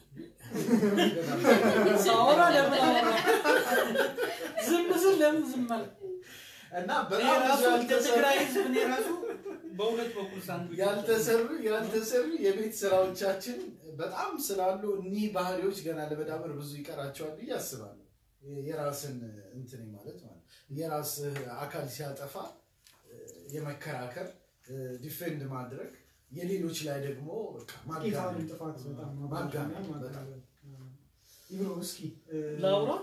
ያለው። ሳወራ ለምን አወራ? ዝም ስል ለምን ዝም አለ? እና እኔ በጣም ብዙ ራሱ እንደ ያልተሰሩ ትግራይ ህዝብ እኔ ራሱ በሁለት በኩል ሳንዱች ያልተሰሩ ያልተሰሩ የቤት ስራዎቻችን በጣም ስላሉ እኒህ ባህሪዎች ገና ለመዳበር ብዙ ይቀራቸዋል ብዬ አስባለሁ። የራስን እንትን ማለት ማለት የራስ አካል ሲያጠፋ እ፣ የመከራከር ዲፌንድ ማድረግ የሌሎች ላይ ደግሞ በቃ ኢታዊ ማጋነን ጥፋት በጣም ማጋነን ማጋነን በጣም ይብሮ እስኪ እ፣ ላውራ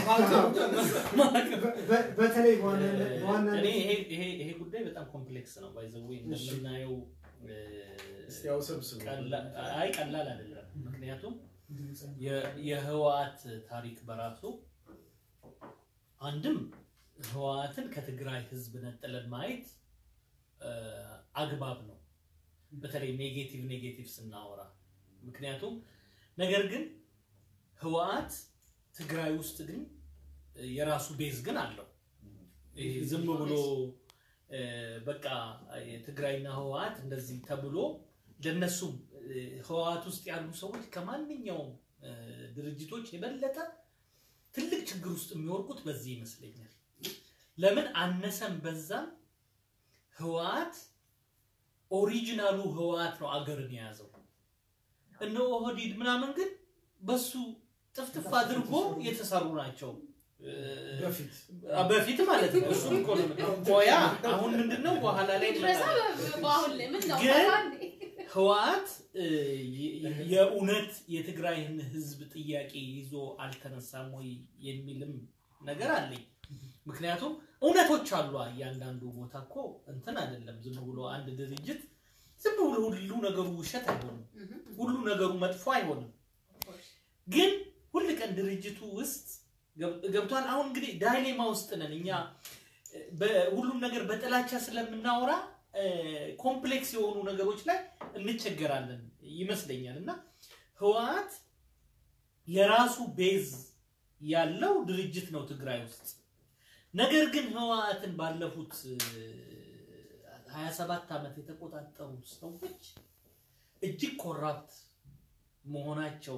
በ- በ- በተለይ በዋናነት እኔ በዋናነት ይሄ ይሄ ይሄ ጉዳይ በጣም ኮምፕሌክስ ነው ባይዘዌ እንደምናየው እ፣ እስቲ ያው ሰብስቡ ቀላ- አይ ቀላል አይደለም ምክንያቱም ድምፅ የ- የህወሓት ታሪክ በራሱ አንድም ህወሓትን ከትግራይ ህዝብ ነጥለን ማየት እ፣ አግባብ ነው። በተለይ ኔጌቲቭ ኔጌቲቭ ስናወራ ምክንያቱም ነገር ግን ህወሓት ትግራይ ውስጥ ግን እ፣ የራሱ ቤዝ ግን አለው። ይሄ ዝም ብሎ እ፣ በቃ የትግራይና ህወሓት እንደዚህ ተብሎ ለነሱም እ፣ ህወሓት ውስጥ ያሉ ሰዎች ከማንኛውም እ፣ ድርጅቶች የበለጠ ትልቅ ችግር ውስጥ የሚወርቁት በዚህ ይመስለኛል። ለምን አነሰም በዛም ህወሓት ኦሪጂናሉ ህወሓት ነው አገርን የያዘው። እነ ኦህዴድ ምናምን ግን በሱ ጥፍጥፍ አድርጎ የተሰሩ ናቸው። እ፣ በፊት በፊት ማለት ነው። እሱ እኮ ነው ቆያ አሁን ምንድነው በኋላ ላይ ድረሳ እንመጣለን። በአሁን ላይ ምን ነው ግን አንዴ ህወሓት እ፣ የ- የእውነት የትግራይን ህዝብ ጥያቄ ይዞ አልተነሳም ወይ የሚልም ነገር አለኝ። ምክንያቱም እውነቶች አሉ። እያንዳንዱ ቦታ እኮ እንትን አይደለም። ዝም ብሎ አንድ ድርጅት ዝም ብሎ ሁሉ ነገሩ ውሸት አይሆንም። ሁሉ ነገሩ መጥፎ አይሆንም። ግን ሁል ቀን ድርጅቱ ውስጥ ገብ- ገብቷል። አሁን እንግዲህ ዳይሌማ ውስጥ ነን እኛ እ፣ በሁሉም ነገር በጥላቻ ስለምናወራ እ፣ ኮምፕሌክስ የሆኑ ነገሮች ላይ እንቸገራለን ይመስለኛል። እና ህወሓት የራሱ ቤዝ ያለው ድርጅት ነው ትግራይ ውስጥ። ነገር ግን ህወሓትን ባለፉት እ፣ 27 ዓመት የተቆጣጠሩ ሰዎች እጅግ ኮራፕት መሆናቸው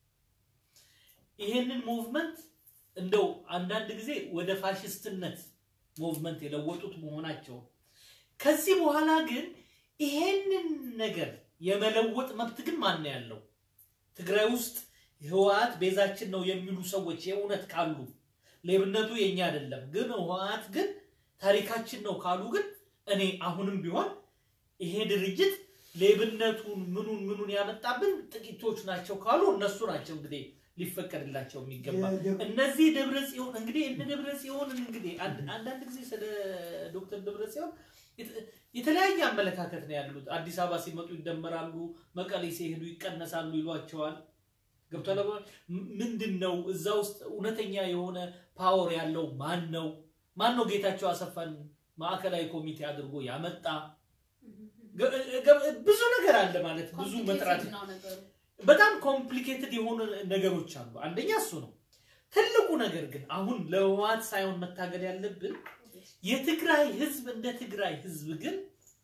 ይሄንን ሙቭመንት እንደው አንዳንድ ጊዜ ወደ ፋሽስትነት ሙቭመንት የለወጡት መሆናቸው ከዚህ በኋላ ግን ይሄንን ነገር የመለወጥ መብት ግን ማን ነው ያለው? ትግራይ ውስጥ ህወሓት ቤዛችን ነው የሚሉ ሰዎች የእውነት ካሉ ሌብነቱ የኛ አይደለም፣ ግን ህወሓት ግን ታሪካችን ነው ካሉ ግን እኔ አሁንም ቢሆን ይሄ ድርጅት ሌብነቱን ምኑን ምኑን ያመጣብን ጥቂቶች ናቸው ካሉ እነሱ ናቸው እንግዲህ ሊፈቀድላቸው የሚገባ የደብ- እነዚህ ደብረ ጽዮን እንግዲህ እነ ደብረ ጽዮንን እንግዲህ አንድ- አንዳንድ ጊዜ ስለ ዶክተር ደብረ ጽዮን የተ- የተለያየ አመለካከት ነው ያሉት። አዲስ አበባ ሲመጡ ይደመራሉ፣ መቀሌ ሲሄዱ ይቀነሳሉ ይሏቸዋል። ገብቷል። ም- ምንድን ነው እዛ ውስጥ እውነተኛ የሆነ ፓወር ያለው ማን ነው? ማን ነው ጌታቸው አሰፋን ማዕከላዊ ኮሚቴ አድርጎ ያመጣ? ገ- ገ- ብዙ ነገር አለ ማለት ብዙ መጥራት ኮምፕሊኬትድ ነው ነገሩ። በጣም ኮምፕሊኬትድ የሆኑ ነገሮች አሉ። አንደኛ እሱ ነው። ትልቁ ነገር ግን አሁን ለህወሓት ሳይሆን መታገል ያለብን የትግራይ ህዝብ እንደ ትግራይ ህዝብ ግን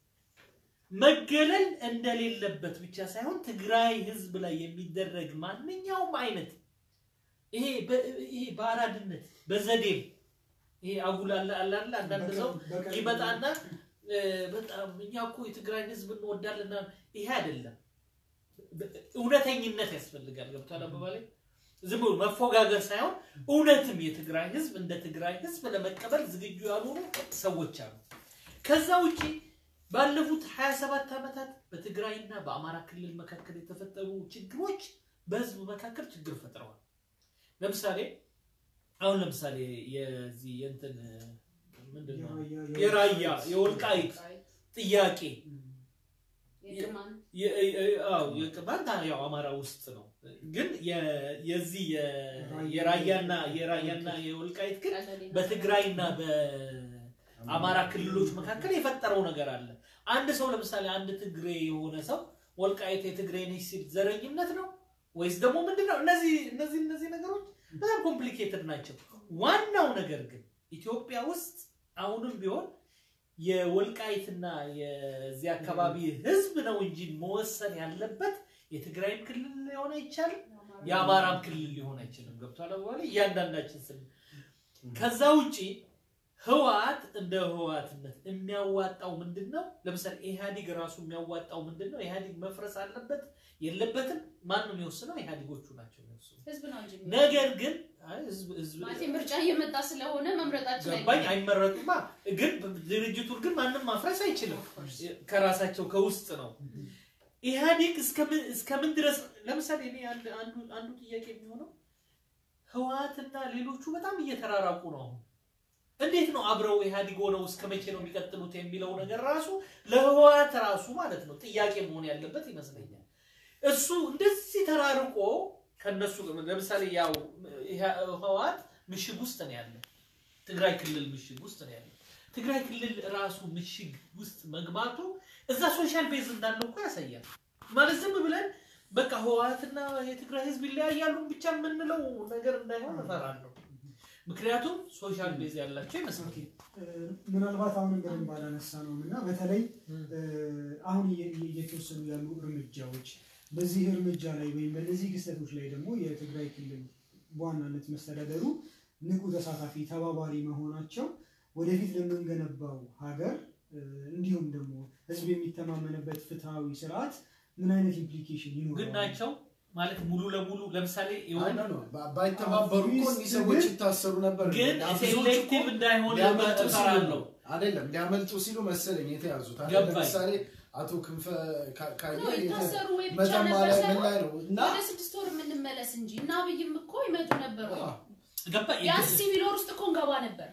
መገለል እንደሌለበት ብቻ ሳይሆን ትግራይ ህዝብ ላይ የሚደረግ ማንኛውም አይነት ይሄ በ- ይሄ በአራድነት በዘዴም ይሄ አጉል አለ አለ አይደል? አንዳንድ ሰው በቀን- ይመጣና እ፣ በጣም እኛ እኮ የትግራይን ህዝብ እንወዳለን። ይሄ አይደለም። እውነተኝነት ያስፈልጋል። ገብቷል አባባሌ? ዝም ብሎ መፎጋገር ሳይሆን እውነትም የትግራይ ህዝብ እንደ ትግራይ ህዝብ ለመቀበል ዝግጁ ያልሆኑ ሰዎች አሉ። ከዛ ውጪ ባለፉት 27 ዓመታት በትግራይና በአማራ ክልል መካከል የተፈጠሩ ችግሮች በህዝብ መካከል ችግር ፈጥረዋል። ለምሳሌ አሁን ለምሳሌ የዚህ የእንትን ምንድን ነው የራያ የወልቃይት ጥያቄ የቅማን የ- የ- አዎ የቅማንት ያው አማራ ውስጥ ነው፣ ግን የ- የዚህ የ- የራያና የራያና የወልቃይት ግን ቀለሌ ነው። በትግራይና በአማራ ክልሎች መካከል የፈጠረው ነገር አለ። አንድ ሰው ለምሳሌ አንድ ትግሬ የሆነ ሰው ወልቃይት የትግሬ ነች ሲል ዘረኝነት ነው ወይስ ደግሞ ምንድን ነው? እነዚህ እነዚህ እነዚህ ነገሮች በጣም ኮምፕሊኬትድ ናቸው። ዋናው ነገር ግን ኢትዮጵያ ውስጥ አሁንም ቢሆን የወልቃይትና የዚህ አካባቢ ህዝብ ነው እንጂ መወሰን ያለበት የትግራይም ክልል ሊሆን አይቻልም፣ የአማራም ክልል ሊሆን አይችልም። ገብቷል በኋላ እያንዳንዳችን ስን ከዛ ውጪ ህወሓት እንደ ህወሓትነት የሚያዋጣው ምንድን ነው? ለምሳሌ ኢህአዲግ ራሱ የሚያዋጣው ምንድን ነው? ኢህአዲግ መፍረስ አለበት የለበትም? ማን ነው የሚወስነው? ኢህአዲጎቹ ናቸው የሚወስኑት። ህዝብ ነው እንጂ የሚወስነው። ነገር ግን አይ ህዝብ ህዝብ ማለት ምርጫ እየመጣ ስለሆነ መምረጣችን ገባኝ አይቀርም። አይመረጡማ። ግን ድርጅቱን ግን ማንም ማፍረስ አይችልም። ከራሳቸው ከውስጥ ነው። ኢህአዴግ እስከምን እስከምን ድረስ ለምሳሌ እኔ አንድ አንዱ አንዱ ጥያቄ የሚሆነው ህወሓትና ሌሎቹ በጣም እየተራራቁ ነው። አሁን እንዴት ነው አብረው ኢህአዴግ ሆነው እስከ መቼ ነው የሚቀጥሉት የሚለው ነገር ራሱ ለህወሓት ራሱ ማለት ነው ጥያቄ መሆን ያለበት ይመስለኛል። እሱ እንደዚህ ተራርቆ ከነሱ ለምሳሌ ያው ይሄ- ህወሓት ምሽግ ውስጥ ነው ያለ፣ ትግራይ ክልል ምሽግ ውስጥ ነው ያለ። ትግራይ ክልል ራሱ ምሽግ ውስጥ መግባቱ እዛ ሶሻል ቤዝ እንዳለው እኮ ያሳያል። ማለት ዝም ብለን በቃ ህወሓትና የትግራይ ህዝብ ይለያያሉ ብቻ የምንለው ነገር እንዳይሆን እፈራለሁ። ምክንያቱም ሶሻል ቤዝ ያላቸው ይመስላል። እ፣ ምናልባት አሁንም በደንብ ባላነሳ ነው እና በተለይ እ፣ አሁን እየ- እየ- እየተወሰዱ ያሉ እርምጃዎች በዚህ እርምጃ ላይ ወይም በእነዚህ ክስተቶች ላይ ደግሞ የትግራይ ክልል በዋናነት መስተዳደሩ ንቁ ተሳታፊ ተባባሪ መሆናቸው ወደፊት ለምንገነባው ሀገር እ፣ እንዲሁም ደግሞ ህዝብ የሚተማመንበት ፍትሐዊ ስርዓት ምን አይነት ኢምፕሊኬሽን ግን ይኖረዋል? ናቸው ማለት ሙሉ ለሙሉ ለምሳሌ የሆነ አይ ነው ባይተባበሩ እኮ እኒህ ሰዎች ይታሰሩ ነበር። ግን ብዙዎቹ እኮ ሴሌክቲቭ እንዳይሆን ሊያመልጡ ሲሉ እፈራለሁ። አይደለም ሊያመልጡ ሲሉ መሰለኝ የተያዙት። አለ ገባኝ። ለምሳሌ አቶ ክንፈ ካ- ካየ ነው ይታሰሩ ወይ ብቻ መተማ ነበር ላይ ምን ሳይሆን ላይ ነው እና ወደ ስድስት ወር የምንመለስ እንጂ እና አብይም እኮ ይመጡ ነበር ወይ አዎ፣ ገባ ቢያንስ ሲቪል ወር ውስጥ እኮ እንገባ ነበር።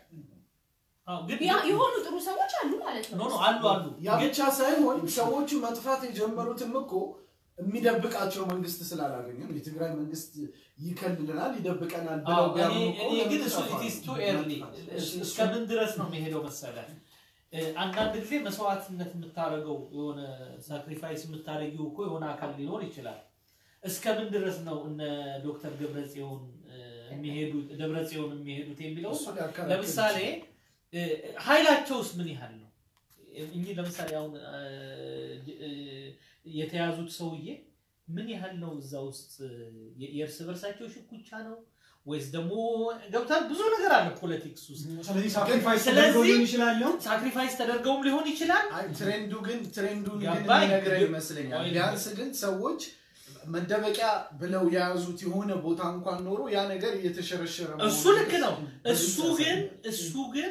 አዎ፣ ግን ያ- የሆኑ ጥሩ ሰዎች አሉ ማለት ኖ ነው። ኖ አሉ አሉ ያ ግን ብቻ ሳይሆን ሰዎቹ መጥፋት የጀመሩትም እኮ የሚደብቃቸው መንግስት ስላላገኙ ነው። የትግራይ መንግስት ይከልለናል፣ ይደብቀናል ብለው አዎ፣ ቢያምኑ እኔ እኮ እኔ ግን ለምን እሱ ጠፋ? it is too early እስከምን ድረስ ነው የሚሄደው መሰለህ? እ፣ አንዳንድ ጊዜ መስዋዕትነት የምታደርገው የሆነ ሳክሪፋይስ የምታደርጊው እኮ የሆነ አካል ሊኖር ይችላል። እስከምን ድረስ ነው እነ ዶክተር ገብረጽዮን እ፣ የሚሄዱት ደብረጽዮን የሚሄዱት የሚለው እሱ ሊያከራክር ለምሳሌ ይችላል። እ፣ ኃይላቸውስ ምን ያህል ነው? እንጂ ለምሳሌ አሁን እ፣ እ፣ የተያዙት ሰውዬ ምን ያህል ነው እዛ ውስጥ የ- የእርስ በርሳቸው ሽኩቻ ነው ወይስ ደግሞ ገብታል? ብዙ ነገር አለ ፖለቲክስ ውስጥ ስለዚህ ሳክሪፋይስ ስለዚህ- ተደርጎ ሊሆን ይችላል ነው ሳክሪፋይስ ተደርገውም ሊሆን ይችላል። አይ ትሬንዱ ግን ትሬንዱን ግን ገባኝ። የሚነግረን ግን- ይመስለኛል። ቆይ ቢያንስ ግን ሰዎች መደበቂያ ብለው የያዙት የሆነ ቦታ እንኳን ኖሮ ያ ነገር እየተሸረሸረ እሱ መሆኑን ልክ ነው። እሱ በግልጽ ግን ያሳያል። እሱ ግን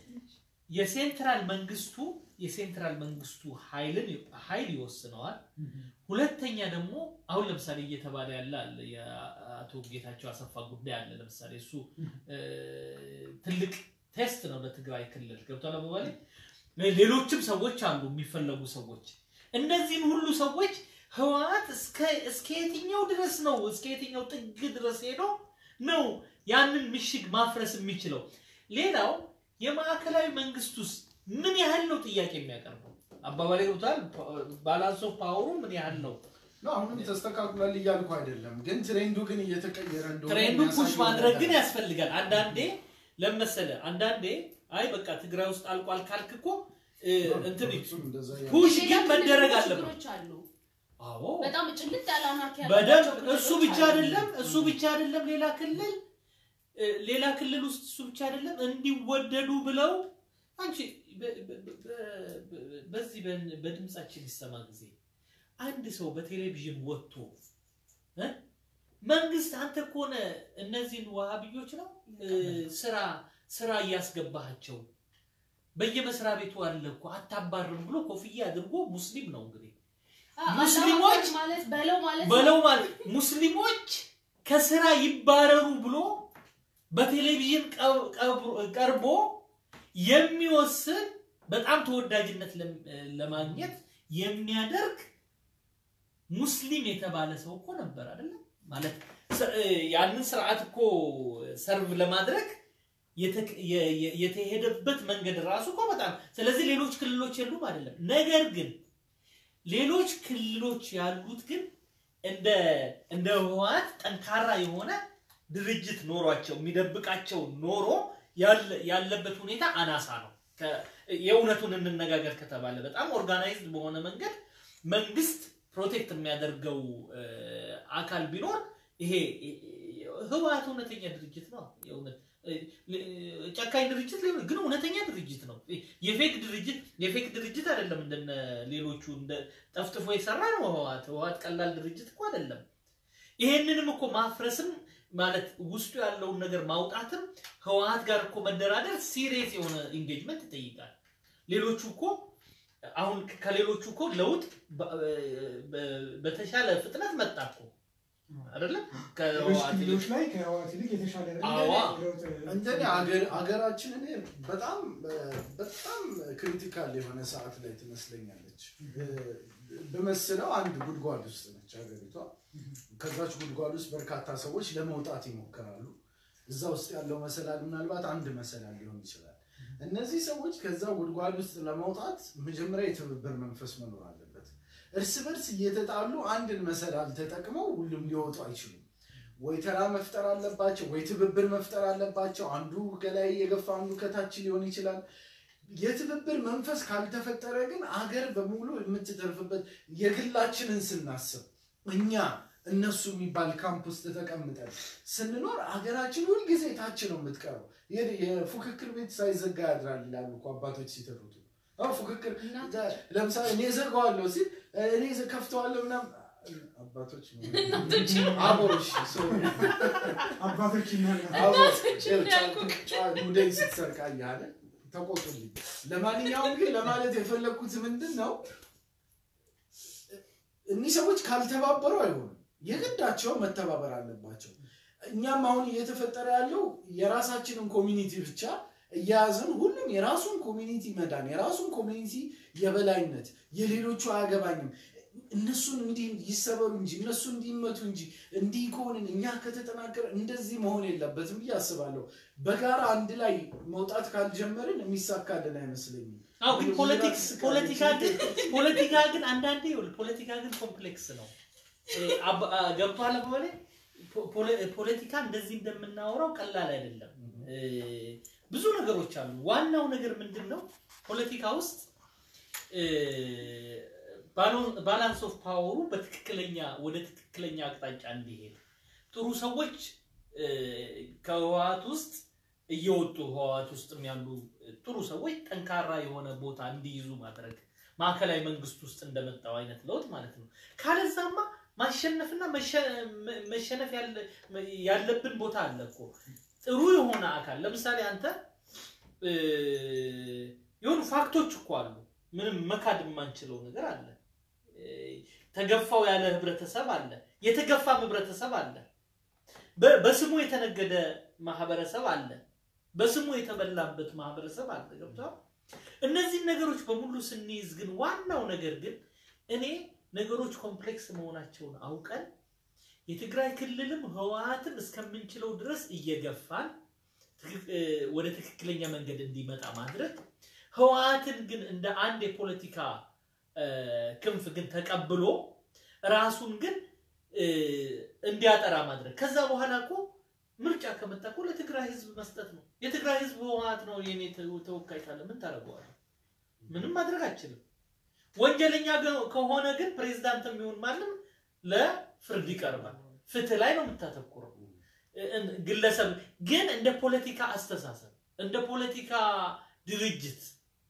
የሴንትራል መንግስቱ የሴንትራል መንግስቱ ኃይልን ኃይል ይወስነዋል። ሁለተኛ ደግሞ አሁን ለምሳሌ እየተባለ ያለ አለ የአቶ ጌታቸው አሰፋ ጉዳይ አለ። ለምሳሌ እሱ እ፣ ትልቅ ቴስት ነው ለትግራይ ክልል ገብቷል አባባሌ። ሌሎችም ሰዎች አሉ የሚፈለጉ ሰዎች። እነዚህን ሁሉ ሰዎች ህወሓት እስከ እስከ የትኛው ድረስ ነው እስከ የትኛው ጥግ ድረስ ሄዶ ነው ያንን ምሽግ ማፍረስ የሚችለው? ሌላው የማዕከላዊ መንግስት ውስጥ ምን ያህል ነው ጥያቄ የሚያቀርበው? አባባሌ ገብቷል። ባላንስ ኦፍ ፓወሩ ምን ያህል ነው? ነው አሁንም ተስተካክሏል እያልኩ አይደለም፣ ግን ትሬንዱ ግን እየተቀየረ እንደሆነ ትሬንዱ ፑሽ የሚያሳየው ማድረግ ነገር ግን ያስፈልጋል። አንዳንዴ ለመሰለ አንዳንዴ አይ በቃ ትግራይ ውስጥ አልቋል ካልክ እኮ እ፣ እንትን በፍጹም እንደዛ እያለ- ፑሽ ሌላ ግን ክልል መደረግ ደግሞ አለበት። ችግሮች አሉ። አዎ በጣም ጭልጥ ያለ አናርኪ በደንብ ያለባቸው እሱ ክልሎች ብቻ አሉ። አይደለም እሱ ብቻ አይደለም ሌላ ክልል እ፣ ሌላ ክልል ውስጥ እሱ ብቻ አይደለም እንዲወደዱ ብለው አንቺ በ- በ- በ- በ- በዚህ በ- በድምጻችን ይሰማ ጊዜ አንድ ሰው በቴሌቪዥን ወጥቶ እ፣ መንግስት አንተ ከሆነ እነዚህን ዋሃብዮች ነው እ፣ ስራ ስራ እያስገባሃቸው በየመስሪያ ቤቱ አለ እኮ አታባርም ብሎ ኮፍያ አድርጎ ሙስሊም ነው እንግዲህ አ- ሙስሊሞች አላህ ማለት በለው ማለት በለው ማለት ሙስሊሞች ከስራ ይባረሩ ብሎ በቴሌቪዥን ቀብ- ቀብሮ- ቀርቦ የሚወስን በጣም ተወዳጅነት ለም- ለማግኘት የሚያደርግ ሙስሊም የተባለ ሰው እኮ ነበር አይደለም ማለት ስ- ያንን ስርዓት እኮ ሰርቭ ለማድረግ የተ- የ- የ- የተሄደበት መንገድ ራሱ እኮ በጣም ስለዚህ ሌሎች ክልሎች የሉም አይደለም ነገር ግን ሌሎች ክልሎች ያሉት ግን እንደ እንደ ህወሓት ጠንካራ የሆነ ድርጅት ኖሯቸው የሚደብቃቸው ኖሮ ያለ- ያለበት ሁኔታ አናሳ ነው። ከ- የእውነቱን እንነጋገር ከተባለ በጣም ኦርጋናይዝድ በሆነ መንገድ መንግስት ፕሮቴክት የሚያደርገው እ፣ አካል ቢኖር ይሄ ህወሓት እውነተኛ ድርጅት ነው። የእውነት ጨካኝ ድርጅት ሊሆን ግን እውነተኛ ድርጅት ነው። የፌክ ድርጅት የፌክ ድርጅት አይደለም። እንደነ ሌሎቹ እንደ ጠፍጥፎ የሰራ ነው ህወሓት። ህወሓት ቀላል ድርጅት እኮ አይደለም። ይሄንንም እኮ ማፍረስም ማለት ውስጡ ያለውን ነገር ማውጣትም ህወሓት ጋር እኮ መደራደር ሲሪየስ የሆነ ኢንጌጅመንት ይጠይቃል። ሌሎቹ እኮ አሁን ከሌሎቹ እኮ ለውጥ በተሻለ ፍጥነት መጣ እኮ አይደለም ሌሎች ከህወሓት ይልቅ ክልሎች ላይ ከህወሓት ይልቅ የተሻለ አዋ። ለውጥ እንደኔ አገር አገራችን እኔ በጣም በጣም ክሪቲካል የሆነ ሰዓት ላይ ትመስለኛለች። በመስለው አንድ ጉድጓድ ውስጥ ነች ሀገሪቷ። ከዛች ጉድጓድ ውስጥ በርካታ ሰዎች ለመውጣት ይሞክራሉ። እዛ ውስጥ ያለው መሰላል ምናልባት አንድ መሰላል ሊሆን ይችላል። እነዚህ ሰዎች ከዛ ጉድጓድ ውስጥ ለመውጣት መጀመሪያ የትብብር መንፈስ መኖር አለበት። እርስ በርስ እየተጣሉ አንድን መሰላል ተጠቅመው ሁሉም ሊወጡ አይችሉም። ወይ ተራ መፍጠር አለባቸው፣ ወይ ትብብር መፍጠር አለባቸው። አንዱ ከላይ የገፋ አንዱ ከታች ሊሆን ይችላል። የትብብር መንፈስ ካልተፈጠረ ግን አገር በሙሉ የምትተርፍበት የግላችንን ስናስብ እኛ እነሱ የሚባል ካምፕ ውስጥ ተቀምጠን ስንኖር አገራችን ሁልጊዜ ታች ነው የምትቀረው። የ- የፉክክር ቤት ሳይዘጋ ያድራል ይላሉ እኮ አባቶች ሲተርቱ። አዎ ፉክክር ለምሳሌ እኔ ዘጋዋለሁ ሲል እኔ ዘ- ከፍተዋለሁ ምናምን አባቶች ነው አቦሽ አባቶች ይናገራሉ። እናቶች እንዳልኩ። ሙደይ ስትሰርቃ እያለ ተቆጡልኝ። ለማንኛውም ግን ለማለት የፈለግኩት ምንድን ነው እኒህ ሰዎች ካልተባበሩ አይሆንም። የግዳቸው መተባበር አለባቸው። እኛም አሁን እየተፈጠረ ያለው የራሳችንን ኮሚኒቲ ብቻ እያያዝን ሁሉም የራሱን ኮሚኒቲ መዳን፣ የራሱን ኮሚኒቲ የበላይነት፣ የሌሎቹ አያገባኝም እነሱን እንዲህ ይሰበሩ እንጂ እነሱ እንዲመቱ እንጂ እንዲህ ከሆንን እኛ ከተጠናከረ እንደዚህ መሆን የለበትም ብዬ አስባለሁ። በጋራ አንድ ላይ መውጣት ካልጀመርን የሚሳካልን አይመስለኝም። አዎ ግን ፖለቲክስ ፖለቲካ ግን ፖለቲካ ግን አንዳንዴ ይኸውልህ ፖለቲካ ግን ኮምፕሌክስ ነው። እ፣ አባ- አ፣ ገብቶሃል አባባሌ? ፖ- ፖለ- ፖለቲካ እንደዚህ እንደምናወራው ቀላል አይደለም። እ፣ ብዙ ነገሮች አሉ። ዋናው ነገር ምንድን ነው? ፖለቲካ ውስጥ ባላንስ ኦፍ ፓወሩ በትክክለኛ ወደ ትክክለኛ አቅጣጫ እንዲሄድ ጥሩ ሰዎች እ፣ ከህወሓት ውስጥ እየወጡ ህወሓት ውስጥም ያሉ ጥሩ ሰዎች ጠንካራ የሆነ ቦታ እንዲይዙ ማድረግ ማዕከላዊ መንግስት ውስጥ እንደመጣው አይነት ለውጥ ማለት ነው። ካለዛማ ማሸነፍና መሸ- መ- መሸነፍ ያለ- ያለብን ቦታ አለ እኮ ጥሩ የሆነ አካል ለምሳሌ አንተ እ፣ የሆኑ ፋክቶች እኮ አሉ። ምንም መካድ የማንችለው ነገር አለ። እ፣ ተገፋው ያለ ህብረተሰብ አለ። የተገፋም ህብረተሰብ አለ። በ- በስሙ የተነገደ ማህበረሰብ አለ። በስሙ የተበላበት ማህበረሰብ አለ። ገብቶሃል? እነዚህን ነገሮች በሙሉ ስንይዝ ግን ዋናው ነገር ግን እኔ ነገሮች ኮምፕሌክስ መሆናቸውን አውቀን የትግራይ ክልልም ህወሓትም እስከምንችለው ድረስ እየገፋን ትክክ- እ፣ ወደ ትክክለኛ መንገድ እንዲመጣ ማድረግ ህወሓትን ግን እንደ አንድ የፖለቲካ እ፣ ክንፍ ግን ተቀብሎ ራሱን ግን እ፣ እንዲያጠራ ማድረግ ከዛ በኋላ እኮ ምርጫ ከመጣ እኮ ለትግራይ ህዝብ መስጠት ነው። የትግራይ ህዝብ ህወሓት ነው የኔ ተው- ተወካይ ካለ ምን ታደርገዋለህ? ምንም ማድረግ አችልም። ወንጀለኛ ገ- ከሆነ ግን ፕሬዝዳንት የሚሆን ማንም ለፍርድ ይቀርባል። ፍትህ ላይ ነው የምታተኩረው። እ- እ- ግለሰብ ግን እንደ ፖለቲካ አስተሳሰብ እንደ ፖለቲካ ድርጅት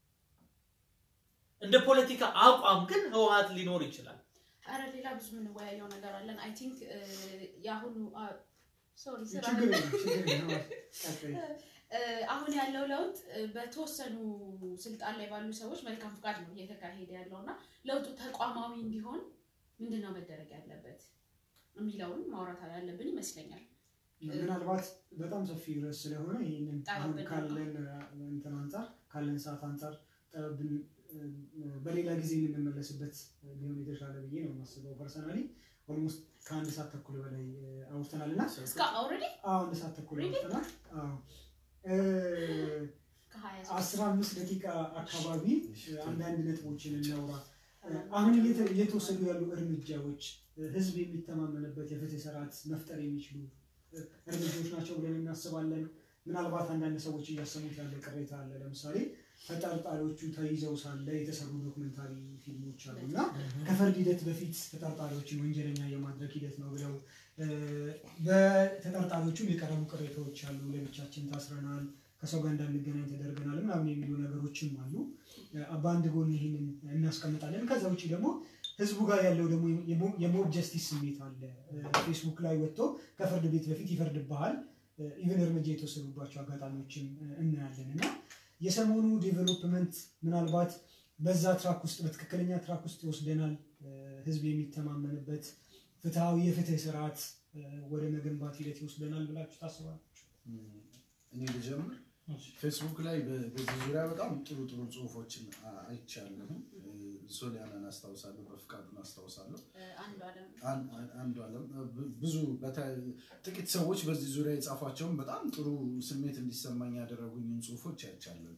እንደ ፖለቲካ አቋም ግን ህወሓት ሊኖር ይችላል። አረ ሌላ ብዙ የምንወያየው ነገር አለን። አይ ቲንክ የአሁኑ ሶሪ ስራ ችግር የለም፣ ችግር የለም። ቀጥይ። እ፣ አሁን ያለው ለውጥ እ፣ በተወሰኑ ስልጣን ላይ ባሉ ሰዎች መልካም ፍቃድ ነው እየተካሄደ ያለው እና ለውጡ ተቋማዊ እንዲሆን ምንድን ነው መደረግ ያለበት የሚለውን ማውራት ያለብን ይመስለኛል። ምናልባት በጣም ሰፊ ርዕስ ስለሆነ ይህንን አሁን ጠበብን ካለን እንትን አንጻር ካለን ሰዓት አንጻር ጠበብን በሌላ ጊዜ የምንመለስበት ሊሆን የተሻለ ብዬ ነው የማስበው። ፐርሰናሊ ኦልሞስት ከአንድ ሰዓት ተኩል በላይ እ፣ አውርተናል እና እስከ ኦልሬዲ አዎ አንድ ሰዓት ተኩል Really? አውርተናል። አዎ እ፣ ከሀያ አስራ አምስት ደቂቃ አካባቢ እ፣ አንዳንድ ነጥቦችን እናውራ። እ፣ አሁን እየተ- እየተወሰዱ ያሉ እርምጃዎች እ፣ ህዝብ የሚተማመንበት የፍትህ ስርዓት መፍጠር የሚችሉ እ፣ እርምጃዎች ናቸው ብለን እናስባለን። ምናልባት አንዳንድ ሰዎች እያሰሙት ያለ ቅሬታ አለ። ለምሳሌ ተጠርጣሪዎቹ ተይዘው ሳለ የተሰሩ ዶክመንታሪ ፊልሞች አሉ እና ከፍርድ ሂደት በፊት ተጠርጣሪዎችን ወንጀለኛ የማድረግ ሂደት ነው ብለው እ፣ በተጠርጣሪ በአቃቢዎቹም የቀረቡ ቅሬታዎች አሉ። ለብቻችን ታስረናል፣ ከሰው ጋር እንዳንገናኝ ተደርገናል ምናምን የሚሉ ነገሮችም አሉ። በአንድ ጎን ይህንን እናስቀምጣለን። ከዛ ውጭ ደግሞ ህዝቡ ጋር ያለው ደግሞ የሞ- የሞብ ጀስቲስ ስሜት አለ። ፌስቡክ ላይ ወጥቶ ከፍርድ ቤት በፊት ይፈርድብሃል። ኢቨን እርምጃ የተወሰዱባቸው አጋጣሚዎችም እናያለን እና የሰሞኑ ዴቨሎፕመንት ምናልባት በዛ ትራክ ውስጥ በትክክለኛ ትራክ ውስጥ ይወስደናል፣ ህዝብ የሚተማመንበት ፍትሐዊ የፍትህ ስርዓት ወደ መገንባት ሂደት ይወስደናል ብላችሁ ታስባላችሁ? እኔ ልጀምር። ፌስቡክ ላይ በ- በዚህ ዙሪያ በጣም ጥሩ ጥሩ ጽሁፎችን አ- አይቻለሁ። ሶሊያናን አስታውሳለሁ፣ በፍቃዱን አስታውሳለሁ። አንዱ አለም አን- አን- አንዱ አለም ብ- ብዙ በተ- ጥቂት ሰዎች በዚህ ዙሪያ የጻፏቸውን በጣም ጥሩ ስሜት እንዲሰማኝ ያደረጉኝን ጽሁፎች አይቻለሁ።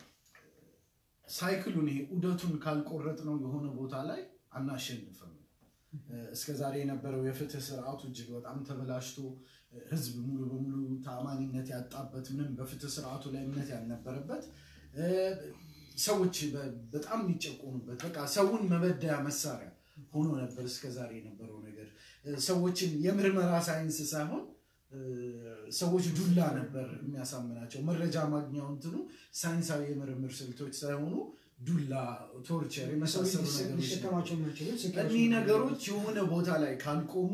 ሳይክሉን ይሄ ዑደቱን ካልቆረጥ ነው የሆነ ቦታ ላይ አናሸንፍም። እስከ ዛሬ የነበረው የፍትህ ስርዓቱ እጅግ በጣም ተበላሽቶ ህዝብ ሙሉ በሙሉ ተአማኒነት ያጣበት ምንም በፍትህ ስርዓቱ ላይ እምነት ያልነበረበት እ፣ ሰዎች በ- በጣም የሚጨቆኑበት በቃ ሰውን መበደያ መሳሪያ ሆኖ ነበር እስከ ዛሬ የነበረው ነገር። እ፣ ሰዎችን የምርመራ ሳይንስ ሳይሆን እ፣ ሰዎች ዱላ ነበር የሚያሳምናቸው። መረጃ ማግኛው እንትኑ ሳይንሳዊ የምርምር ስልቶች ሳይሆኑ ዱላ፣ ቶርቸር የመሳሰሉ ነገሮች ነበሩ። ሊሸከማቸው የማይችሉት ስቃዮች እኒህ ናቸው። ነገሮች የሆነ ቦታ ላይ ካልቆሙ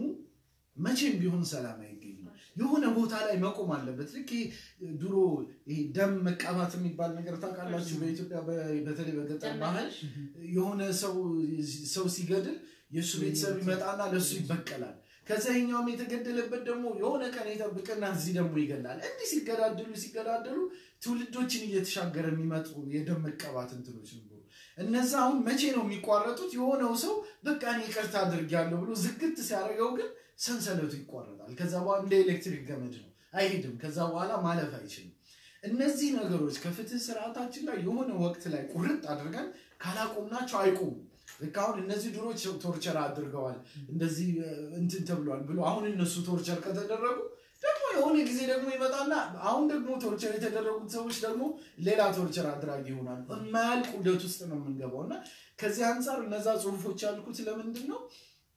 መቼም ቢሆን ሰላም አይገኝም። የሆነ ቦታ ላይ መቆም አለበት። ልክ ይሄ ድሮ ይሄ ደም መቃባት የሚባል ነገር ታውቃላችሁ? በኢትዮጵያ በ- በተለይ በገጠር ባህል የሆነ ሰው ሰው ሲገድል የእሱ ቤተሰብ ይመጣና ለእሱ ይበቀላል። ከዛ ይኸኛውም የተገደለበት ደግሞ የሆነ ቀን ይጠብቅና እዚህ ደግሞ ይገላል። እንዲህ ሲገዳደሉ ሲገዳደሉ ትውልዶችን እየተሻገረ የሚመጡ የደም መቀባት እንትኖች ነበሩ። እነዛ አሁን መቼ ነው የሚቋረጡት? የሆነው ሰው በቃ እኔ ይቅርታ አድርጌያለሁ ብሎ ዝግት ሲያደርገው ግን ሰንሰለቱ ይቋረጣል። ከዛ በኋላ እንደ ኤሌክትሪክ ገመድ ነው፣ አይሄድም። ከዛ በኋላ ማለፍ አይችልም። እነዚህ ነገሮች ከፍትህ ስርዓታችን ላይ የሆነ ወቅት ላይ ቁርጥ አድርገን ካላቆምናቸው አይቆሙም። ልክ አሁን እነዚህ ድሮች ቶርቸር አድርገዋል እንደዚህ እ፣ እንትን ተብሏል ብሎ አሁን እነሱ ቶርቸር ከተደረጉ ደግሞ የሆነ ጊዜ ደግሞ ይመጣና አሁን ደግሞ ቶርቸር የተደረጉት ሰዎች ደግሞ ሌላ ቶርቸር አድራጊ ይሆናል። የማያልቅ ውደት ውስጥ ነው የምንገባው እና ከዚህ አንጻር እነዛ ጽሁፎች ያልኩት ለምንድን ነው?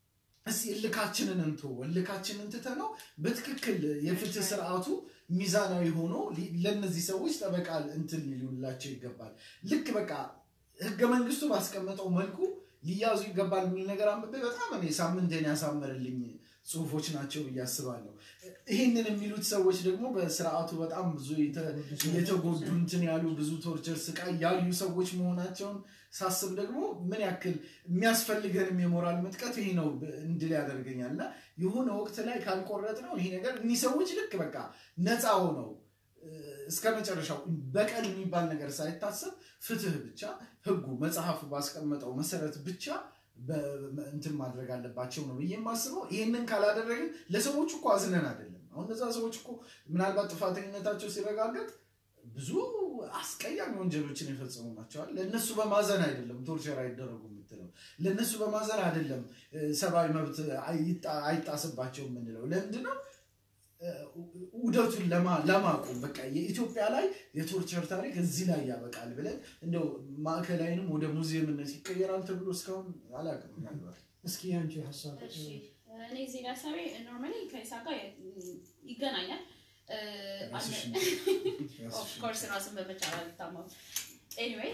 እስኪ እልካችንን እንቶ እልካችንን ትተነው በትክክል የፍትህ ስርዓቱ ሚዛናዊ ሆኖ ሊ- ለእነዚህ ሰዎች ጠበቃ እንትን ሊውላቸው ይገባል። ልክ በቃ ህገ መንግስቱ ባስቀመጠው መልኩ ሊያዙ ይገባል የሚል ነገር አንብቤ በጣም እኔ ሳምንቴን ያሳመርልኝ ጽሁፎች ናቸው ብዬ አስባለሁ። ይህንን የሚሉት ሰዎች ደግሞ በስርዓቱ በጣም ብዙ የተ- የተጎዱ እንትን ያሉ ብዙ ቶርቸር ስቃይ ያዩ ሰዎች መሆናቸውን ሳስብ ደግሞ ምን ያክል የሚያስፈልገንም የሞራል ምጥቀት ይሄ ነው ብ- እንድል ያደርገኛል እና የሆነ ወቅት ላይ ካልቆረጥ ነው ይሄ ነገር እኒህ ሰዎች ልክ በቃ ነፃ ሆነው እ፣ እስከ መጨረሻው በቀል የሚባል ነገር ሳይታሰብ ፍትህ ብቻ ህጉ መጽሐፉ ባስቀመጠው መሰረት ብቻ በ- እንትን ማድረግ አለባቸው ነው ብዬ የማስበው። ይህንን ካላደረግን ለሰዎች እኮ አዝነን አይደለም። አሁን እነዛ ሰዎች እኮ ምናልባት ጥፋተኝነታቸው ሲረጋገጥ ብዙ አስቀያሚ ወንጀሎችን የፈጸሙ ናቸዋል። ለእነሱ በማዘን አይደለም ቶርቸር አይደረጉ የምትለው፣ ለእነሱ በማዘን አይደለም እ፣ ሰብአዊ መብት አይጣ- አይጣስባቸው የምንለው። ለምንድን ነው እ፣ ውደቱን ለማ- ለማቆም በቃ የኢትዮጵያ ላይ የቶርቸር ታሪክ እዚህ ላይ ያበቃል ብለን እንደው ማዕከላዊንም ወደ ሙዚየምነት ይቀየራል ተብሎ እስካሁን አላውቅም። ምናልባት እስኪ አንቺ ሀሳብ እሺ እኔ እዚህ ጋር ሀሳቤ ኖርማሊ ከኢሳቅ ጋር ይገናኛል። ራስሽን ኦፍኮርስ ራስን በመቻል አልታማም። ኤኒዌይ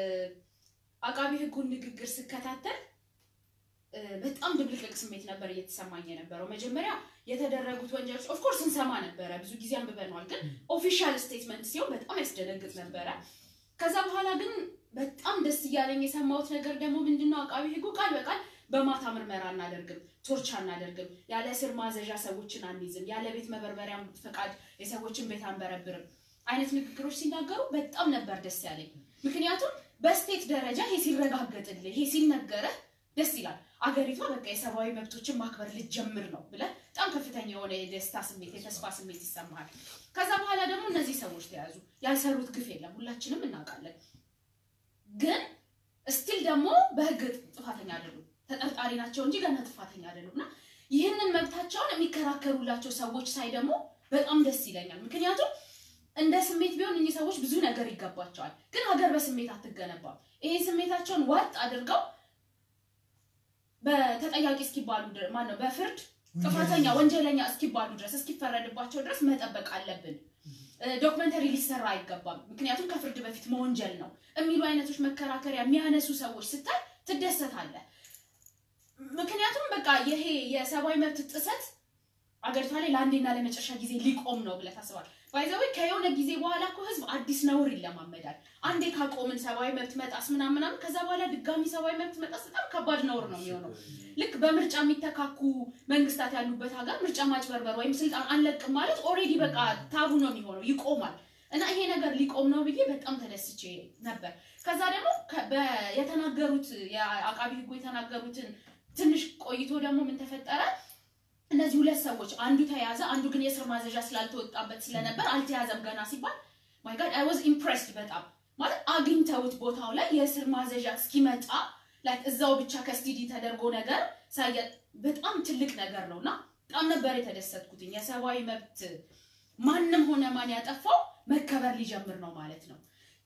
አቃቢ ህጉን ንግግር ስከታተል እ፣ በጣም ድብልቅልቅ ስሜት ነበር እየተሰማኝ የነበረው። መጀመሪያ የተደረጉት ወንጀሎች ኦፍኮርስ እንሰማ ነበረ፣ ብዙ ጊዜ አንብበነዋል። ግን ኦፊሻል ስቴትመንት ሲሆን በጣም ያስደነግጥ ነበረ። ከዛ በኋላ ግን በጣም ደስ እያለኝ የሰማሁት ነገር ደግሞ ምንድነው አቃቢ ህጉ ቃል በቃል በማታ ምርመራ አናደርግም፣ ቶርቻ አናደርግም፣ ያለ እስር ማዘዣ ሰዎችን አንይዝም፣ ያለ ቤት መበርበሪያ ፈቃድ የሰዎችን ቤት አንበረብርም አይነት ንግግሮች ሲናገሩ በጣም ነበር ደስ ያለኝ። ምክንያቱም በስቴት ደረጃ ይሄ ሲረጋገጥልህ ይሄ ሲነገረህ ደስ ይላል። አገሪቷ በቃ የሰብአዊ መብቶችን ማክበር ልትጀምር ነው ብለህ በጣም ከፍተኛ የሆነ የደስታ ስሜት የተስፋ ስሜት ይሰማሃል። ከዛ በኋላ ደግሞ እነዚህ ሰዎች ተያዙ። ያልሰሩት ግፍ የለም፣ ሁላችንም እናውቃለን። ግን ስቲል ደግሞ በህግ ጥፋተኛ አይደሉም፣ ተጠርጣሪ ናቸው እንጂ ገና ጥፋተኛ አይደሉም። እና ይህንን መብታቸውን የሚከራከሩላቸው ሰዎች ሳይ ደግሞ በጣም ደስ ይለኛል። ምክንያቱም እንደ ስሜት ቢሆን እኚህ ሰዎች ብዙ ነገር ይገባቸዋል። ግን ሀገር በስሜት አትገነባም። ይሄን ስሜታቸውን ዋጥ አድርገው በተጠያቂ እስኪባሉ ድረስ ማነው በፍርድ ጥፋተኛ ወንጀለኛ እስኪባሉ ድረስ እስኪፈረድባቸው ድረስ መጠበቅ አለብን። ዶክመንተሪ ሊሰራ አይገባም፣ ምክንያቱም ከፍርድ በፊት መወንጀል ነው የሚሉ አይነቶች መከራከሪያ የሚያነሱ ሰዎች ስታይ ትደሰታለህ። ምክንያቱም በቃ ይሄ የሰብአዊ መብት ጥሰት አገሪቷ ላይ ለአንዴና ለመጨረሻ ጊዜ ሊቆም ነው ብለህ ታስባለህ? ባይዘዌ ከየሆነ ጊዜ በኋላ እኮ ህዝብ አዲስ ነውር ይለማመዳል። አንዴ ካቆምን ሰብአዊ መብት መጣስ ምናምን ምናምን፣ ከዛ በኋላ ድጋሚ ሰብአዊ መብት መጣስ በጣም ከባድ ነውር ነው የሚሆነው። ልክ በምርጫ የሚተካኩ መንግስታት ያሉበት ሀገር ምርጫ ማጭበርበር ወይም ስልጣን አንለቅም ማለት ኦልሬዲ በቃ ታቡ ነው የሚሆነው፣ ይቆማል። እና ይሄ ነገር ሊቆም ነው ብዬ በጣም ተደስቼ ነበር። ከዛ ደግሞ ከ- በ- የተናገሩት የአቃቢ ህጉ የተናገሩትን ትንሽ ቆይቶ ደግሞ ምን ተፈጠረ? እነዚህ ሁለት ሰዎች አንዱ ተያዘ፣ አንዱ ግን የእስር ማዘዣ ስላልተወጣበት ስለነበር አልተያዘም ገና ሲባል ማይ ጋድ አይ ዋዝ ኢምፕሬስድ በጣም ማለት አግኝተውት ቦታው ላይ የእስር ማዘዣ እስኪመጣ ላይክ እዛው ብቻ ከስቲዲ ተደርጎ ነገር ሳየ በጣም ትልቅ ነገር ነው እና በጣም ነበር የተደሰትኩትኝ። የሰብአዊ መብት ማንም ሆነ ማን ያጠፋው መከበር ሊጀምር ነው ማለት ነው።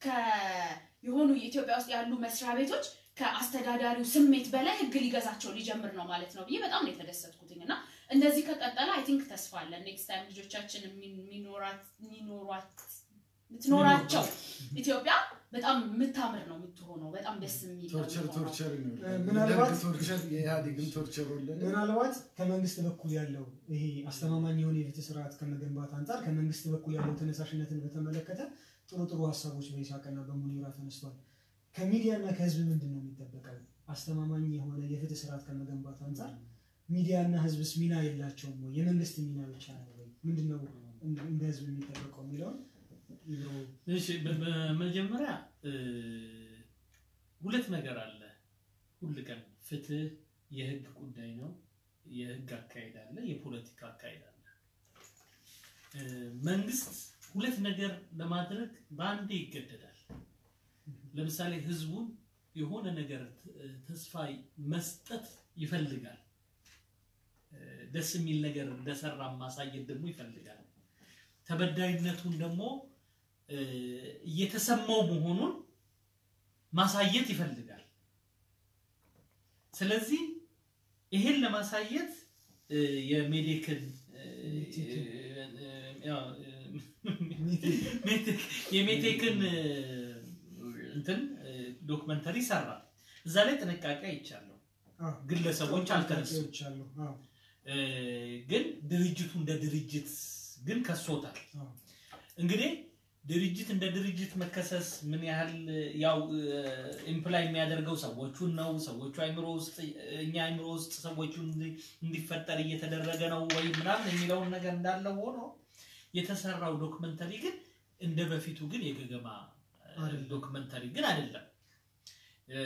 የሆኑ የኢትዮጵያ ውስጥ ያሉ መስሪያ ቤቶች ከአስተዳዳሪው ስሜት በላይ ህግ ሊገዛቸው ሊጀምር ነው ማለት ነው ብዬ በጣም ነው የተደሰትኩትኝ እና እንደዚህ ከቀጠለ አይ ቲንክ ተስፋ አለን። ኔክስት ታይም ልጆቻችን የሚኖራት የሚኖሯት ምትኖራቸው ኢትዮጵያ በጣም የምታምር ነው የምትሆነው። በጣም ደስ የሚል ነው ቶርቸር የሚሆነው። ቶርቸር ነው እ፣ ምናልባት- የደርግ ቶርቸር የኢህአዴግን ቶርቸር ወለደ ምናልባት ከመንግስት በኩል ያለው ይሄ አስተማማኝ የሆነ የፍትህ ስርዓት ከመገንባት አንጻር ከመንግስት በኩል ያለው ተነሳሽነትን በተመለከተ ጥሩ ጥሩ ሀሳቦች በይሳቅና በሙኒራ ተነስቷል። ከሚዲያና ከህዝብ ምንድን ነው የሚጠበቀው? አስተማማኝ የሆነ የፍትህ ስርዓት ከመገንባት አንጻር ሚዲያና ህዝብስ ሚና የላቸውም ወይ? የመንግስት ሚና ብቻ ነው ወይ? ምንድን ነው እንደ- እንደ ህዝብ የሚጠበቀው የሚለውን ኢብሮ እሺ በ- በመጀመሪያ እ፣ ሁለት ነገር አለ። ሁል ቀን ፍትህ የህግ ጉዳይ ነው። የህግ አካሄድ አለ፣ የፖለቲካ አካሄድ አለ። እ፣ መንግስት ሁለት ነገር ለማድረግ በአንዴ ይገደዳል። ለምሳሌ ህዝቡን የሆነ ነገር ት- ተስፋ መስጠት ይፈልጋል። እ፣ ደስ የሚል ነገር እንደሰራ ማሳየት ደግሞ ይፈልጋል። ተበዳይነቱን ደግሞ እ፣ እየተሰማው መሆኑን ማሳየት ይፈልጋል። ስለዚህ ይሄን ለማሳየት እ፣ የሜዴክን እ፣ እ፣ ያው፣ እ፣ ሜቴክ- የሜቴክን እ፣ እንትን እ፣ ዶክመንተሪ ሰራ። እዛ ላይ ጥንቃቄ አይቻለሁ። አዎ፣ ግለሰቦች አልተነሱም። ጥያቄዎች አሉ። አዎ፣ እ፣ ግን ድርጅቱ እንደ ድርጅት ግን ከሶታል። አዎ። እንግዲህ ድርጅት እንደ ድርጅት መከሰስ ምን ያህል ያው ኢምፕላይ የሚያደርገው ሰዎቹን ነው። ሰዎቹ አይምሮ ውስጥ እኛ አይምሮ ውስጥ ሰዎቹ እንዲ- እንዲፈጠር እየተደረገ ነው ወይ ምናምን የሚለውን ነገር እንዳለ ሆኖ የተሰራው ዶክመንተሪ ግን እንደ በፊቱ ግን የገገማ አይደለም። ዶክመንተሪ ግን አይደለም። እ፣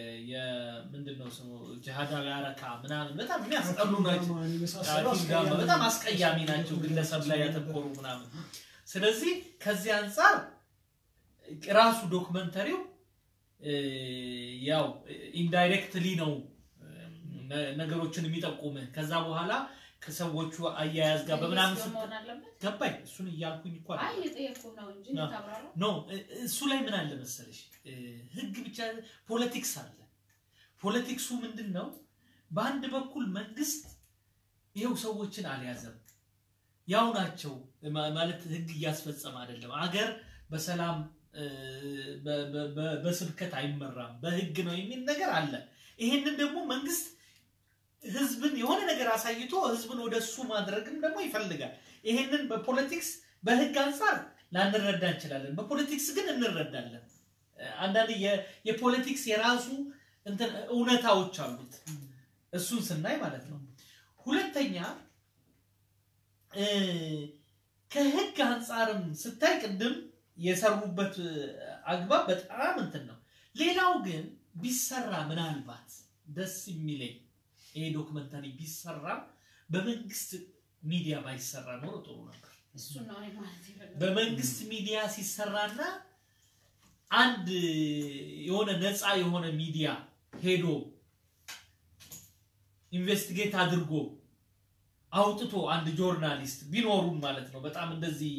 የምንድነው ስሙ ጅሃዳዊ አረካ ምናምን በጣም የሚያስጠሉ ናቸው። ዳማን የመሳሰሉ ሐኪም ዳማ አስቀያሚ በጣም አስቀያሚ ናቸው፣ ግለሰብ ላይ ያተኮሩ ምናምን። ስለዚህ ከዚህ አንጻር ራሱ ዶክመንተሪው እ፣ ያው ኢንዳይሬክትሊ ነው እ፣ ነ- ነገሮችን የሚጠቁምህ ከዛ በኋላ ከሰዎቹ አያያዝ ጋር በምናምን ሚኒስትር ስት- መሆን አለበት? ገባኝ። እሱን እያልኩኝ እኮ አይ አይደለም። የጠየኩህ ነው እንጂ ነው። እንድታብራራ ኖ እ- እሱ ላይ ምን አለ መሰለሽ እ፣ ህግ ብቻ ፖለቲክስ አለ። ፖለቲክሱ ምንድን ነው? በአንድ በኩል መንግስት ይኸው ሰዎችን አልያዘም፣ ያው ናቸው ማ- ማለት ህግ እያስፈጸመ አይደለም። አገር በሰላም እ፣ በ- በ- በ- በስብከት አይመራም፣ በህግ ነው የሚል ነገር አለ። ይሄንን ደግሞ መንግስት ህዝብን የሆነ ነገር አሳይቶ ህዝብን ወደ እሱ ማድረግም ደግሞ ይፈልጋል። ይሄንን በፖለቲክስ በህግ አንጻር ላንረዳ እንችላለን። በፖለቲክስ ግን እንረዳለን። አንዳንድ የ- የፖለቲክስ የራሱ እንትን እውነታዎች አሉት። እሱን ስናይ ማለት ነው። ሁለተኛ እ፣ ከህግ አንጻርም ስታይ ቅድም የሰሩበት አግባብ በጣም እንትን ነው። ሌላው ግን ቢሰራ ምናልባት ደስ የሚለኝ ይሄ ዶክመንታሪ ቢሰራ በመንግስት ሚዲያ ባይሰራ ኖሮ ጥሩ ነበር። እሱን ነው እኔ ማለት የፈለኩት። በመንግስት ሚዲያ ሲሰራና አንድ የሆነ ነፃ የሆነ ሚዲያ ሄዶ ኢንቨስቲጌት አድርጎ አውጥቶ አንድ ጆርናሊስት ቢኖሩም ማለት ነው በጣም እንደዚህ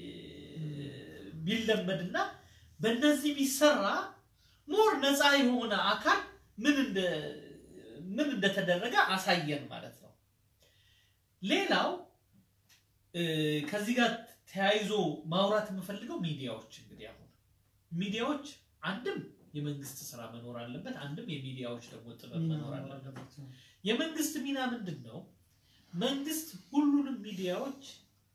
ቢለመድና በእነዚህ ቢሰራ ሞር ነፃ የሆነ አካል ምን እንደ ምን እንደተደረገ አሳየን ማለት ነው። ሌላው እ፣ ከዚህ ጋር ተያይዞ ማውራት የምፈልገው ሚዲያዎች እንግዲህ አሁን ሚዲያዎች አንድም የመንግስት ስራ መኖር አለበት፣ አንድም የሚዲያዎች ደግሞ ጥበብ ሚና መኖር መኖር አለበት። አለበት። የመንግስት ሚና ምንድን ነው? መንግስት ሁሉንም ሚዲያዎች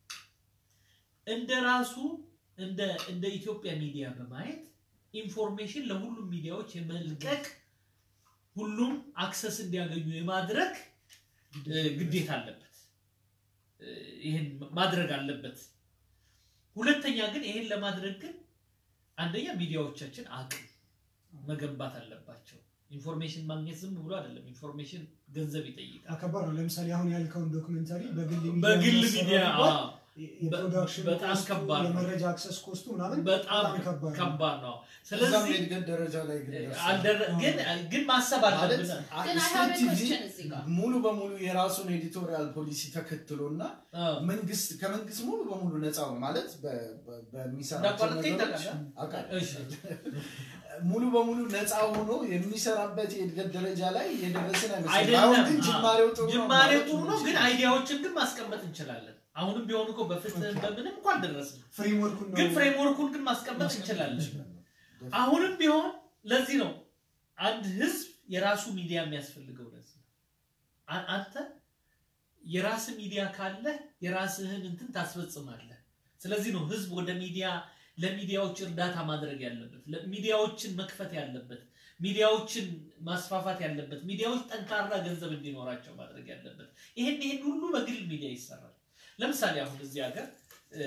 እንደ ራሱ እንደ እንደ ኢትዮጵያ ሚዲያ በማየት ኢንፎርሜሽን ለሁሉም ሚዲያዎች የመልቀቅ ሁሉም አክሰስ እንዲያገኙ የማድረግ እ፣ ግዴታ አለበት። እ፣ ይህን ማድረግ አለበት። ሁለተኛ ግን ይህን ለማድረግ ግን አንደኛ ሚዲያዎቻችን አቅም መገንባት አለባቸው። ኢንፎርሜሽን ማግኘት ዝም ብሎ አይደለም። ኢንፎርሜሽን ገንዘብ ይጠይቃል። አከባድ ነው። ለምሳሌ አሁን ያልከውን ዶክመንታሪ በግል ሚዲያ በግል መሰራት ሚዲያ ቢባል አዎ፣ የፕሮዳክሽን በጣም ኮስቱ፣ ከባድ ነው። የመረጃ አክሰስ ኮስቱ ምናምን በጣም ከባድ ነው። ከባድ ነው። እዛም ስለዚህ የእድገት ደረጃ ላይ ግን ደርሰናል። አልደረ- ግን ግን ማሰብ ማለት አለብን። አ- ግን I ስቴት have a ቲቪ question እዚህ ጋር። ሙሉ በሙሉ የራሱን ኤዲቶሪያል ፖሊሲ ተከትሎና አዎ። መንግስት ከመንግስት ሙሉ በሙሉ ነፃ ነው ማለት በ- በ- በሚሰራቸው እንዳቋረጥከኝ ነገሮች ታውቃለህ? አውቃለሁ። እሺ። ሙሉ በሙሉ ነፃ ሆኖ የሚሰራበት የእድገት ደረጃ ላይ የደረስን አይመስልም። አይደለም። አሁን ግን አዎ። ጅማሬው ጥሩ ነው ጅማሬው ማለት ጥሩ ነው፣ ግን እንችላለን። አይዲያዎችን ግን ማስቀመጥ እንችላለን። አሁንም ቢሆን እኮ በፍትህ በምንም እንኳን አልደረስንም፣ ፍሬምወርኩን ነው ግን ፍሬምወርኩን ግን ማስቀመጥ እንችላለን። አሁንም ቢሆን ለዚህ ነው አንድ ህዝብ የራሱ ሚዲያ የሚያስፈልገው። ለዚህ ነው አ- አንተ የራስ ሚዲያ ካለ የራስህን እንትን ታስፈጽማለህ። ስለዚህ ነው ህዝብ ወደ ሚዲያ ለሚዲያዎች እርዳታ ማድረግ ያለበት፣ ለ- ሚዲያዎችን መክፈት ያለበት፣ ሚዲያዎችን ማስፋፋት ያለበት፣ ሚዲያዎች ጠንካራ ገንዘብ እንዲኖራቸው ማድረግ ያለበት። ይሄን ይሄን ሁሉ በግል ሚዲያ ይሰራል። ለምሳሌ አሁን እዚህ ሀገር እ፣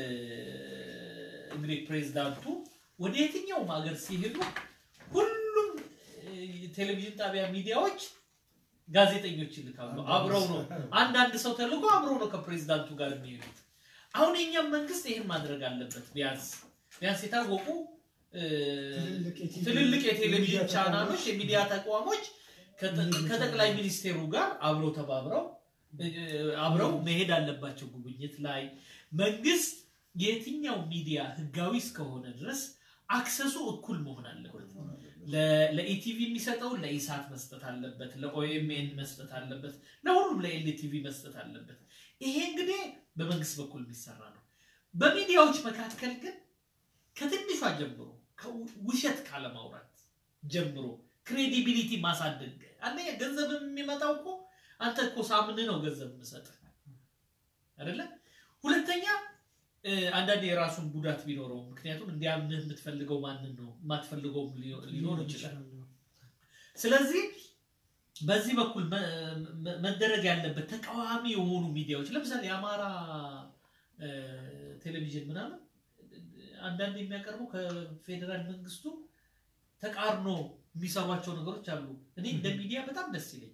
እንግዲህ ፕሬዚዳንቱ ወደ የትኛውም ሀገር ሲሄዱ ሁሉም እ፣ ቴሌቪዥን ጣቢያ ሚዲያዎች ጋዜጠኞች ይልካሉ። አብረው ነው አንዳንድ ሰው ተልኮ አብረው ነው ከፕሬዚዳንቱ ጋር የሚሄዱት። አሁን የኛም መንግስት ይህን ማድረግ አለበት። ቢያንስ ቢያንስ የታወቁ እ፣ ትልልቅ የቲቪ ትልልቅ የሚዲያ የቴሌቪዥን ተቋሞች ቻናሎች የሚዲያ ተቋሞች ከጠ- ሚዲያ ከጠቅላይ ተቋሞች ሚኒስቴሩ ጋር አብረው ተባብረው እ፣ አብረው መሄድ አለባቸው ጉብኝት ላይ። መንግስት የትኛው ሚዲያ ህጋዊ እስከሆነ ድረስ አክሰሱ እኩል መሆን አለበት። ለ- ለኢቲቪ የሚሰጠውን ለኢሳት መስጠት አለበት፣ ለኦኤምኤን መስጠት አለበት፣ ለሁሉም ለኤልቲቪ መስጠት አለበት። ይሄ እንግዲህ በመንግስት በኩል የሚሰራ ነው። በሚዲያዎች መካከል ግን ከትንሿ ጀምሮ ከው- ውሸት ካለማውራት ጀምሮ ክሬዲቢሊቲ ማሳደግ አንደኛ ገንዘብ የሚመጣው እኮ አንተ እኮ ሳምን ነው ገንዘብ የምሰጥህ አይደለ? ሁለተኛ እ፣ አንዳንድ የራሱን ጉዳት ቢኖረው ምክንያቱም እንዲያምንህ የምትፈልገው ማንን ነው የማትፈልገውም ሊኖ- ሊኖር ይችላል። ስለዚህ በዚህ በኩል መ- መ- መደረግ ያለበት ተቃዋሚ የሆኑ ሚዲያዎች ለምሳሌ የአማራ እ፣ ቴሌቪዥን ምናምን አንዳንድ የሚያቀርቡ ከፌዴራል መንግስቱ ተቃርኖ የሚሰሯቸው ነገሮች አሉ። እኔ እንደ ሚዲያ በጣም ደስ ይለኛል።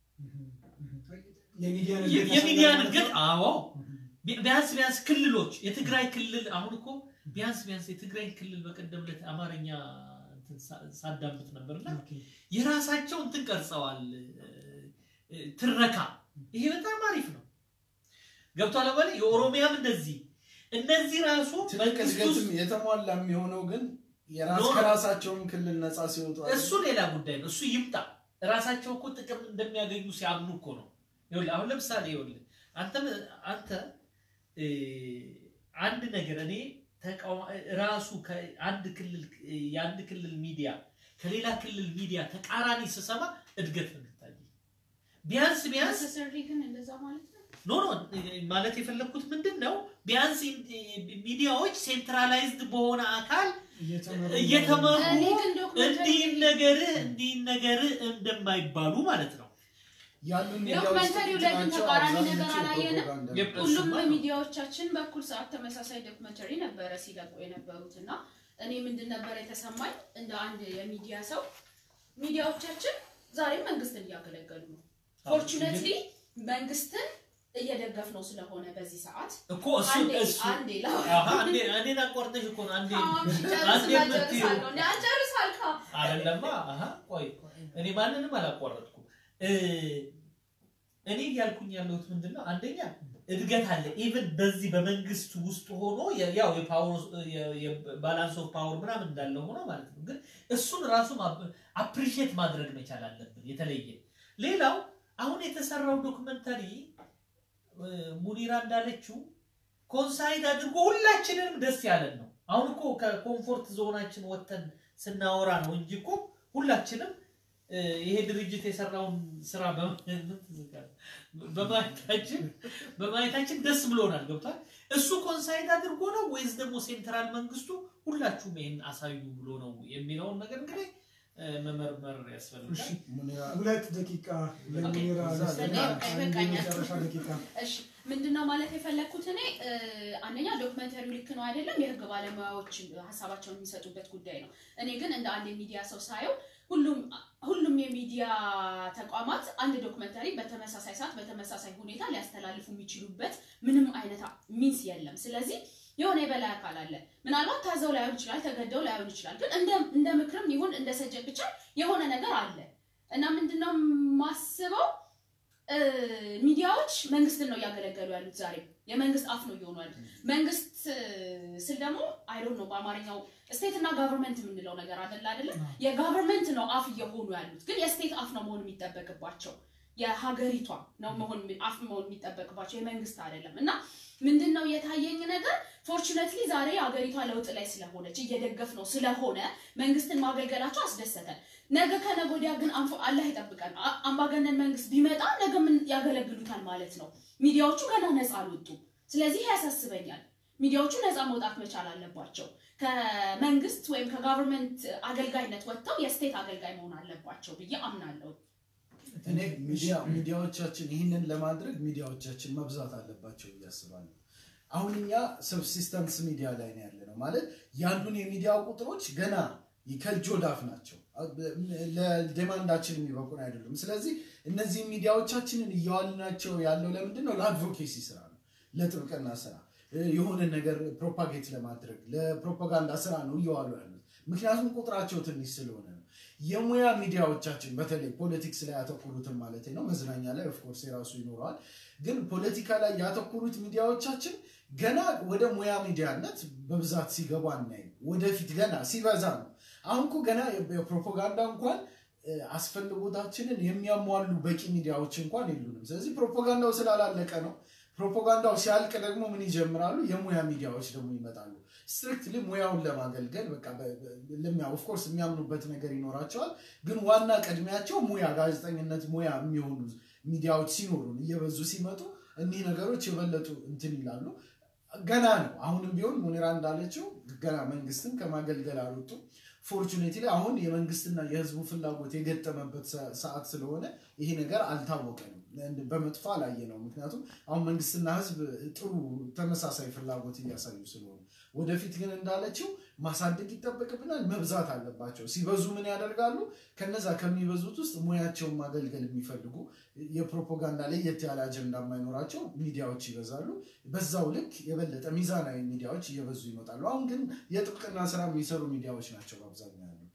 የሚዲያን የ- እድገት የሚዲያን ያሳያል እድገት ማለት ነው። አዎ ቢ- ቢያንስ ቢያንስ ክልሎች የትግራይ ክልል አሁን እኮ ቢያንስ ቢያንስ የትግራይ ክልል በቀደም ዕለት አማርኛ እንትን ሳ- ሳዳምጥ ነበርና ኦኬ። የራሳቸው እንትን ቀርጸዋል እ፣ እ፣ ትረካ ይሄ በጣም አሪፍ ነው ገብቷል አባለ የኦሮሚያም እንደዚህ እነዚህ ራሱ ትልቅ መንግስት ውስጥ እድገትም የተሟላ የሚሆነው ግን የራስ ኖ። ከራሳቸውን ክልል ነፃ ሲወጡ አይደል? እሱ ሌላ ጉዳይ ነው። እሱ ይምጣ። ራሳቸው እኮ ጥቅም እንደሚያገኙ ሲያምኑ እኮ ነው። ይኸውልህ አሁን ለምሳሌ ይኸውልህ አንተ አንተ እ፣ አንድ ነገር እኔ ተቃዋ- ራሱ ከአንድ ክልል የአንድ ክልል ሚዲያ ከሌላ ክልል ሚዲያ ተቃራኒ ስሰማ እድገት ነው የሚታየኝ። ቢያንስ ቢያንስ necessarily ግን እንደዛ ማለት ነው። ኖ ኖ ማለት የፈለግኩት ምንድን ነው ቢያንስ ሚዲያዎች ሴንትራላይዝድ በሆነ አካል እየተመሩ እየተመሩ እኔ ግን ዶክመንተሪ እንዲህ ነገርህ እንዲህ ነገርህ እንደማይባሉ ማለት ነው። ያሉ ዶክመንተሪው ላይ ግን ተቃራኒ ነገር አላየንም? የፕ- ሁሉም እሱማ ነው። ሚዲያዎቻችን በኩል ሰዓት ተመሳሳይ ዶክመንተሪ ነበረ ሲለቁ የነበሩት እና እኔ ምንድን ነበር የተሰማኝ እንደ አንድ የሚዲያ ሰው ሚዲያዎቻችን ዛሬም መንግስትን እያገለገሉ ነው። ፎርቹኔትሊ መንግስትን እየደገፍ ነው ስለሆነ በዚህ ሰዓት እኮ እሱ አንዴ እሱ አንዴ አሃ፣ አንዴ እኔን አቋርጠሽ እኮ ነው አንዴ አንዴ የምትይው ጨርሳልካ አይደለማ። አሃ፣ ቆይ እኔ ማንንም አላቋረጥኩም። እ፣ እኔ እያልኩኝ ያለሁት ምንድን ነው? አንደኛ እድገት አለ። ኢቭን በዚህ በመንግስት ውስጥ ሆኖ የ- ያው የባላንስ ኦፍ ፓወር ምናምን እንዳለ ሆኖ ማለት ነው። ግን እሱን ራሱ አፕሪሺየት ማድረግ መቻል አለብን። የተለየ ሌላው አሁን የተሰራው ዶክመንተሪ እ፣ ሙኒራ እንዳለችው ኮንሳይድ አድርጎ ሁላችንንም ደስ ያለን ነው። አሁን እኮ ከኮምፎርት ዞናችን ወጥተን ስናወራ ነው እንጂ እኮ ሁላችንም እ፣ ይሄ ድርጅት የሰራውን ስራ በማ- ምን ትዝጋለህ? በማየታችን በማየታችን ደስ ብሎናል። ገብቷል። እሱ ኮንሳይድ አድርጎ ነው ወይስ ደግሞ ሴንትራል መንግስቱ ሁላችሁም ይሄን አሳዩ ብሎ ነው የሚለውን ነገር እንግዲህ እ፣ መመርመር እሺ ያስፈልጋል። ሙኒራ ሁለት ደቂቃ ለሙኒራ ኦኬ፣ ልስጥና በቃ አንድ ይበቃኛል። የመጨረሻ ደቂቃ እሺ ምንድነው ማለት የፈለግኩት እኔ እ፣ አንደኛ ዶክመንተሪው ልክ ነው አይደለም፣ የህግ ባለሙያዎች ሀሳባቸውን የሚሰጡበት ጉዳይ ነው። እኔ ግን እንደ አንድ የሚዲያ ሰው ሳየው ሁሉም ሁሉም የሚዲያ ተቋማት አንድ ዶክመንተሪ በተመሳሳይ ሰዓት በተመሳሳይ ሁኔታ ሊያስተላልፉ የሚችሉበት ምንም አይነት ሚንስ የለም። ስለዚህ የሆነ የበላይ አካል አለ። ምናልባት ታዘው ላይሆን ይችላል፣ ተገደው ላይሆን ይችላል። ግን እንደ እንደ ምክርም ይሁን እንደ ሰጀት ብቻ የሆነ ነገር አለ እና ምንድነው ማስበው እ፣ ሚዲያዎች መንግስትን ነው እያገለገሉ ያሉት። ዛሬ የመንግስት አፍ ነው እየሆኑ ያሉት። መንግስት እ፣ ስል ደግሞ አይዶን ነው በአማርኛው ስቴት እና ጋቨርንመንት የምንለው ነገር አደለ አይደለም። የጋቨርንመንት ነው አፍ እየሆኑ ያሉት፣ ግን የስቴት አፍ ነው መሆን የሚጠበቅባቸው የሀገሪቷ ነው መሆን አፍ መሆን የሚጠበቅባቸው የመንግስት አይደለም። እና ምንድን ነው የታየኝ ነገር ፎርቹኔትሊ ዛሬ ሀገሪቷ ለውጥ ላይ ስለሆነች እየደገፍ ነው ስለሆነ መንግስትን ማገልገላቸው አስደሰተን። ነገ ከነገ ወዲያ ግን አንፎ አላህ ይጠብቀን አ- አምባገነን መንግስት ቢመጣ ነገ ምን ያገለግሉታል ማለት ነው። ሚዲያዎቹ ገና ነፃ አልወጡም። ስለዚህ ያሳስበኛል። ሚዲያዎቹ ነፃ መውጣት መቻል አለባቸው። ከመንግስት ወይም ከጋቨርንመንት አገልጋይነት ወጥተው የስቴት አገልጋይ መሆን አለባቸው ብዬ አምናለሁ። እኔ ሚዲያ ሚዲያዎቻችን ይህንን ለማድረግ ሚዲያዎቻችን መብዛት አለባቸው ብዬ አስባለሁ። አሁን እኛ ሰብሲስተንስ ሚዲያ ላይ ነው ያለ ነው ማለት ያሉን የሚዲያ ቁጥሮች ገና ከእጅ ወዳፍ ናቸው። ለዴማንዳችን የሚበቁን አይደሉም። ስለዚህ እነዚህ ሚዲያዎቻችንን እያዋልናቸው ያለው ለምንድን ነው? ለአድቮኬሲ ስራ ነው፣ ለጥብቅና ስራ የሆነ ነገር ፕሮፓጌት ለማድረግ ለፕሮፓጋንዳ ስራ ነው እየዋሉ ያሉት። ምክንያቱም ቁጥራቸው ትንሽ ስለሆነ ነው። የሙያ ሚዲያዎቻችን በተለይ ፖለቲክስ ላይ ያተኮሩትን ማለት ነው። መዝናኛ ላይ ኦፍኮርስ የራሱ ይኖረዋል። ግን ፖለቲካ ላይ ያተኮሩት ሚዲያዎቻችን ገና ወደ ሙያ ሚዲያነት በብዛት ሲገቡ አናይም። ወደፊት ገና ሲበዛ ነው። አሁን እኮ ገና የፕሮፓጋንዳ እንኳን እ፣ አስፈልጎታችንን የሚያሟሉ በቂ ሚዲያዎች እንኳን የሉንም። ስለዚህ ፕሮፓጋንዳው ስላላለቀ ነው። ፕሮፓጋንዳው ሲያልቅ ደግሞ ምን ይጀምራሉ? የሙያ ሚዲያዎች ደግሞ ይመጣሉ። ስትሪክትሊ ሙያውን ለማገልገል በቃ ኦፍኮርስ የሚያምኑበት ነገር ይኖራቸዋል። ግን ዋና ቅድሚያቸው ሙያ ጋዜጠኝነት ሙያ የሚሆኑ ሚዲያዎች ሲኖሩን እየበዙ ሲመጡ እኒህ ነገሮች የበለጡ እንትን ይላሉ። ገና ነው። አሁንም ቢሆን ሙኒራ እንዳለችው ገና መንግስትን ከማገልገል አልወጡም። ፎርቹኔት ላይ አሁን የመንግስትና የህዝቡ ፍላጎት የገጠመበት ሰ- ሰዓት ስለሆነ ይሄ ነገር አልታወቀንም፣ በመጥፎ አላየ ነው። ምክንያቱም አሁን መንግስትና ህዝብ ጥሩ ተመሳሳይ ፍላጎት እያሳዩ ስለሆነ ወደፊት ግን እንዳለችው ማሳደግ ይጠበቅብናል። መብዛት አለባቸው። ሲበዙ ምን ያደርጋሉ? ከነዛ ከሚበዙት ውስጥ ሙያቸውን ማገልገል የሚፈልጉ የፕሮፓጋንዳ ለየት ያለ አጀንዳ የማይኖራቸው ሚዲያዎች ይበዛሉ። በዛው ልክ የበለጠ ሚዛናዊ ሚዲያዎች እየበዙ ይመጣሉ። አሁን ግን የጥብቅና ስራ የሚሰሩ ሚዲያዎች ናቸው በአብዛኛው ያሉ።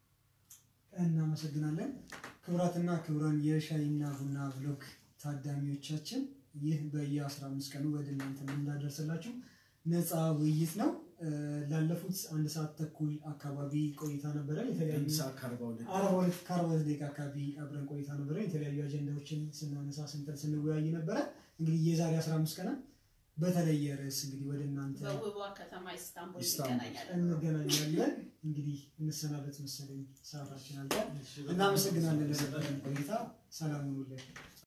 እናመሰግናለን። ክቡራትና ክቡራን የሻይና ቡና ብሎግ ታዳሚዎቻችን ይህ በየ15 ቀኑ ወደ እናንተ የምናደርስላችሁ ነፃ ውይይት ነው። እ፣ ላለፉት አንድ ሰዓት ተኩል አካባቢ ቆይታ ነበረ። የተለያዩ አንድ ሰዓት ከአርባ ሁለት አርባ ሁለት ከአርባ ሁለት ደቂቃ አካባቢ አብረን ቆይታ ነበረ። የተለያዩ አጀንዳዎችን ስናነሳ ስንጠል ስንወያይ ነበረ። እንግዲህ የዛሬ 15 ቀን በተለየ ርዕስ እንግዲህ ወደ እናንተ በውቧ ከተማ ኢስታንቡል ኢስታንቡል። ይገናኛል። እንገናኛለን። እንግዲህ እንሰናበት መሰለኝ ሰዓታችን አልቋል። እናመሰግናለን ለነበረን ቆይታ። ሰላም ሁኑልን።